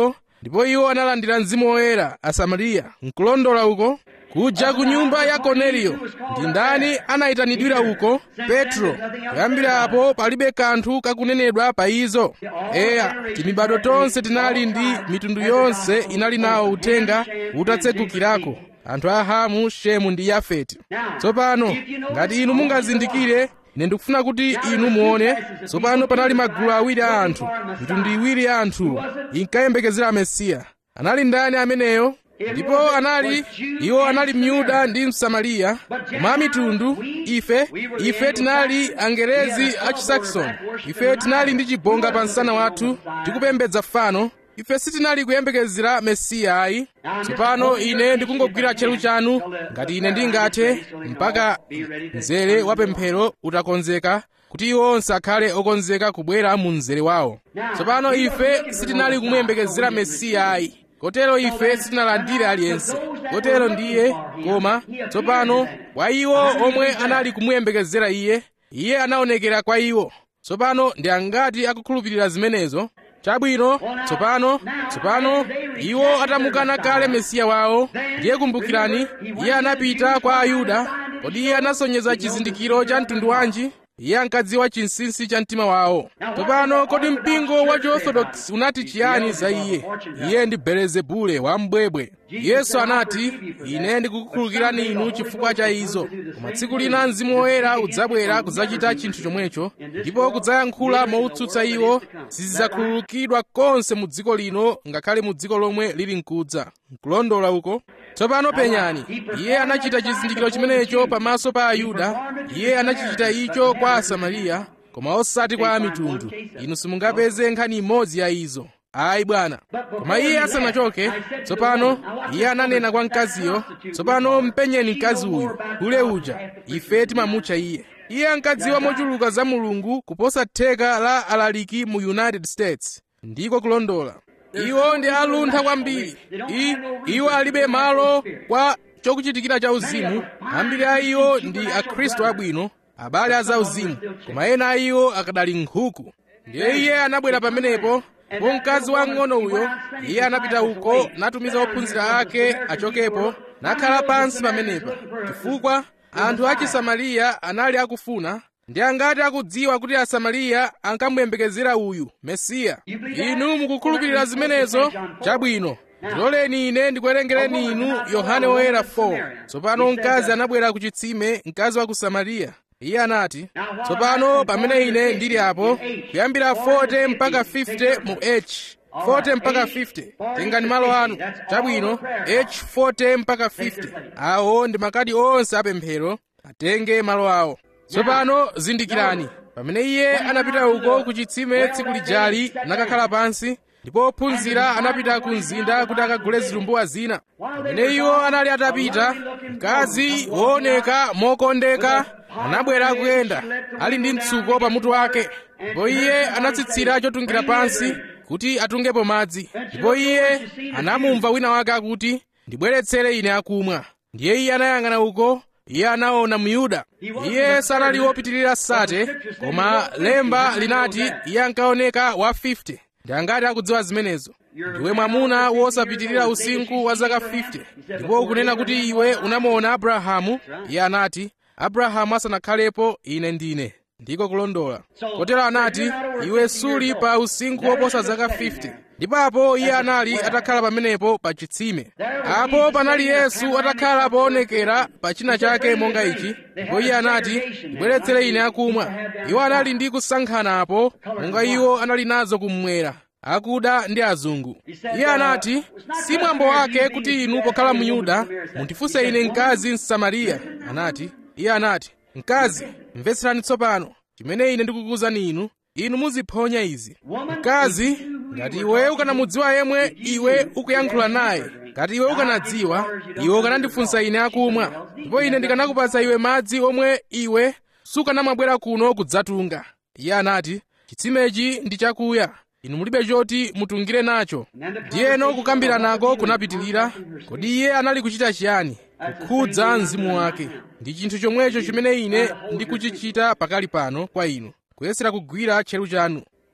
ndipo iwo analandira mzimu woyera asamariya nkulondola uko kuja ku nyumba ya korneliyo ndi ndani anayitanidwira uko petro kuyambira apo palibe kanthu kakunenedwa pa izo eya timibado tonse tinali ndi mitundu yonse inali nawo uthenga utatsegukirako anthu a hamu shemu ndi yafeti tsopano ngati inu mungazindikire ine ndikufuna kuti inu muone tsopano panali magulu awiri a anthu mitundu iwiri ya anthu inkayembekezera mesiya anali ndani ameneyo ndipo anali iwo anali myuda ndi msamariya koma mitundu ife ife tinali angerezi a chisaxon ife tinali ndi chibonga pa msana wathu tikupembedza fano ife sitinali kuyembekezera mesiya ayi tsopano ine ndikungogwira tcheru chanu ngati ine ndingathe mpaka mzere wa pemphero utakonzeka kuti iwo onse akhale okonzeka kubwera mu mzere wawo tsopano ife sitinali kumuyembekezera mesiya ayi kotero ife sitinalandire aliyense kotero ndiye koma tsopano kwa iwo omwe anali kumuyembekezera iye iye anaonekera kwa iwo tsopano ndi angati akukhulupirira zimenezo chabwino tsopano tsopano iwo atamukana kale mesiya wawo ndiye kumbukirani iye anapita kwa ayuda kodi iye anasonyeza chizindikiro cha mtundu wanji iye ankadziwa chinsinsi cha mtima wawo tsopano kodi mpingo wa chiorthodox unati chiyani za iye iye ndi belezebule wambwebwe yesu anati ine ndikukukhulukirani inu chifukwa cha izo koma tsiku lina mzimu woyera udzabwera kudzachita chinthu chomwecho ndipo kudzayankhula motsutsa iwo sizidzakhululukidwa konse mu dziko lino ngakhale mu dziko lomwe lili mkudza nkulondola uko tsopano penyani iye anachita chizindikiro chimenecho pamaso pa ayuda iye anachichita icho kwa asamariya koma osati kwa amitundu inu simungapeze nkhani imodzi ya izo ayi bwana koma iye asanachoke tsopano iye ananena kwa mkaziyo tsopano mpenyeni mkazi uyu kule uja ife timamutcha iye iye ankadziwa mochuluka za mulungu kuposa theka la alaliki mu united states ndiko kulondola iwo ndi aluntha kwambiri I, iwo alibe malo kwa chokuchitikira cha uzimu ambiri a iwo ndi akhristu abwino abale a zauzimu koma ena a iwo akadali nkhuku ndiye iye anabwera pamenepo po mkazi wang'ono uyo iye anapita uko natumiza ophunzira ake achokepo nakhala pansi pamenepa chifukwa anthu a chisamariya anali akufuna ndi angati akudziwa kuti asamariya ankamuyembekezera uyu mesiya inu mukukhulupirira zimenezo chabwino ndiloleni ine ndikuwerengereni inu yohane woyera 4 tsopano mkazi anabwera ku chitsime mkazi wa ku samariya iye anati tsopano pamene ine ndili apo kuyambira 40 mpaka 50 mu h 40 mpaka 50 tengani malo anu chabwino h 40 mpaka 50 awo ndi makadi onse apemphero atenge malo awo tsopano zindikirani pamene iye anapita uko ku chitsime tsiku lijali nakakhala pansi ndipo ophunzira anapita ku mzinda kuti akagule zitumbuwa zina pamene iwo anali atapita mkazi wooneka mokondeka anabwera akuyenda ali ndi mtsuko pamutu wake ndipo iye anatsitsira chotungira pansi kuti atungepo madzi ndipo iye anamumva wina wake akuti ndibweretsere ine akumwa ndiye iye anayang'ana uko iye anaona myuda iye sanali wopitirira sate koma lemba linati iye ankaoneka wa 50 ndi angati akudziwa zimenezo ndiwe mwamuna wosapitirira usinkhu wa zaka 50 ndipo ukunena kuti iwe unamuona abrahamu iye anati abrahamu asanakhalepo ine ndine ndiko kulondola kotero anati iwe suli pa usinkhu woposa zaka 50 ndipo apo iye anali atakhala pamenepo pa chitsime apo panali yesu atakhala poonekera pa china chake monga ichi ndipo iye anati ndibweretsere ine akumwa iwo anali ndi kusankhana apo monga iwo anali nazo kummwera akuda ndi azungu iye anati si mwambo wake kuti inu pokhala muyuda mundifunse ine mkazi msamariya anati iye anati mkazi mvetserani tsopano chimene ine ndikukuwuzani inu inu muziphonya izi mkazi ngati iwe ukanamudziwa yemwe iwe ukuyankhula naye ngati iwe ukanadziwa iwe ukanandifunsa ine akumwa ndipo ine ndikanakupatsa iwe madzi omwe iwe sukanamabwera kuno kudzatunga iye anati chitsimechi ndi chakuya inu mulibe choti mutungire nacho ndiyeno kukambira nako kunapitirira kodi iye anali kuchita chiyani kukhudza mzimu wake ndi chinthu chomwecho chimene ine ndikuchichita pakali pano kwa inu kuyesera kugwira tcheru chanu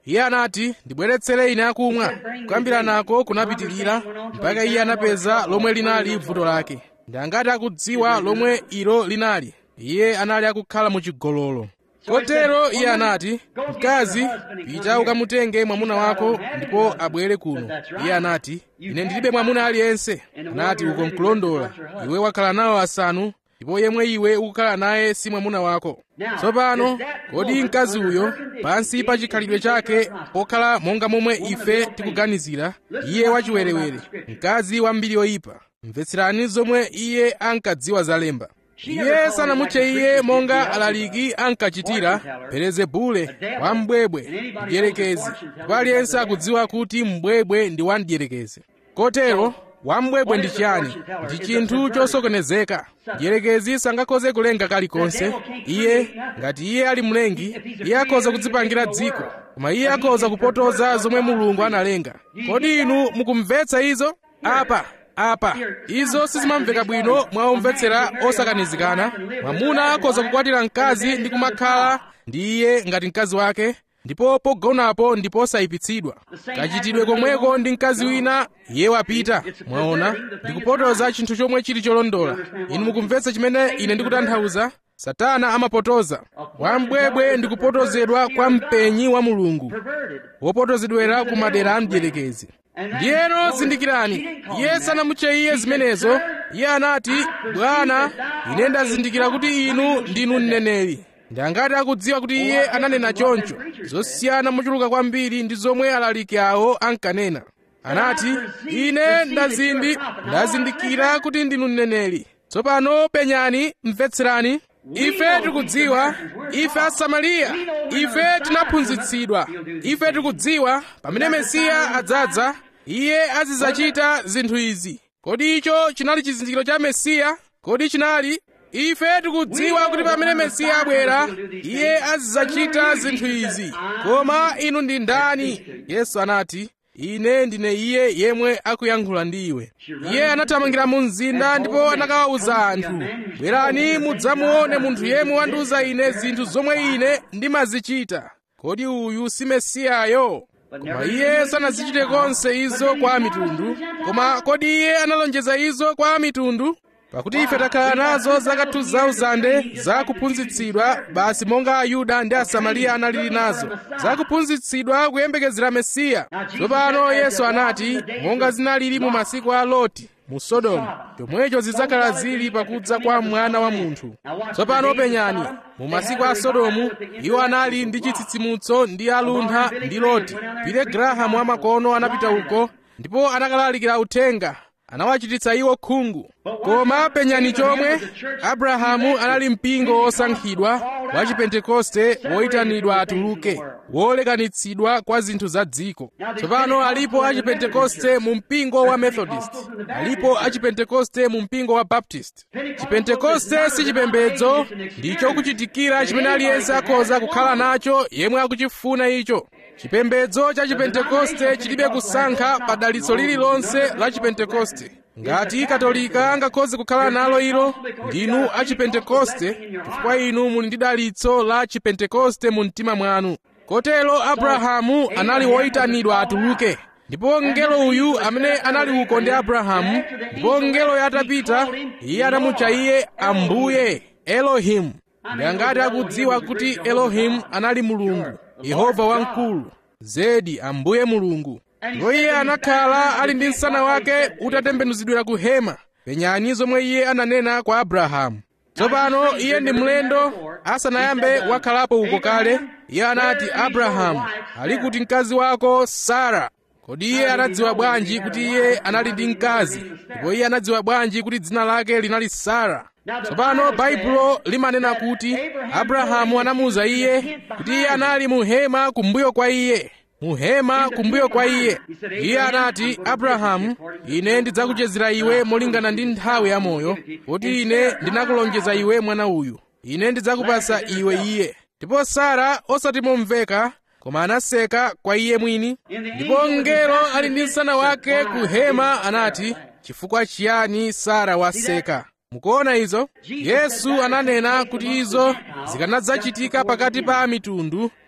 iye anati ndibweretsere ine akumwa kuyambira nako kunapitirira mpaka iye anapeza lomwe linali vuto lake ndi angati akudziwa lomwe ilo linali iye anali akukhala mu chigololo kotero iye anati mkazi pita ukamutenge mwamuna wako ndipo abwere kuno iye anati ine ndilibe mwamuna aliyense anati uko nkulondola iwe wakhala nawo asanu ndipo yemwe iwe ukukhala naye si mwamuna wako tsopano kodi mkazi uyo pansi pa chikhalidwe chake pokhala monga momwe ife tikuganizira iye wachiwerewere mkazi wambiri yoyipa mvetserani zomwe iye ankadziwa zalemba iye sanamutche iye monga alaliki ankachitira belezebule wambwebwe mdierekezi ndipo aliyense akudziwa kuti mbwebwe ndi wamdierekezi kotero wambwebwe ndi chiyani ndi chinthu chosokonezeka mdierekezi sangakhoze kulenga kalikonse iye ngati iye ali mlengi iye akhoza kudzipangira dziko koma iye akhoza kupotoza zomwe mulungu analenga kodi inu mukumvetsa izo apa apa izo sizimamveka bwino mwa omvetsera osakanizikana mwamuna akhoza kukwatira mkazi ndi kumakhala ndi iye ngati mkazi wake ndipo pogonapo ndipo osayipitsidwa kachitidwe komweko ndi mkazi wina iye wapita mwaona ndikupotoza chinthu chomwe chili cholondola inu mukumvetsa chimene ine ndikutanthauza satana amapotoza wambwebwe ndi kupotozedwa kwa mpenyi wa mulungu wopotozedwera ku madera a mdierekezi ndiyeno zindikirani iye sanamutche iye zimenezo iye anati bwana ine ndazindikira kuti inu ndinu mneneri ndi angati akudziwa kuti iye ananena choncho zosiyana mochuluka kwambiri ndi zomwe alaliki awo ankanena anati ine ndazindi ndazindikira kuti ndinu mneneri tsopano penyani mvetserani ife tikudziwa ife asamariya ife tinaphunzitsidwa ife tikudziwa pamene mesiya adzadza iye azidzachita zinthu izi kodi icho chinali chizindikiro cha mesiya kodi chinali ife tikudziwa kuti pamene mesiya abwera iye azidzachita zinthu izi koma inu ndi ndani yesu anati ine ndine iye yemwe akuyankhula ndi iwe iye anathamangira mu mzinda ndipo anakawawuza anthu bwerani mudzamuone munthu yemwe wandiwuza ine zinthu zomwe ine ndimazichita kodi uyu si mesiyayo koma iye sanazichite konse izo kwa mitundu koma kodi iye analonjeza izo kwa mitundu pakuti ife takhala nazo zaka 2000 zakuphunzitsidwa basi monga ayuda ndi asamariya analili nazo zakuphunzitsidwa kuyembekezera mesiya tsopano yesu anati monga zinalili mu masiku a loti mu sodomu chomwecho zidzakhala zili pakudza kwa mwana wa munthu tsopano penyani mu masiku a sodomu iwo anali ndi chitsitsimutso ndi aluntha ndi loti pile grahamu amakono anapita uko ndipo anakalalikira uthenga anawachititsa iwo khungu koma penyani chomwe abrahamu anali mpingo wosankhidwa wa chipentekoste woyitanidwa atuluke wolekanitsidwa kwa zinthu za dziko tsopano alipo achipentekoste mu mpingo wa methodist alipo achipentekoste mu mpingo wa baptist chipentekoste si chipembedzo ndicho kuchitikira chimene aliyense akhoza kukhala nacho yemwe akuchifuna icho chipembedzo cha chipentekoste chilibe kusankha pa dalitso lililonse la chipentekoste ngati katolika angakhoze kukhala nalo ilo ndinu achipentekoste chifukwa inu muli ndi dalitso la chipentekoste mu mtima mwanu kotero abrahamu anali woyitanidwa atuluke ndipo mngelo uyu amene anali uko ndi abrahamu ndipo mngelo yatapita iye anamutcha iye ambuye elohimu ndi angati akudziwa kuti elohimu anali mulungu yehova wamkulu zedi ambuye mulungu ndipo iye anakhala ali ndi msana wake utatembenuzidwira ku hema penyani zomwe iye ananena kwa abrahamu tsopano iye ndi mlendo asanayambe wakhalapo uko kale iye anati abrahamu ali kuti mkazi wako sara kodi iye anadziwa bwanji kuti iye anali ndi mkazi ndipo iye anadziwa bwanji kuti dzina lake linali sara tsopano baibulo limanena kuti abrahamu anamuwuza iye kuti iye anali mu hema kumbuyo kwa iye mu hema kumbuyo kwa iye iye anati abrahamu ine ndidzakuchezera iwe molingana ndi nthawi ya moyo kuti ine ndinakulonjeza iwe mwana uyu ine ndidzakupasa iwe iye ndipo sara osati momveka koma anaseka kwa iye mwini ndipo mngelo ali ndi msana wake ku hema anati chifukwa chiyani sara waseka mukuona izo yesu ananena kuti izo zikanadzachitika pakati pa mitundu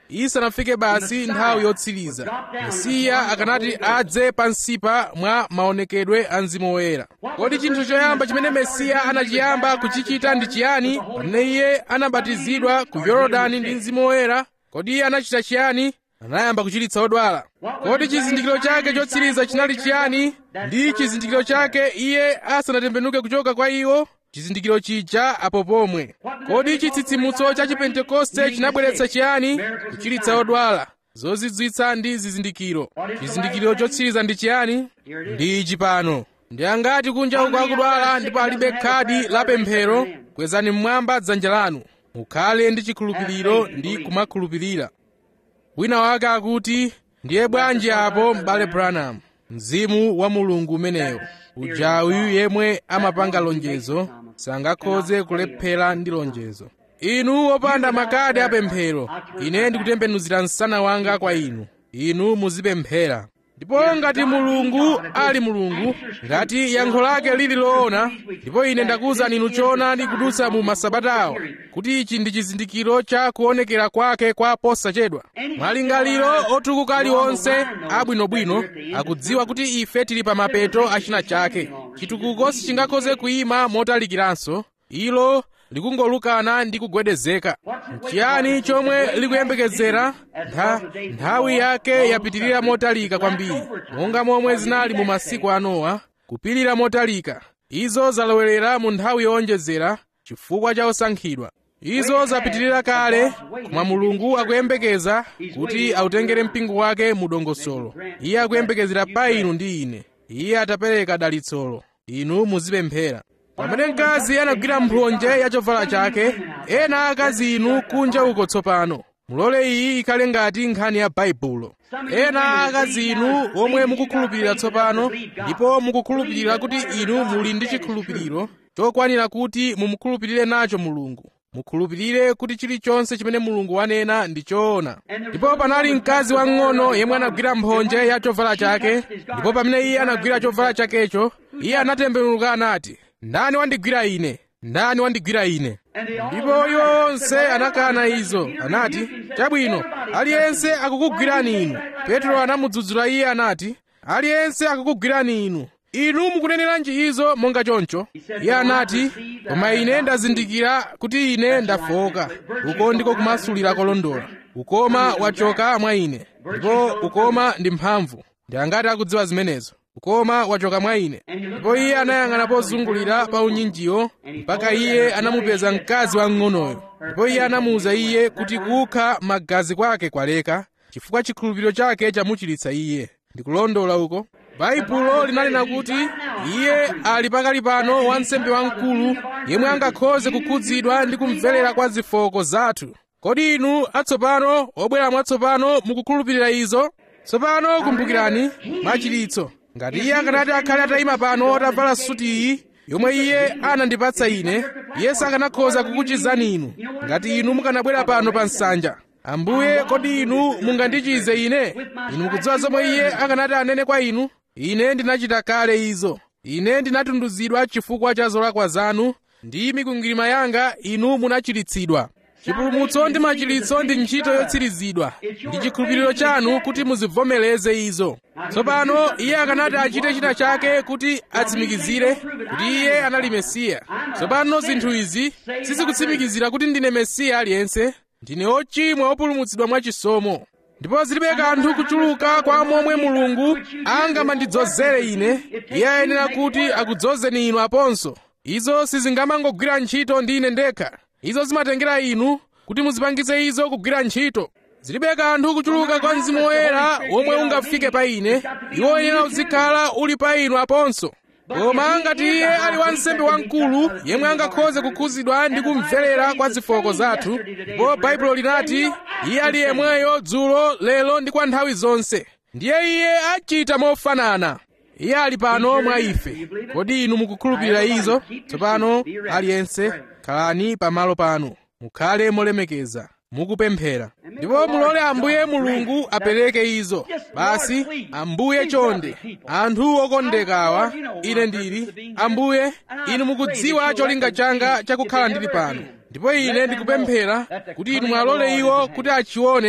isanafike basi nthawi yotsiriza mesiya akanati adze pansipa mwa maonekedwe a mzimu woyera kodi chinthu choyamba chimene mesiya anachiyamba kuchichita ndi chiyani pamene iye anabatizidwa ku yorodani ndi mzimu woyera kodi iye anachita chiyani anayamba kuchiritsa odwala kodi chizindikiro chake chotsiriza chinali chiyani ndi chizindikiro chake iye asanatembenuke kuchoka kwa iwo chizindikiro chija apo pomwe kodi chitsitsimutso cha chipentekoste chinabweretsa chiyani kuchiritsa odwala zozizwitsa ndi zizindikiro chizindikiro chotsiriza ndi chiyani ndi ichi pano ndi angati kunja uko akudwala ndipo alibe khadi la pemphero kwezani mmwamba dzanja lanu mukhale ndi chikhulupiriro ndi kumakhulupirira wina wake akuti ndiye bwanji apo m'bale branham mzimu wa mulungu umeneyo ujawi yemwe amapanga lonjezo sangakhoze kulephera ndi lonjezo inu wopanda makadi apemphero ine ndikutembenuzira msana wanga kwa inu inu muzipemphera ndipo ngati mulungu ali mulungu ngati yankho lake lili loona ndipo ine ndakuwuzani inu choonadi kudutsa mu masabatawo kuti ichi ndi chizindikiro cha kuonekera kwake kwa posachedwa malingaliro otukuka aliwonse abwinobwino akudziwa kuti ife tili pa mapeto a china chake chitukuko sichingakhoze kuyima motalikiranso ilo likungolukana ndi kugwedezeka chiyani chomwe likuyembekezera Ntha, nthawi yake yapitirira motalika kwambiri monga momwe zinali mu masiku a nowa kupirira motalika izo zalowerera mu nthawi yowonjezera chifukwa cha osankhidwa izo zapitirira kale koma mulungu akuyembekeza kuti autengere mpingo wake mu dongosolo iye akuyembekezera pa inu ndi ine iye atapereka dalitsolo inu muzipemphera pamene mkazi anagwira mphonje ya chovala chake ena akazi inu kunja uko tsopano mulole iyi ikhale ngati nkhani ya baibulo ena akazi inu omwe mukukhulupirira tsopano ndipo mukukhulupirira kuti inu muli ndi chikhulupiriro chokwanira kuti mumukhulupirire nacho mulungu mukhulupirire kuti chilichonse chimene mulungu wanena ndi choona ndipo panali mkazi wang'ono yemwe anagwira mphonje ya chovala chake ndipo pamene iye anagwira chovala chakecho iye anatembenuka anati ndani wandigwira ine ndani wandigwira ine ndipo iwo onse anakana izo anati chabwino aliyense akukugwirani inu petro anamudzudzula iye anati aliyense akukugwirani inu inu mukuneneranji izo monga choncho iye anati koma ine ndazindikira kuti ine ndafoka uko ndiko kumasulira kolondola ukoma wachoka mwa ine ndipo ukoma ndi mphamvu ndi angati akudziwa zimenezo ukoma wachoka mwa ine ndipo iye anayang'ana pozungulira pa unyinjiwo mpaka iye anamupeza mkazi wamng'onoyo ndipo iye anamuwuza iye kuti kukha magazi kwake kwaleka chifukwa chikhulupiriro chake chamuchiritsa iye ndikulondola uko baibulo linanena kuti iye ali pakali pano wansembe wamkulu yemwe angakhoze kukhudzidwa ndi kumverera kwa zifoko zathu kodi inu atsopano obwera mwatsopano mukukhulupirira izo tsopano kumbukirani machiritso ngati iye akanati akhale atayima pano atavala suti iyi yomwe iye anandipatsa ine iye sakanakhoza kukuchizani inu ngati inu mukanabwera pano pa nsanja ambuye kodi inu mungandichize ine inu mukudziwa zomwe iye akanati anene kwa inu ine ndinachita kale izo ine ndinatunduzidwa chifukwa cha zolakwa zanu ndi mikwingwirima yanga inu munachiritsidwa chipulumutso ndi machiritso ndi ntchito yotsirizidwa ndi chikhulupiriro chanu kuti muzivomereze izo tsopano iye akanati achite china chake kuti atsimikizire kuti iye anali mesiya tsopano zinthu izi sizikutsimikizira kuti ndine mesiya aliyense ndine ochimwa opulumutsidwa mwachisomo ndipo zilibe kanthu kuchuluka kwa momwe mulungu angamandidzozere ine iye ayenera kuti akudzozeni inu aponso izo sizingamangogwira ntchito ndi ine ndekha izo zimatengera inu kuti muzipangitse izo kugwira ntchito zilibe kanthu kuchuluka kwa mzimu woyera womwe ungafike pa ine iwo uyenera uzikhala uli pa inu aponso koma ngati iye ali wansembe wamkulu yemwe angakhoze kukhuzidwa ndi kumverera kwa zifoko zathu ndipo baibulo linati iye ali yemweyo dzulo lero ndi kwa nthawi zonse ndiye iye achita mofanana iye ali pano mwa ife kodi inu mukukhulupirira izo tsopano aliyense khalani pamalo panu mukhale molemekeza mukupemphera ndipo mulole ambuye mulungu apereke izo basi ambuye chonde anthu okondekawa ine ndili ambuye inu mukudziwa cholinga changa chakukhala ndili pano ndipo ine ndikupemphera kuti inu mwalole iwo kuti achione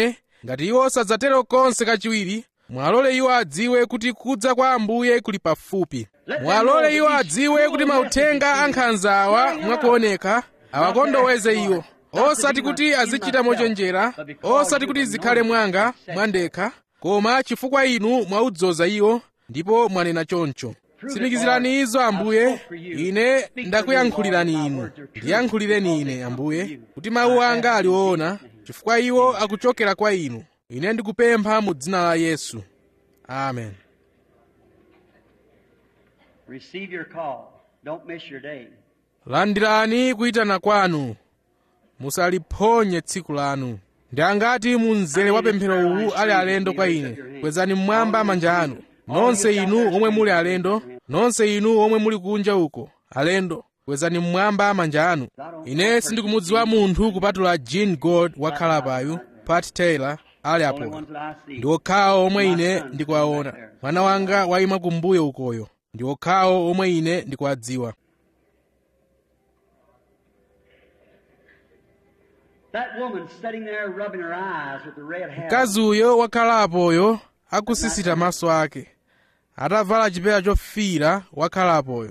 ngati iwo sadzatero konse kachiwiri mwalole iwo adziwe kuti kudza kwa ambuye kuli pafupi mwalole iwo adziwe kuti mauthenga ankhanza awa mwakuoneka awakondoweze iwo osati kuti azichita mochenjera osati kuti zikhale mwanga mwandekha koma chifukwa inu mwaudzoza iwo ndipo mwanena choncho tsimikizirani izo ambuye ine ndakuyankhulirani inu ndiyankhulireni ine ambuye kuti mawu anga ali woona chifukwa iwo akuchokera kwa inu ine ndikupempha mu dzina la yesu amen Receive your call. Don't miss your day. landirani kuyitana kwanu musaliphonye tsiku lanu ndi angati mu mzere wa pemphero uwu ali alendo kwa ine kwezani mmwamba manja anu nonse inu omwe muli alendo nonse inu omwe muli kunja uko alendo kwezani mmwamba manja anu ine sindikumudziwa munthu kupatula jean gold wakhala payu pat taylor ali Only apo ones that I see. ndi okhawo omwe ine ndikuwaona mwana wanga wayima kumbuyo ukoyo ndi okhawo omwe ine ndikuwadziwa That woman sitting there rubbing her eyes with the red hair. mkazi uyo wakhalapoyo akusisita maso ake atavala chipewa chofiira wakhalapoyo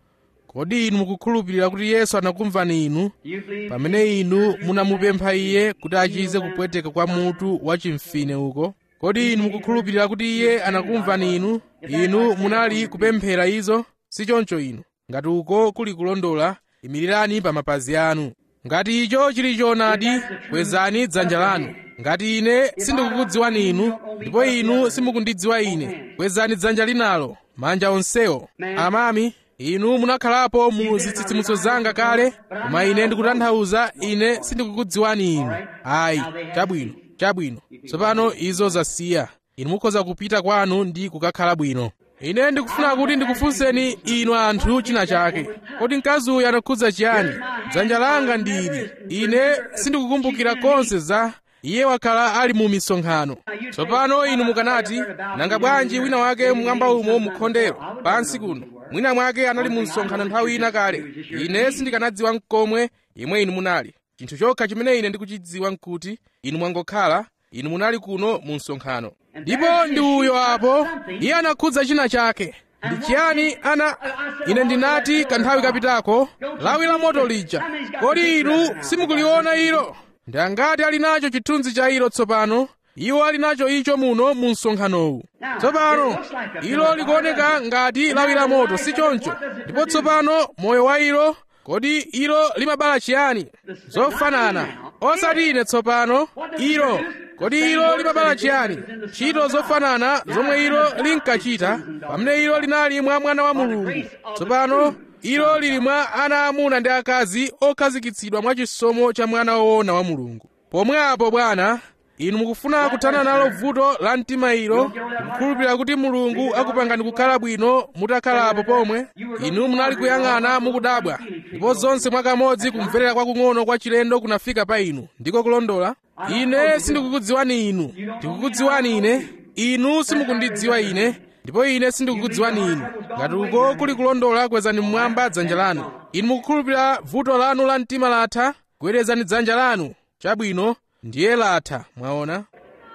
kodi inu mukukhulupirira kuti yesu anakumvani inu Do you believe pamene inu munamupempha iye kuti achize kupweteka kwa mutu wachimfine uko kodi inu mukukhulupirira kuti iye anakumvani inu inu munali kupemphera izo si choncho inu ngati uko kuli kulondola imirirani pa mapazi anu ngati icho chili choonadi kwezani dzanja lanu ngati ine sindikukudziwani inu ndipo inu simukundidziwa ine kwezani dzanja linalo manja onsewo amami inu munakhalapo mu zitsitsimutso zanga kale koma ine ndikutanthauza ine sindikukudziwani inu ayi chabwino chabwino tsopano izo zasiya inu mukhoza kupita kwanu ndi kukakhala bwino ine ndikufuna kuti ndikufunseni inu anthu china chake kodi mkazi uyu anakhudza chiyani dzanja langa ndi ili ine sindikukumbukira konse za iye wakhala ali mu misonkhano tsopano inu mukanati nanga bwanji wina wake mwamba umo mukhondero pansi kuno mwina mwake anali mu msonkhano nthawi ina kale ine sindikanadziwa mkomwe yemwe inu munali chinthu chokha chimene ine ndikuchidziwa nkuti inu mwangokhala inu munali kuno mu msonkhano ndipo ndi uyo apo iye anakhudza china chake ndi chiyani ana ine ndinati kanthawi kapitako lawi la moto lija kodi inu simukuliona ilo ndi angati ali nacho chithunzi cha ilo tsopano iwo ali nacho icho muno mu msonkhanowu tsopano ilo likuoneka ngati lawi la moto si choncho ndipo tsopano moyo wa ilo kodi ilo limabala chiyani zofanana osati ine tsopano ilo kodi ilo limabala chiyani ntchito zofanana zomwe ilo linkachita pamene ilo linali mwa mwana wa mulungu tsopano ilo lili mwa ana amuna ndi akazi okhazikitsidwa mwa chisomo cha mwana woona wa mulungu pomwepo bwana inu mukufuna kuthana nalo vuto la mtima ilo kukhulupirira kuti mulungu akupangani kukhala bwino mutakhalapo pomwe inu munali kuyang'ana mukudabwa ndipo zonse mwakamodzi kumverera kwakung'ono kwa chilendo kunafika pa inu ndiko kulondola ine sindikukudziwani inu ndikukudziwani ine inu simukundidziwa ine ndipo ine sindikukudziwani inu ngati uko kuli kulondola kwezani mmwamba dzanja lanu inu mukukhulupirira vuto lanu la mtima latha kwerezani dzanja lanu chabwino ndiye latha mwaona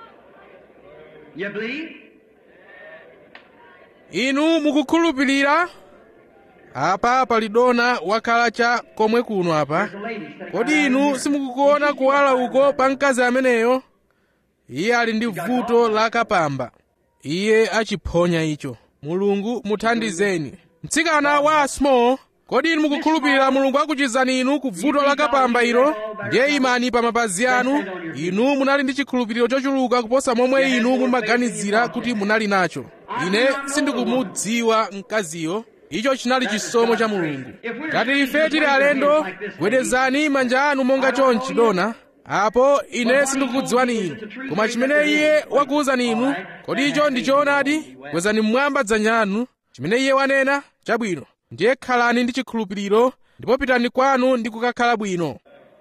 You believe? inu mukukhulupirira apa pali dona wakhala cha komwe kuno apa The lady said, kodi inu simukukuona kuwala uko pa mkazi ameneyo iye ali ndi vuto la kapamba iye achiphonya icho mulungu muthandizeni mtsikana wa small kodi inu mukukhulupirira mulungu akuchizani inu ku vuto la kapamba ilo ndiye imani pa mapazi anu inu munali ndi chikhulupiriro chochuluka kuposa momwe inu mumaganizira kuti munali nacho ine sindikumudziwa mkaziyo icho chinali chisomo cha mulungu ngati ife tili alendo gwedezani manja anu monga chonchi dona apo ine sindikukudziwani inu koma chimene iye wakuwuzani inu kodi icho ndi choonadi kwezani mmwamba dzanja lanu chimene iye wanena chabwino ndiye khalani ndi chikhulupiriro ndipo pitani kwanu ndi kukakhala bwino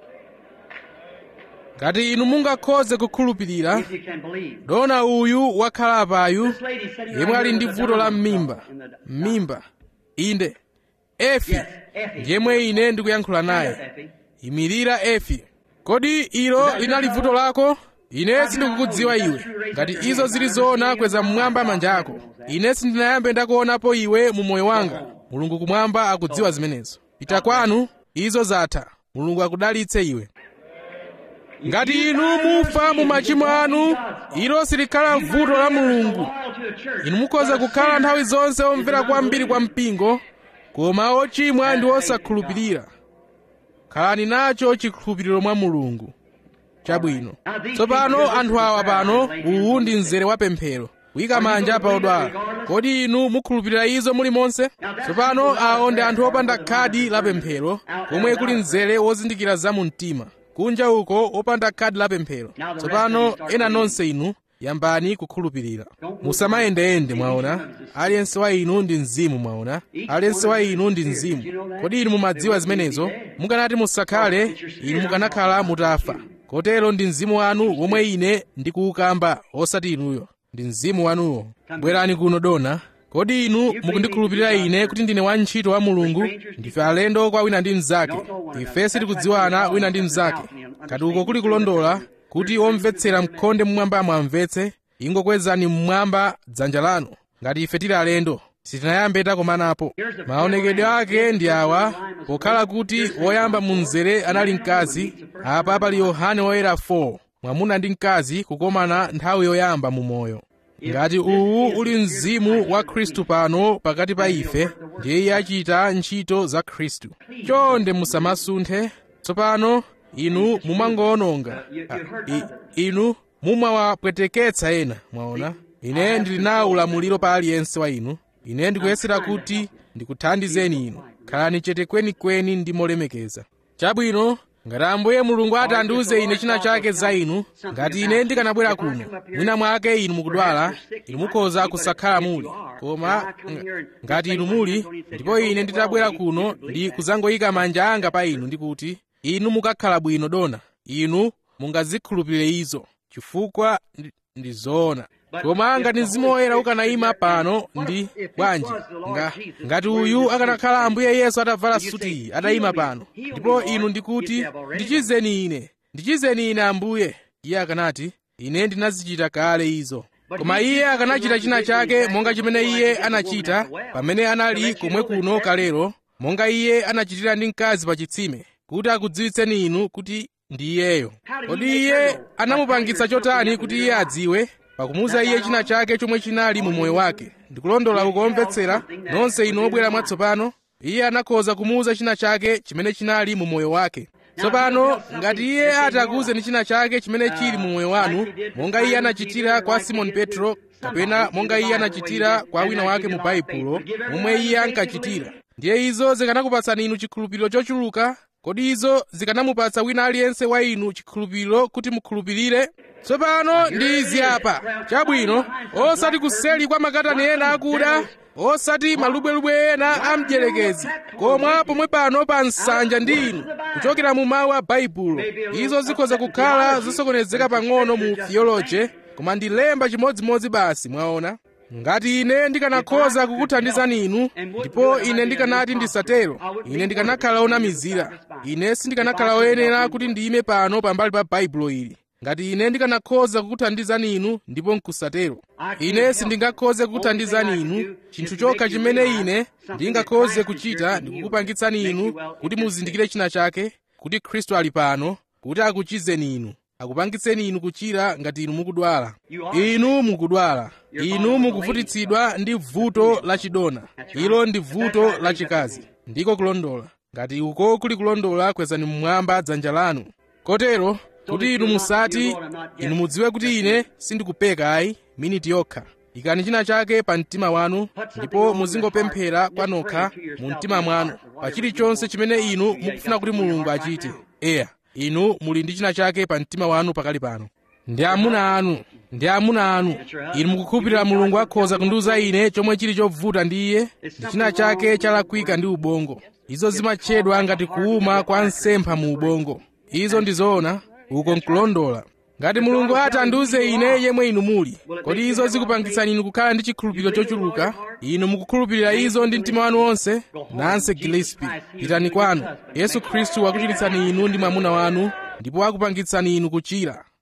ngati inu mungakhoze kukhulupirira If you can believe. dona uyu wakhala apayu This lady sitting right yemwe ali here ndi with the vuto la diamond m'mimba in the- m'mimba inde efi Yes, Effie. ndiyemwe ine ndikuyankhula Yes, naye Effie. imirira efi kodi ilo linali vuto lako ine sindikukudziwa iwe ngati izo zili zoona kweza mmwamba manja ako ine sindinayambe ndakuonapo iwe mu moyo wanga mulungu kumwamba akudziwa zimenezo pita kwanu izo zatha mulungu akudalitse iwe ngati inu mufa mu machimo anu ilo silikhala vuto la mulungu inu mukhoza kukhala nthawi zonse omvera kwambiri kwa mpingo koma ochimwa ndi osakhulupirira khalani nacho chikhulupiriro mwa mulungu chabwino tsopano anthu awa pano uwu ndi mzere wa pemphero kuyika manja pa odwala kodi inu mukhulupirira izo mulimonse tsopano awo ndi anthu opanda khadi la pemphero komwe kuli mzere wozindikira za mu mtima kunja uko opanda khadi la pemphero tsopano ena nonse inu yambani kukhulupirira musamayendeyende mwaona aliyense wa inu ndi mzimu mwaona aliyense wa inu ndi mzimu kodi inu mumadziwa zimenezo mukanati musakhale inu mukanakhala mutafa kotero ndi mzimu wanu womwe ine ndikuwukamba osati inuyo ndi mzimu wanuwo bwerani kuno dona kodi inu mukundikhulupirira ine kuti ndine wantchito wa mulungu ndife alendo kwa wina ndi mnzake ife sitikudziwana wina ndi mnzake kati uko kuli kulondola kuti omvetsera mkhonde mmwambamo amvetse ingokwezani mmwamba dzanja lanu ngati ife tili alendo sitinayambe takomanapo maonekedwe ake ndi awa pokhala kuti woyamba mu mzere anali mkazi apa pali yohane woyera 4 mwamuna ndi mkazi kukomana nthawi yoyamba mu moyo ngati uwu uli mzimu wa khristu pano pakati pa ife ndiye iye achita ntchito za khristu chonde musamasunthe tsopano inu mumangowononga inu mumawapweteketsa ena mwaona ine ndili nawo ulamuliro pa aliyense wa inu ine ndikuyesera kuti ndikuthandizeni inu khalani chete kwenikweni ndi molemekeza chabwino ngati ambuye mulungu ati andiuze ine china chake za inu ngati ine ndikanabwera kuno mwina mwake inu mukudwala inu mukhoza kusakhala muli koma ngati inu muli ndipo ine nditabwera kuno ndi kuzangoyika manja anga pa inu ndikuti inu mukakhala bwino dona inu mungazikhulupirire izo chifukwa ndi zoona koma ngati mzimu woyera ukanayima pano ndi bwanji nga, ngati uyu akanakhala ambuye yesu atavala sutiyi atayima pano ndipo inu ndikuti ndichizeni ine ndichizeni ine ambuye iye akanati ine ndinazichita kale izo koma iye akanachita china chake monga chimene iye anachita pamene anali komwe kuno kalero monga iye anachitira ndi mkazi pa chitsime kuti akudziwitseni inu kuti ndi iyeyo kodi iye anamupangitsa chotani kuti iye adziwe pakumuuza iye china chake chomwe chinali mu moyo wake ndikulondola kukomvetsera nonse inu obwera mwatsopano iye anakhoza kumuuza china chake chimene chinali mu moyo wake tsopano ngati iye ati akuwuzeni china chake chimene chili mu moyo wanu monga iye anachitira kwa simoni petro kapena monga iye anachitira kwa wina wake mu baibulo momwe iye ankachitira ndiye izo zikanakupatsani inu chikhulupiriro chochuluka kodi izo zikanamupatsa wina aliyense wa inu chikhulupiriro kuti mukhulupirire tsopano ndi izi apa chabwino osati kuseli kwa makatani ena akuda osati malubwelubwe ena a mdierekezi koma pomwe pano pa nsanja ndi inu kuchokera mu mawu a baibulo izo zikhoza kukhala zosokonezeka pang'ono mu theology koma ndi lemba chimodzimodzi basi mwaona ngati ine ndikanakhoza kukuthandizani inu ndipo ine ndikanati ndisatero ine ndikanakhala onamizira ine sindikanakhala oyenera kuti ndiyime pano pambali pa baibulo ili ngati ine ndikanakhoza kukuthandizani inu ndipo nkusatero ine sindingakhoze kukuthandizani inu chinthu chokha chimene ine ndingakhoze kuchita ndikukupangitsani inu kuti muzindikire china chake kuti khristu ali pano kuti akuchizeni inu akupangitseni inu kuchira ngati inu mukudwala inu mukudwala inu mukuvutitsidwa ndi vuto lachidona ilo ndi vuto lachikazi ndiko kulondola ngati uko kuli kulondola kwezani mmwamba dzanja lanu kotero kuti inu musati inu mudziwe kuti ine sindikupeka ayi miniti yokha ikani china chake pa mtima wanu ndipo muzingopemphera kwanokha mu mtima mwanu pa chilichonse chimene inu mukufuna kuti mulungu achite eya inu muli ndi china chake pa mtima wanu pakali pano ndi amuna anu ndi amuna anu inu mukukhulupirira mulungu akhoza kundiuza ine chomwe chili chovuta ndi iye ndi china chake chalakwika ndi ubongo izo zimatchedwa ngati kuuma kwa msempha mu ubongo izo ndi zoona uko nkulondola ngati mulungu ati andiuze ine yemwe inu muli kodi izo zikupangitsani inu kukhala ndi chikhulupiriro chochuluka inu mukukhulupirira izo ndi mtima wanu wonse nanse gillespie pitani kwanu yesu khristu akuchiritsani inu ndi mwamuna wanu ndipo akupangitsani inu kuchira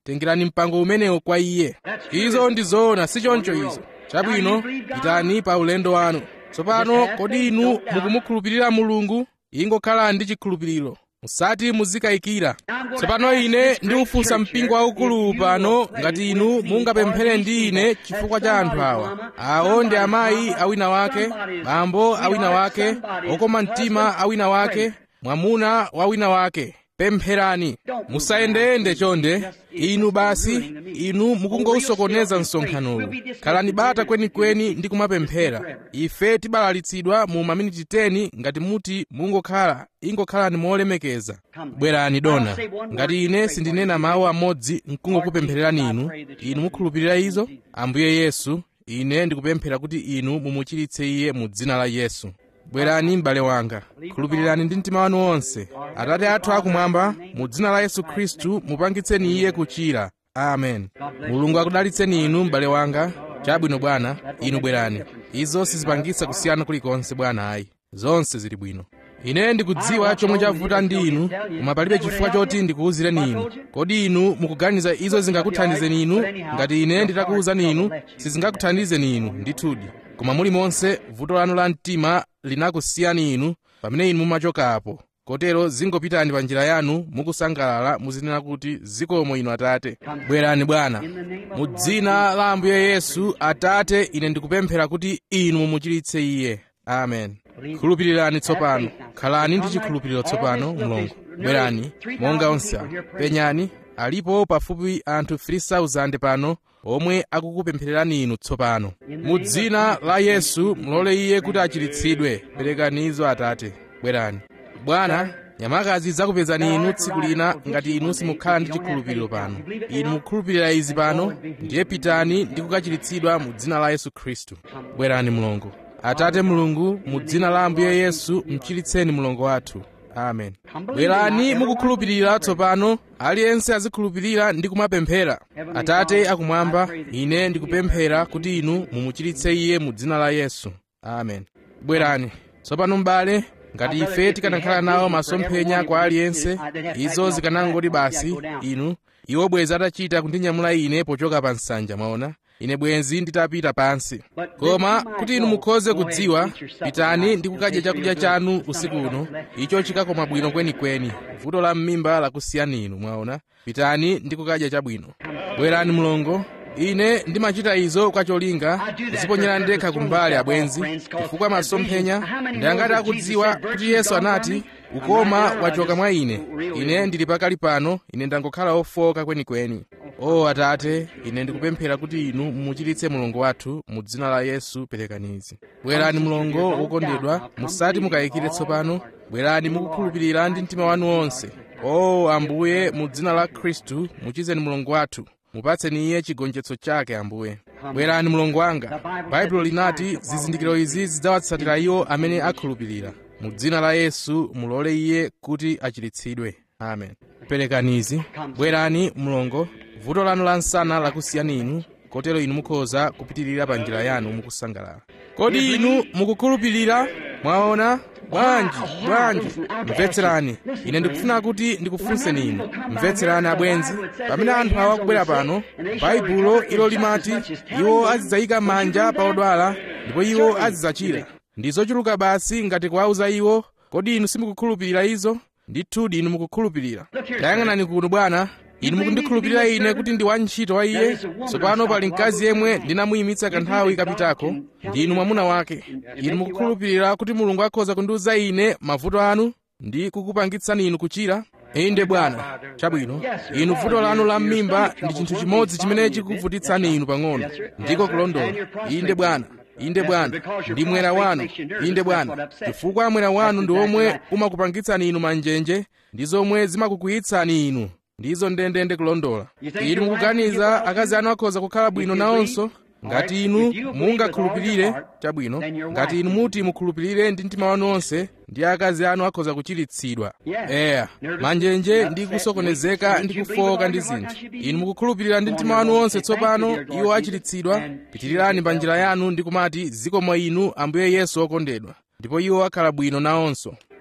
tengerani mpango umenewo kwa iye izo ndi zoona si choncho izo chabwino pitani pa ulendo wanu tsopano kodi inu mukumukhulupirira mulungu ingokhala ndi chikhulupiriro musati muzikayikira tsopano ine ndiufunsa mpingo waukulu pano ngati inu mungapemphere ndi ine chifukwa cha anthu awa awo ndi amayi awina wake bambo awina wake okoma mtima awina wake mwamuna wawina wake pempherani musayendeyende chonde inu basi inu mukungousokoneza msonkhanowu khalani bata kwenikweni ndi kumapemphera ife tibalalitsidwa mu maminiti 10 ngati muti mungokhala ingokhalani molemekeza bwerani dona ngati ine sindinena mawu amodzi nkungokupemphererani inu inu mukhulupirira izo ambuye yesu ine ndikupemphera kuti inu mumuchiritse iye mu dzina la yesu bwerani m'bale wanga khulupirirani ndi mtima wanu wonse atate athu akumwamba mu dzina la yesu khristu mupangitseni iye kuchira amen mulungu akudalitseni inu m'bale wanga chabwino bwana inu bwerani izo sizipangitsa kusiyana kulikonse bwana ayi zonse zili bwino ine ndikudziwa chomwe chavuta ndi inu koma palibe chifukwa choti ndikuwuzireni inu kodi inu mukuganiza izo zingakuthandizeni inu ngati ine nditakuwuzani inu sizingakuthandizeni inu ndithudi koma mulimonse vuto lanu la mtima linakusiyani inu pamene inu mumachokapo kotero zingopitani pa njira yanu mukusangalala muzinena kuti zikomo inu atate bwerani bwana mu dzina la ambuye yesu atate ine ndikupemphera kuti inu mumuchiritse iye amen khulupirirani tsopano khalani ndi chikhulupiriro tsopano mulungu bwerani monga onse penyani alipo pafupi anthu 3000 pano omwe akukupemphererani inu tsopano mu dzina la yesu mulole iye kuti achiritsidwe perekani izo atate bwerani bwana nyamakazi zakupezani inu tsiku lina ngati inu simukhala ndi chikhulupiriro pano inu mukhulupirira izi pano ndiye pitani ndi kukachiritsidwa mu dzina la yesu khristu bwerani mulungu atate mulungu mu dzina la ambuye yesu mchiritseni mlongo wathu amen bwerani mukukhulupirira tsopano aliyense azikhulupirira ndi kumapemphera atate akumwamba ine ndikupemphera kuti inu mumuchiritse iye mu dzina la yesu amen bwerani tsopano m'bale ngati ife tikanakhala nawo masomphenya kwa aliyense izo zikanangoti basi inu iwo bwenzi atachita kundinyamula ine pochoka pa nsanja mwaona ine bwenzi nditapita pansi koma kuti inu mukhoze kudziwa pitani ndi kukadya chakudya chanu usiku uno icho chikakoma bwino kwenikweni vuto la m'mimba lakusiyani inu mwaona pitani ndi kukadya chabwino bwerani mlongo ine ndimachita izo kwa cholinga kuziponyera ndekha kumbali abwenzi chifukwa masomphenya ndiyangati akudziwa kuti yesu anati ukoma wachoka mwa ine ine ndili pakali pano ine ndangokhala ofoka kwenikweni o atate ine ndikupemphera kuti inu mumuchiritse mlongo wathu mu dzina la yesu perekanizi bwerani mlongo wokondedwa musati mukayikire tsopano bwerani mukukhulupirira ndi mtima wanu wonse o ambuye mu dzina la khristu muchizeni mlongo wathu mupatseni iye chigonjetso chake ambuye bwerani mlongo wanga baibulo linati zizindikiro izi zidzawatsatira iwo amene akhulupirira mu dzina la yesu mulole iye kuti achiritsidwe amen perekanizi bwerani mlongo vuto lanu la nsana lakusiyani inu kotero inu mukhoza kupitirira pa njira yanu mukusangalala kodi inu mukukhulupirira mwaona bwanji bwanji mvetserani ine ndikufuna kuti ndikufunseni inu mvetserani abwenzi pamene anthu awa akubwera pano baibulo ilo limati iwo azidzayika manja pa odwala ndipo iwo azidzachira ndi zochuluka basi ngati kuwauza iwo kodi inu simukukhulupirira izo ndithudi inu mukukhulupirira tayang'anani kuno bwana inu mukundikhulupirira ine kuti ndi wantchito wa iye tsopano pali mkazi yemwe ndinamuyimitsa kanthawi kapitako ndi inu mwamuna wake inu mukukhulupirira kuti mulungu akhoza kundiwuza ine mavuto anu ndi kukupangitsani inu kuchira inde bwana chabwino inu vuto lanu la m'mimba ndi chinthu chimodzi chimene chikuvutitsani inu pang'ono ndiko kulondola inde bwana inde bwana ndi mwera wanu inde bwana chifukwa mwera wanu ndi omwe umakupangitsani inu manjenje ndi zomwe zimakukwiyitsani inu ndizo ndendende kulondola inu mukuganiza akazi anu akhoza kukhala bwino nawonso ngati inu mungakhulupirire chabwino ngati inu muti mukhulupirire ndi mtima wanu wonse ndi akazi anu akhoza kuchiritsidwa eya manjenje ndi kusokonezeka ndi kufoka ndi zinthu inu mukukhulupirira ndi mtima wanu wonse tsopano iwo achiritsidwa pitirirani pa njira yanu ndi kumati zikomo inu ambuye yesu okondedwa ndipo iwo akhala bwino nawonso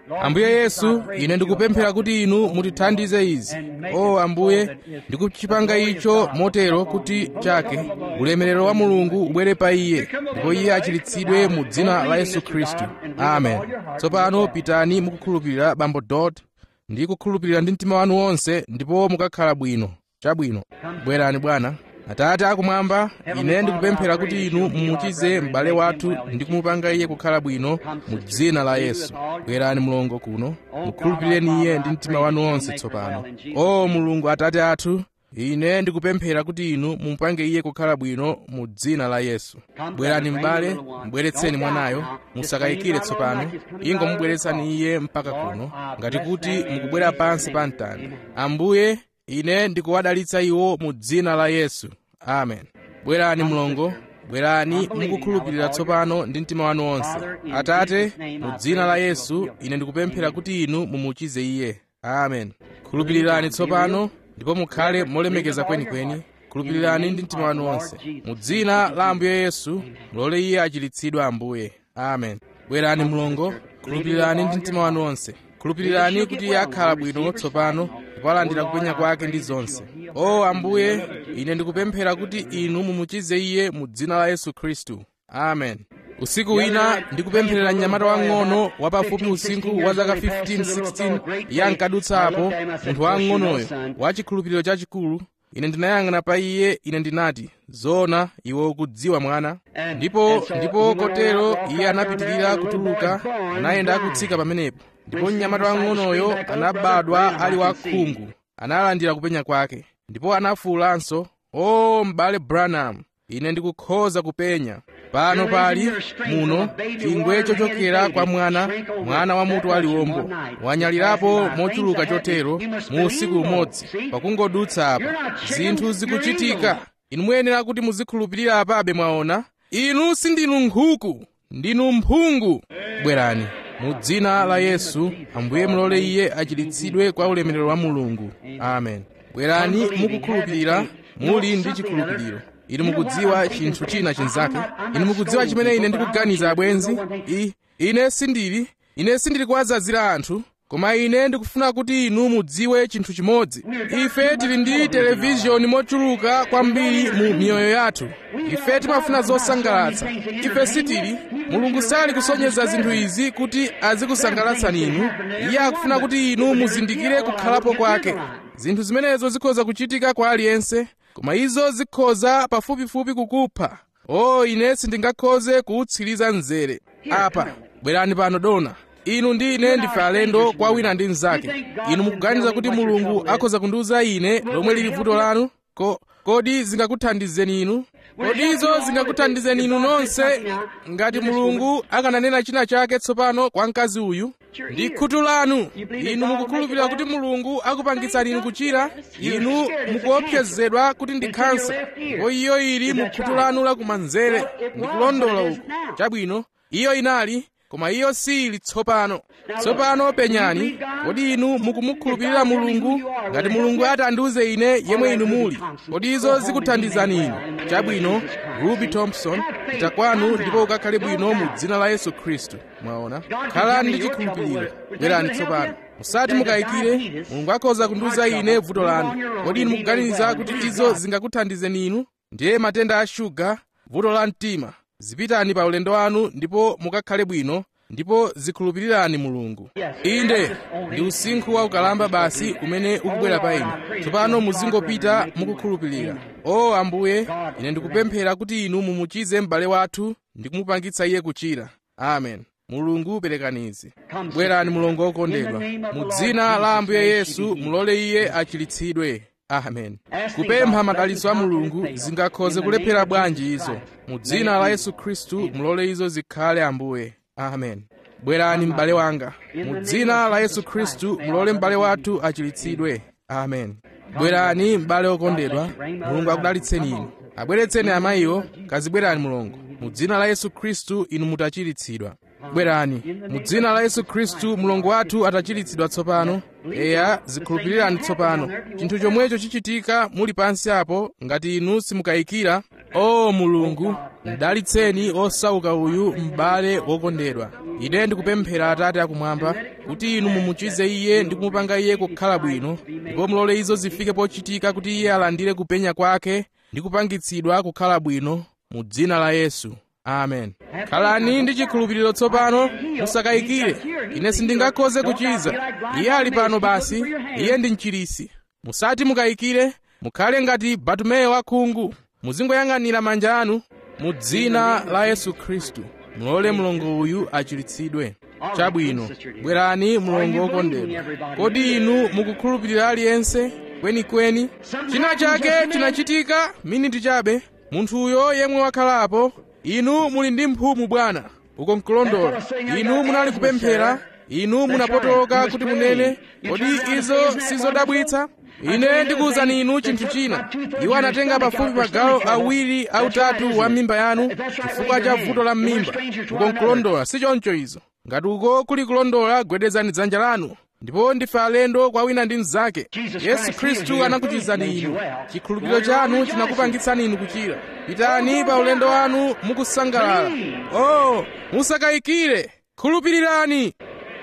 ambuye yesu ine ndikupemphera kuti inu mutithandize izi o ambuye ndikuchipanga icho motero kuti chake ulemerero wa mulungu ubwere pa iye ndipo iye achiritsidwe mu dzina la yesu khristu amen tsopano pitani mukukhulupirira bambo dot ndi kukhulupirira ndi mtima wanu wonse ndipo mukakhala bwino chabwino bwerani bwana atate akumwamba ine ndikupemphera kuti inu mumuchize m'bale wathu ndi kumupanga iye kukhala bwino mu dzina la yesu bwerani mulongo kuno mukhulupireni iye ndi mtima wanu wonse tsopano o mulungu atate athu ine ndikupemphera kuti inu mumupange iye kukhala bwino mu dzina la yesu bwerani m'bale mubweretseni mwanayo musakayikire tsopano ingomubweretsani iye mpaka kuno ngati kuti mukubwera pansi pa mtanda ambuye ine ndikuwadalitsa iwo mu dzina la yesu amen bwerani mlongo bwerani mukukhulupirira tsopano ndi mtima wanu wonse atate mu dzina la yesu ine ndikupemphera kuti inu mumuchize iye amen khulupirirani tsopano ndipo mukhale molemekeza kwenikweni khulupirirani ndi mtima wanu wonse mu dzina la ambuye yesu mulole iye achiritsidwe ambuye amen bwerani mlongo khulupirirani ndi mtima wanu wonse khulupirirani kuti iye akhala bwino tsopano ndipo alandira kupenya kwake ndi zonse o ambuye ine ndikupemphera kuti inu mumuchize iye mu dzina la yesu khristu amen usiku wina ndikupempherera mnyamata wang'ono wapafupi usinkhu wa zaka 15-16 iye ankadutsapo munthu wang'onoyo wa chikhulupiriro chachikulu ine ndinayang'ana pa iye ine ndinati zona iwe ukudziwa mwana ndipo ndipo kotero iye anapitirira kutuluka anayenda akutsika pamenepo ndipo mnyamata wang'onoyo anabadwa ali wakhungu analandira kupenya kwake ndipo anafuwulanso o m'bale branham ine ndikukhoza kupenya pano pali muno chingwe chochokera kwa mwana mwana wa mutu waliwombo wanyalirapo mochuluka chotero mu usiku umodzi pakungodutsa apa zinthu zikuchitika inu muyenera kuti muzikhulupirira apabe mwaona inu sindinu nkhuku ndinu mphungu bwerani mu dzina la yesu ambuye mulole iye achiritsidwe kwa ulemerero wa mulungu amen bwerani mukukhulupirira muli ndi chikhulupiriro inu mukudziwa chinthu china chinzake inu mukudziwa chimene ine ndikuganiza abwenzi I, ine sindili ine sindili kuwazazira anthu koma ine ndikufuna kuti inu mudziwe chinthu chimodzi ife tili ndi televizhoni mochuluka kwambiri mu miyoyo yathu ife timafuna zosangalatsa ife sitili mulungu sali kusonyeza zinthu izi kuti azikusangalatsa inu iye akufuna kuti inu muzindikire kukhalapo kwake zinthu zimenezo zikhoza kuchitika kwa aliyense koma izo zikhoza pafupifupi kukupha o ine sindingakhoze kuutsiriza mzere apa bwerani pano dona inu ndi ine ndife alendo kwa wina ndi mnzake inu mukuganiza kuti mulungu akhoza kundiuza ine lomwe lili vuto lanu ko kodi zingakuthandizeni inu kodi izo zingakuthandizeni inu nonse ngati mulungu akananena china chake tsopano kwa mkazi uyu ndi khutu lanu inu mukukhulupirira kuti mulungu akupangitsani inu kuchira inu mukuopsezedwa kuti ndi khansa ndipo iyo ili mu khutu lanu lakumanzere ndikulondola uku chabwino iyo inali koma iyo sili tsopano tsopano penyani kodi inu mukumukhulupirira mulungu ngati mulungu ati andiuze ine yemwe inu muli kodi izo zikuthandizani inu chabwino ruby thompson pita kwanu ndipo ukakhale bwino mu dzina la yesu khristu mwaona khalani ndi chikhulupiriro bwerani tsopano musati mukayikire mulungu akhoza kundiuza ine vuto lanu kodi inu mukuganiza kuti izo zingakuthandizeni inu ndiye matenda a shuga vuto la mtima zipitani pa ulendo wanu ndipo mukakhale bwino ndipo zikhulupirirani mulungu inde ndi usinkhu wa ukalamba basi umene ukubwera pa ine tsopano muzingopita mukukhulupirira o ambuye ine ndikupemphera kuti inu mumuchize m'bale wathu ndi kumupangitsa iye kuchira amen mulungu perekanizi bwerani mulongo wokondedwa mu dzina la ambuye yesu mulole iye achiritsidwe amen kupempha madalitso a mulungu zingakhoze kulephera bwanji izo mu dzina la yesu khristu mulole izo zikhale ambuye amen bwerani m'bale wanga mu dzina la yesu khristu mulole m'bale wathu achiritsidwe amen bwerani m'bale wokondedwa mulungu akudalitseni inu abweretseni amayiwo kazibwerani mulungu mu dzina la yesu khristu inu mutachiritsidwa bwerani mu dzina la yesu khristu mulungu wathu atachiritsidwa tsopano eya zikhulupirirani tsopano chinthu chomwecho chichitika muli pansi apo ngati inu simukayikira o mulungu mdalitseni osauka uyu m'bale wokondedwa ine ndikupemphera atate akumwamba kuti inu mumuchize iye ndi kumupanga iye kukhala bwino ndipo mulole izo zifike pochitika kuti iye alandire kupenya kwake ndi kupangitsidwa kukhala bwino mu dzina la yesu amen khalani ndi chikhulupiriro tsopano musakayikire ine sindingakhoze kuchiza iye ali pano basi iye ndi mchirisi musati mukayikire mukhale ngati batumeyo wakhungu muzingoyang'anira manja anu mu dzina la yesu khristu mulole mlongo uyu achiritsidwe chabwino bwerani mlongo wokondedwa kodi inu mukukhulupirira aliyense kwenikweni china chake chinachitika miniti chabe munthuyo yemwe wakhalapo inu muli ndi mphumu bwana uko nkulondola inu munali kupemphera inu munapotoka kuti munene kodi izo sizodabwitsa ine ndikuwuzani inu chinthu china iwo anatenga pafupi magawo awiri autatu wa mimba yanu chifukwa cha vuto la mmimba uko nkulondola si choncho izo ngati uko kuli kulondola gwedezani dzanja lanu ndipo ndife alendo kwa wina ndi mnzake yesu khristu anakuchizani inu chikhulupiriro chanu chinakupangitsani inu kuchira pitani pa ulendo wanu mukusangalala oh musakayikire khulupirirani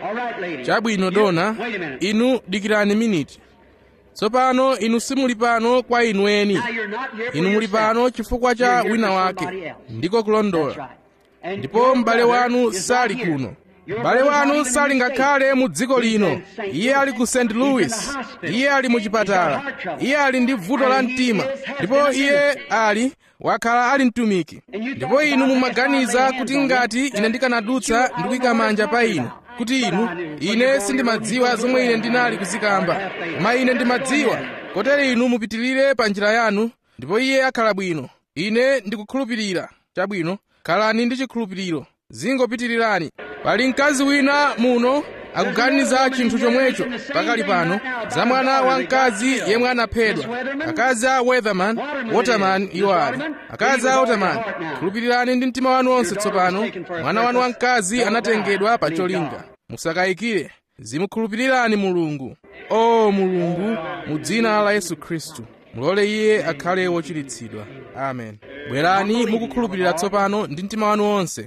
chabwino dona inu dikirani miniti tsopano inu simuli pano kwa inu eni inu muli pano chifukwa cha wina wake ndiko kulondola ndipo m'bale wanu sali kuno m'bale wanu sali ngakhale mu dziko lino iye ali ku st louis iye ali mu chipatala iye ali ndi vuto la mtima ndipo iye ali wakhala ali mtumiki ndipo inu mumaganiza kuti ngati ine ndikanadutsa ndikuyika manja pa inu kuti inu ine sindimadziwa zomwe ine ndinali kuzikamba koma ine ndimadziwa kotero inu mupitirire pa njira yanu ndipo iye akhala bwino ine ndikukhulupirira chabwino khalani ndi chikhulupiriro zingopitirirani pali mkazi wina muno akuganiza chinthu chomwecho pakali pano za mwana wamkazi yemwe anaphedwa akazi a weatherman waterman iwo ali akazi a waterman khulupirirani ndi mtima wanu wonse tsopano mwana wanu wamkazi anatengedwa pa cholinga musakayikire zimukhulupirirani mulungu o mulungu mu dzina la yesu khristu mulole iye akhale wochiritsidwa amen bwerani mukukhulupirira tsopano ndi mtima wanu wonse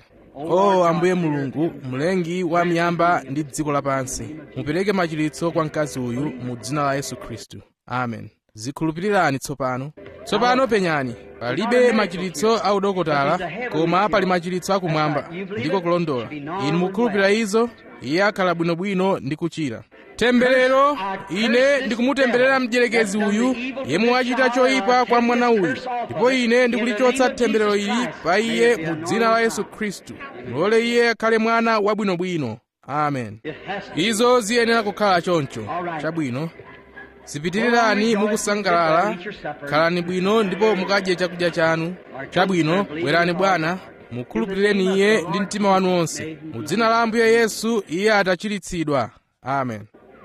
o ambuye mulungu mlengi wa miyamba ndi dziko lapansi mupereke machiritso kwa mkazi uyu mu dzina la yesu khristu amen zikhulupirirani tsopano tsopano penyani palibe machiritso a udokotala koma pali machiritso akumwamba ndiko kulondola inu mukhulupirira izo iye akhala bwinobwino ndi kuchira temberero ine ndikumutemberera mdierekezi uyu yemwe wachita choyipa kwa mwana uyu ndipo ine ndikulichotsa temberero ili pa iye mu dzina la yesu khristu mulole iye akhale mwana wabwinobwino amen izo ziyenera kukhala choncho chabwino zipitirirani mukusangalala khalani bwino ndipo mukadye chakudya chanu chabwino bwerani bwana mukhulupirireni iye ndi mtima wanu wonse mu dzina la ambuye yesu iye atachiritsidwa amen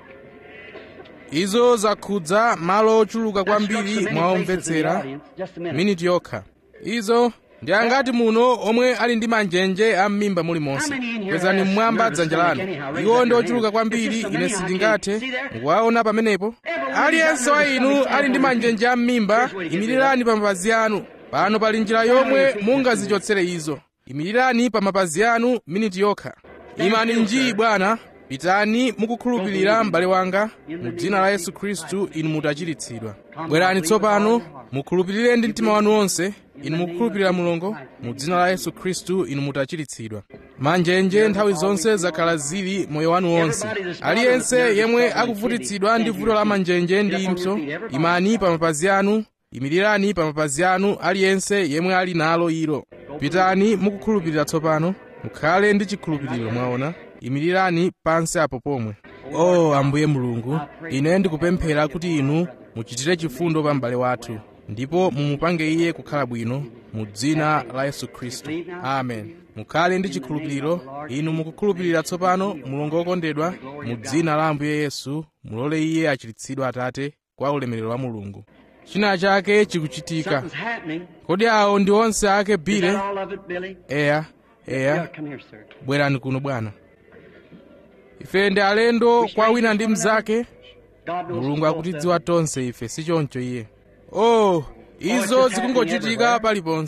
izo zakhudza malo ochuluka kwambiri mwaomvetsera miniti yokha izo ndi angati muno omwe ali ndi manjenje a m'mimba mulimonse kwezani mmwamba dzanja lanu iwo ndi ochuluka kwambiri ine sindingathe mukuwaona pamenepo aliyense wa inu ali ndi manjenje a m'mimba imirirani pa mapazi anu pano pali njira yomwe mungazichotsere izo imirirani pa mapazi anu miniti yokha imani njii bwana pitani mukukhulupirira m'bale wanga mu dzina la yesu khristu inu mutachiritsidwa bwerani tsopano mukhulupirire ndi mtima wanu wonse inu mukukhulupirira mulungu mu dzina la yesu khristu inu mutachiritsidwa manjenje nthawi zonse zakhala zili moyo wanu wonse aliyense yemwe akuvutitsidwa ndi vuto la manjenje ndi impso imani pa mapazi anu imirirani pa mapazi anu aliyense yemwe ali nalo ilo pitani mukukhulupirira tsopano mukhale ndi chikhulupiriro mwaona imirirani pansi apo pomwe o oh, ambuye mulungu ine ndikupemphera kuti inu muchitire chifundo pa m'bale wathu ndipo mumupange iye kukhala bwino mu dzina la yesu khristu amen mukhale ndi chikhulupiriro inu mukukhulupirira tsopano mulungu wokondedwa mu dzina la ambuye yesu mulole iye achiritsidwe atate kwa ulemerero wa mulungu china chake chikuchitika kodi awo ndi onse ake bile eya eya bwerani kuno bwana ife ndi alendo kwa wina ndi mnzake mulungu akutidziwa tonse ife si choncho iye oh izo zikungochitika paliponse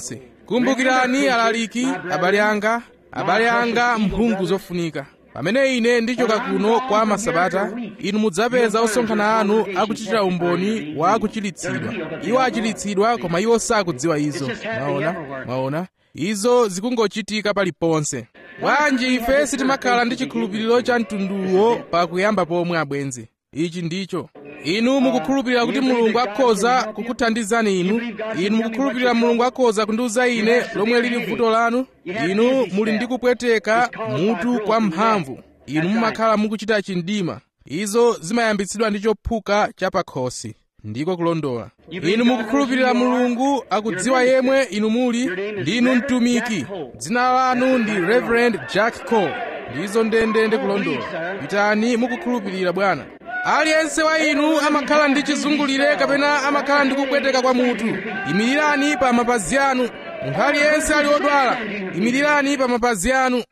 kumbukirani alaliki abale anga abale anga mphungu zofunika pamene ine ndichoka kuno kwa masabata inu mudzapeza osonkhana anu akuchitira umboni wa kuchiritsidwa iwo achiritsidwa koma iwo sakudziwa izo mwaona mwaona izo zikungochitika paliponse bwanji ife sitimakhala ndi chikhulupiriro cha mtunduwo pakuyamba pomwe abwenzi ichi ndicho inu mukukhulupirira kuti mulungu akhoza kukuthandizani inu inu mukukhulupirira mulungu akhoza kundiuza ine lomwe lili vuto lanu inu muli ndi kupweteka mutu kwa mphamvu inu mumakhala mukuchita chindima izo zimayambitsidwa ndi chophuka cha pakhosi ndiko kulondola inu mukukhulupirira mulungu akudziwa yemwe inu muli ndinu mtumiki dzina lanu ndi reverend jack cole ndizo ndendende kulondola pitani mukukhulupirira bwana aliyense wa inu amakhala ndi chizungulire kapena amakhala ndi kupweteka kwa mutu imirirani pa mapazi anu munthu aliyense ali odwala imirirani pa mapazi anu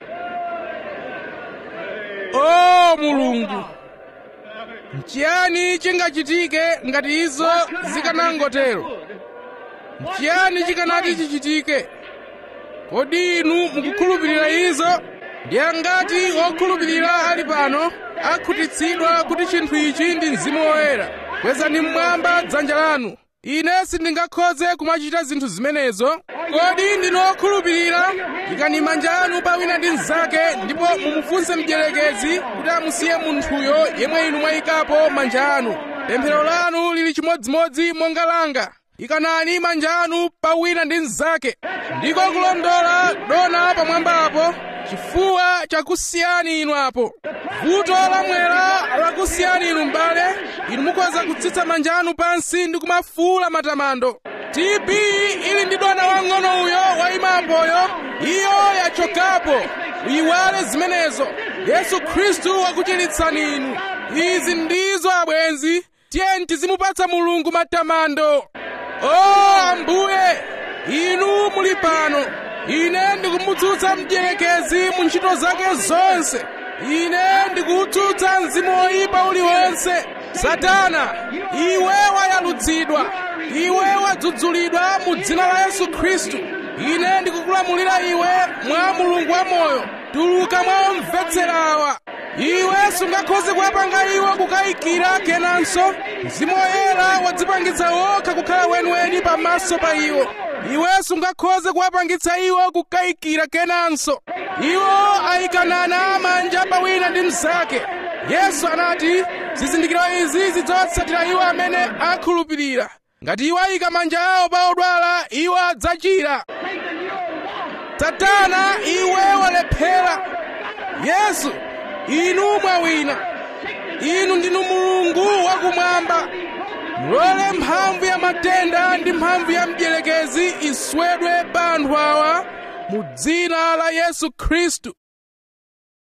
o mulungu nchiyani chingachitike ngati izo zikanangotero nchiyani chikanati chichitike kodi inu mukukhulupirira izo ndiye ngati wokhulupirira ali pano akhutitsidwa kuti chinthu ichi ndi mzimu woyera kwezani mmwamba dzanja lanu ine sindingakhoze kumachita zinthu zimenezo kodi ndinu okhulupirira ikani manja anu pa wina ndi mnzake ndipo mumufunse mdierekezi kuti amusiye munthuyo yemwe inu mwayikapo manja anu pemphero lanu lili chimodzimodzi monga langa ikanani manja anu pa wina ndi mnzake ndiko kulondola dona pamwamba apo chifuwa chakusiyani inu apo vuto lamwera lakusiyani inu m'bale inu mukhoza kutsitsa manja anu pansi ndi kumafuula matamando tb ili ndi dona wang'ono uyo wayimapoyo iyo yachokapo uyiwale zimenezo yesu khristu wakuchiritsani inu izi ndizo abwenzi tiyeni tizimupatsa mulungu matamando o ambuye inu muli pano ine ndikumutsutsa mdierekezi mu ntchito zake zonse ine ndikuwutsutsa mzimu woyipa uliwonse satana iwe wayalutsidwa iwe wadzudzulidwa mu dzina la yesu khristu ine ndikukulamulira iwe mwa mulungu wamoyo tuluka mwa omvetserawa iwe sungakhoze kuwapanga iwo kukayikira kenanso mzimu woyera wadzipangitsa wokha kukhala weniweni pamaso pa iwo iwe sungakhoze kuwapangitsa iwo kukayikira kenanso iwo ayikanana manja pa wina ndi mnzake yesu anati zizindikiro izi zidzawatsatira iwo amene akhulupirira ngati iwo ayika manja awo pa odwala iwo adzachira satana iwe walephera yesu inu mwawina inu ndinu mulungu wakumwamba mulole mphamvu ya matenda ndi mphamvu ya mdierekezi iswedwe pa anthu awa mu dzina la yesu khristu